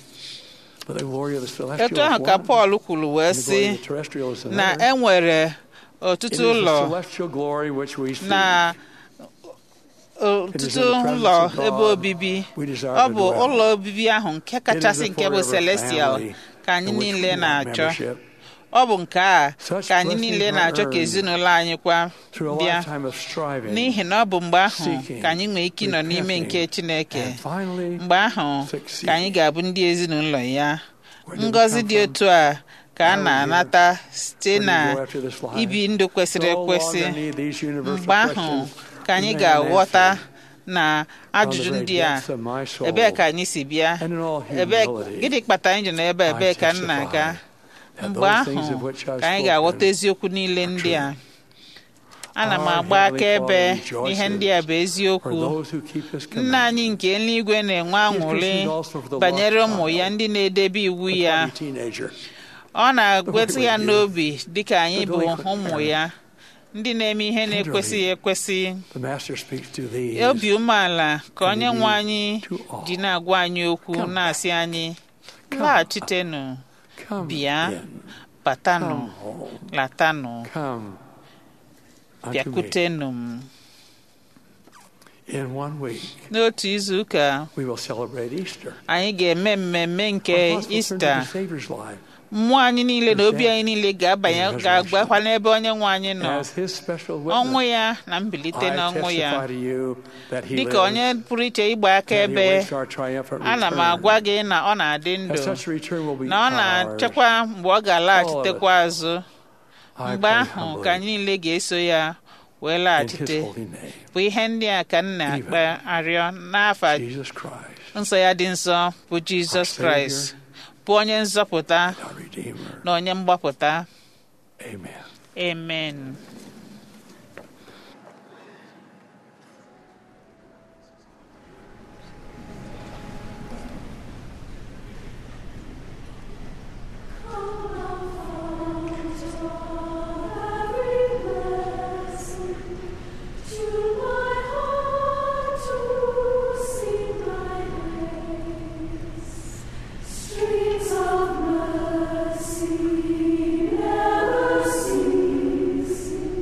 etu ahụ ka Pọl kwuru wee sị na e nwere ọtụtụ ụlọ na ọtụtụ ụlọ ebe obibi ọ bụ ụlọ obibi ahụ nke kachasị nke bụ celestial ka anyị niile na-achọ ọ bụ nke a ka anyị niile na-achọ ka ezinụlọ anyị kwa bịa n'ihi na ọ bụ mgbe ahụ ka anyị nwee ike ịnọ n'ime nke Chineke mgbe ahụ ka anyị ga-abụ ndị ezinụlọ ya ngọzi dị otu a ka a na-anata site na ibi ndụ kwesịrị ekwesị mgbe ahụ ka anyị ga-aghọta na ajụjụ ndị a ebee ka anyị si bịa ebee gịnị kpatara anyị ji nọ ebe ebee ka m na-aga mgbe ahụ ka anyị ga-aghọta eziokwu niile ndị a ana m agba akaebe n'ihe ndị a bụ eziokwu nna anyị nke eluigwe na-enwe aṅụrị banyere ụmụ ya ndị na-edebe iwu ya ọ na-agwetụ ya n'obi dịka anyị bụ ụmụ ya ndị na-eme ihe na-ekwesịghị ekwesị obi umeala ka onye nwe anyị ji na-agwa anyị okwu na-asị anyị laghachitenụ bịa batanụ latanụ bịakwutenụ m n'otu izu ụka anyị ga-eme mmemme nke ista mmụọ anyị niile na obi anyị niile ga-abanye ga-agbakwa n'ebe onye nwe anyị nọ ọnwụ ya na mbilite n'ọnwụ ya dịka onye pụrụ iche ịgba aka ebe ana m agwa gị na ọ na-adị ndụ na ọ na-achekwa mgbe ọ ga-alaghachitekwa azụ mgbe ahụ ka anyị niile ga-eso ya wee laghachite bụ ihe ndị a ka m na-akpa arịọ n'afa nsọ ya dị nsọ bụ jizọs kraịst bụ onye nzọpụta na onye mgbapụta amen Streets of mercy never cease.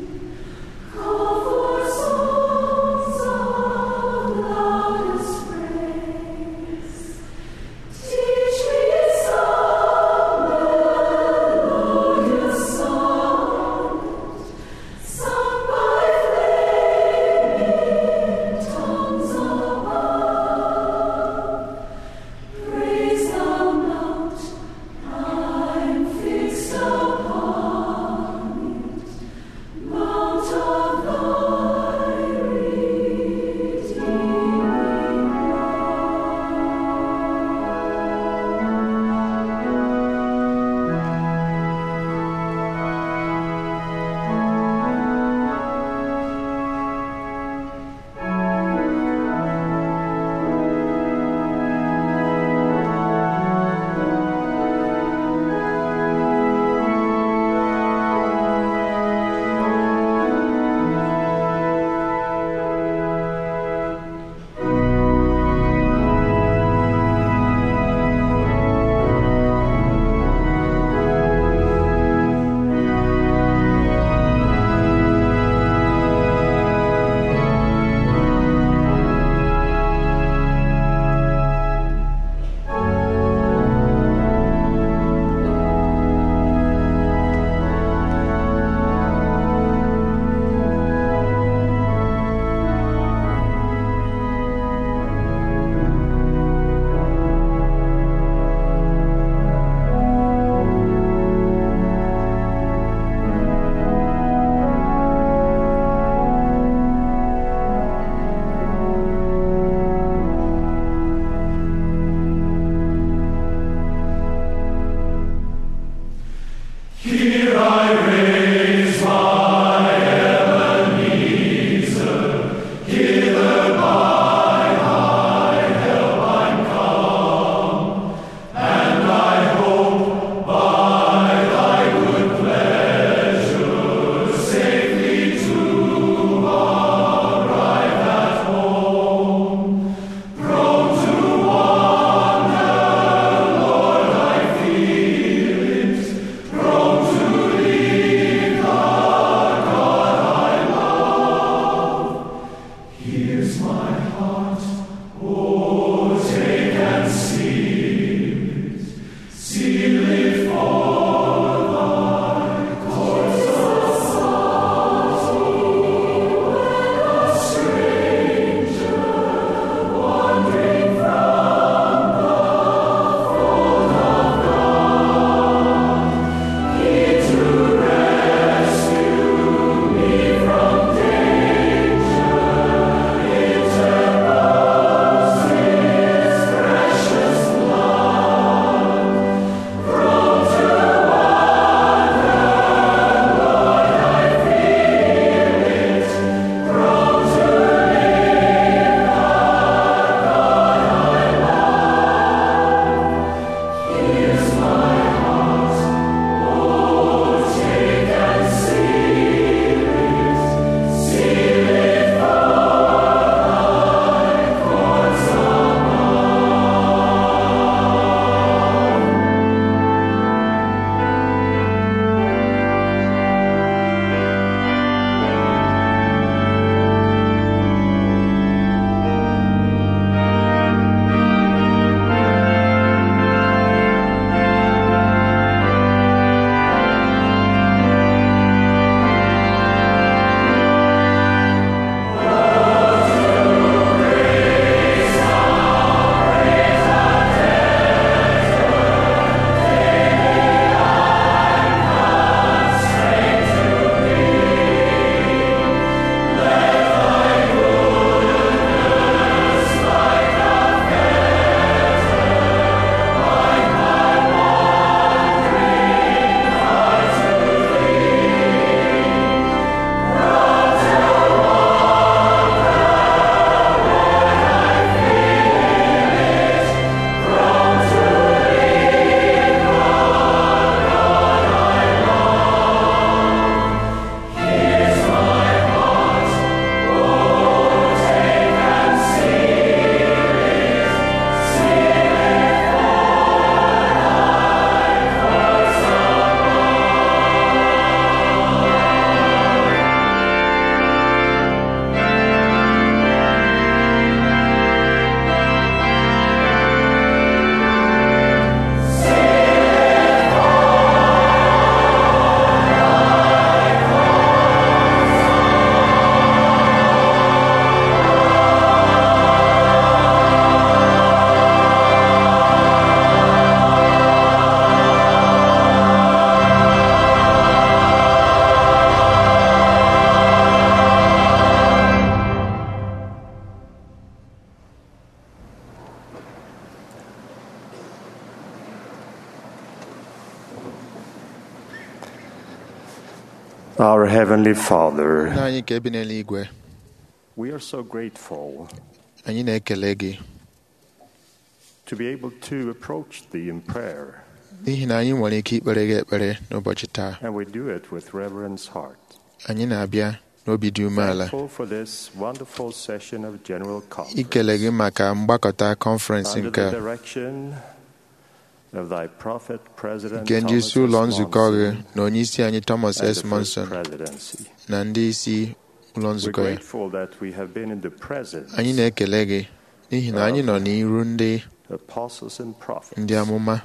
Our Heavenly Father, nna anyị nke bi n'eluigwe we are so grateful anyị na-ekele gị to be able to approach Thee in prayer, n'ihi na anyị nwere ike ikpere gị ekpere n'ụbọchị taa and we do it with reverence heart. anyị na-abịa n'obi dị umeala Thankful for this wonderful session of General Conference ikele gị maka mgbakọta kọnferensị under nke the direction of Thy Prophet President nke ndị isi Thomas ụlọ S. nzukọ gị Monson na onye isi anyị Thomas and S. the First Monson Presidency. na ndị isi ụlọ We're nzukọ ya grateful that we have been in the presence anyị na-ekele gị n'ihi na anyị nọ n'iru ndị apostles and prophets ndị amụma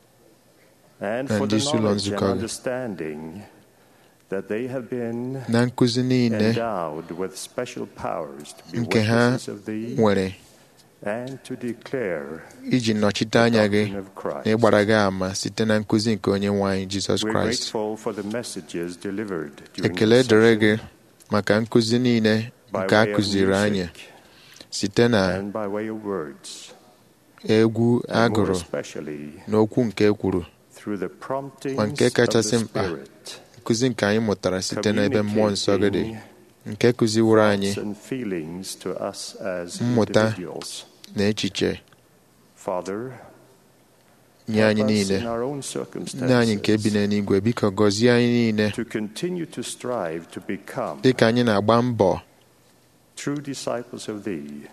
and na for ndị the isi ụlọ knowledge and nzukọ gị understanding that they have been na nkụzi niile endowed with special powers to be nke ha witnesses of thee nwere and to declare iji nọchite anya gị doctrine of Christ. na ịgbara gị ama site na nkụzi nke onye nwe anyị Jizọs We're Kraịst grateful for the messages delivered during ekele this dịrị session gị maka nkụzi niile by nke a way of kụziri music anyị site na and by way of words, egwu and more agụrụ especially na okwu nke e kwuru through the promptings ma nke of kachasị the mkpa Spirit, nkụzi nke anyị mụtara site n'ebe mmụọ nsọ gị dị nke kụziworo anyị thoughts and feelings to us as mmụta individuals. na echiche Father, nye anyị help us niile in our own nne anyị nke bi circumstances n'eluigwe biko gọzie anyị niile to continue to strive to become dịka anyị na-agba mbọ true disciples of Thee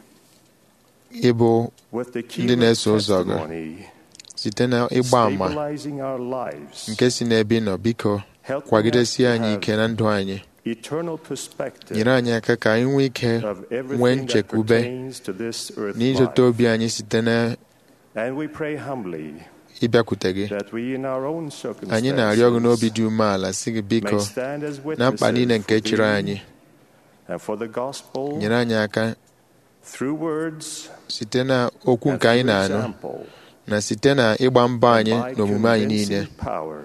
ịbụ with the key ndị of na-eso ụzọ gị testimony site na ịgba àmà stabilizing our lives, nke si n'ebe ị nọ biko helping us kwagidesie to anyị have ike na ndụ anyị eternal perspective nyere anyị aka ka anyị nwee ike of nwee everything that nchekwube pertains to this earth na ịzụta life. obi anyị site na And we pray humbly ịbịakwute gị that we in our own anyị na-arịọ gị n'obi circumstances dị umeala si gị biko may stand as na mkpa niile witnesses nke for chịrị thee anyị and for the gospel nyere anyị aka through words site na okwu and nke anyị through na-anụ example na site na ịgba mbọ anyị by na omume anyị convincing niile power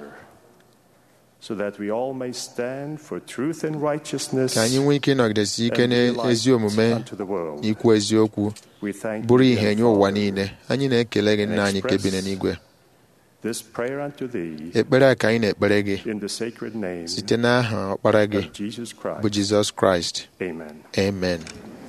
so that we all may stand for truth and righteousness ka anyị nwee ike ịnọgidesi ike and be a light n'ezi omume unto the world. na ikwu eziokwu We thank bụrụ thee, ihe dear nye ụwa Father. niile anyị na-ekele gị nna anyị nke bi express n'eluigwe This prayer unto thee ekpere a ka anyị na-ekpere gị in the sacred name site n'aha ọkpara gị of Jesus Christ. bụ Jizọs Kraịst Amen. amen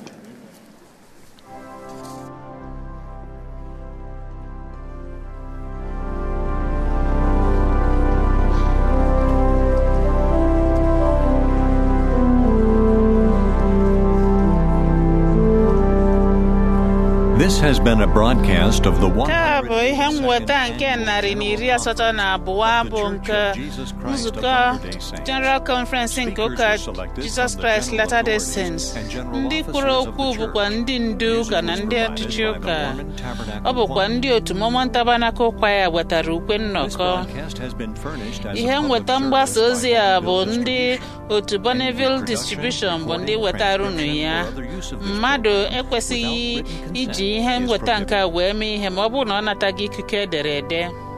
This has been a broadcast of the nke a 100. bụ ihe mweta nke narị na iri asatọ na abụọ bụ nke nzukọ General Conference nke ụka Jesus Christ Latter-day Saints ndị kwuru okwu bụkwa ndị ndu ụka na ndị ọchịchị ụka ọ bụkwa ndị otu Mormon Tabernacle Choir wetara ukwe nnọkọ ihe nweta mgbasa ozi a bụ ndị otu Bonneville Distribution bụ ndị wetara unu ya mmadụ ekwesịghị iji ihe mweta nke a wee mee ihe ma ọ bụrụ na ọ nataghị ikike ederede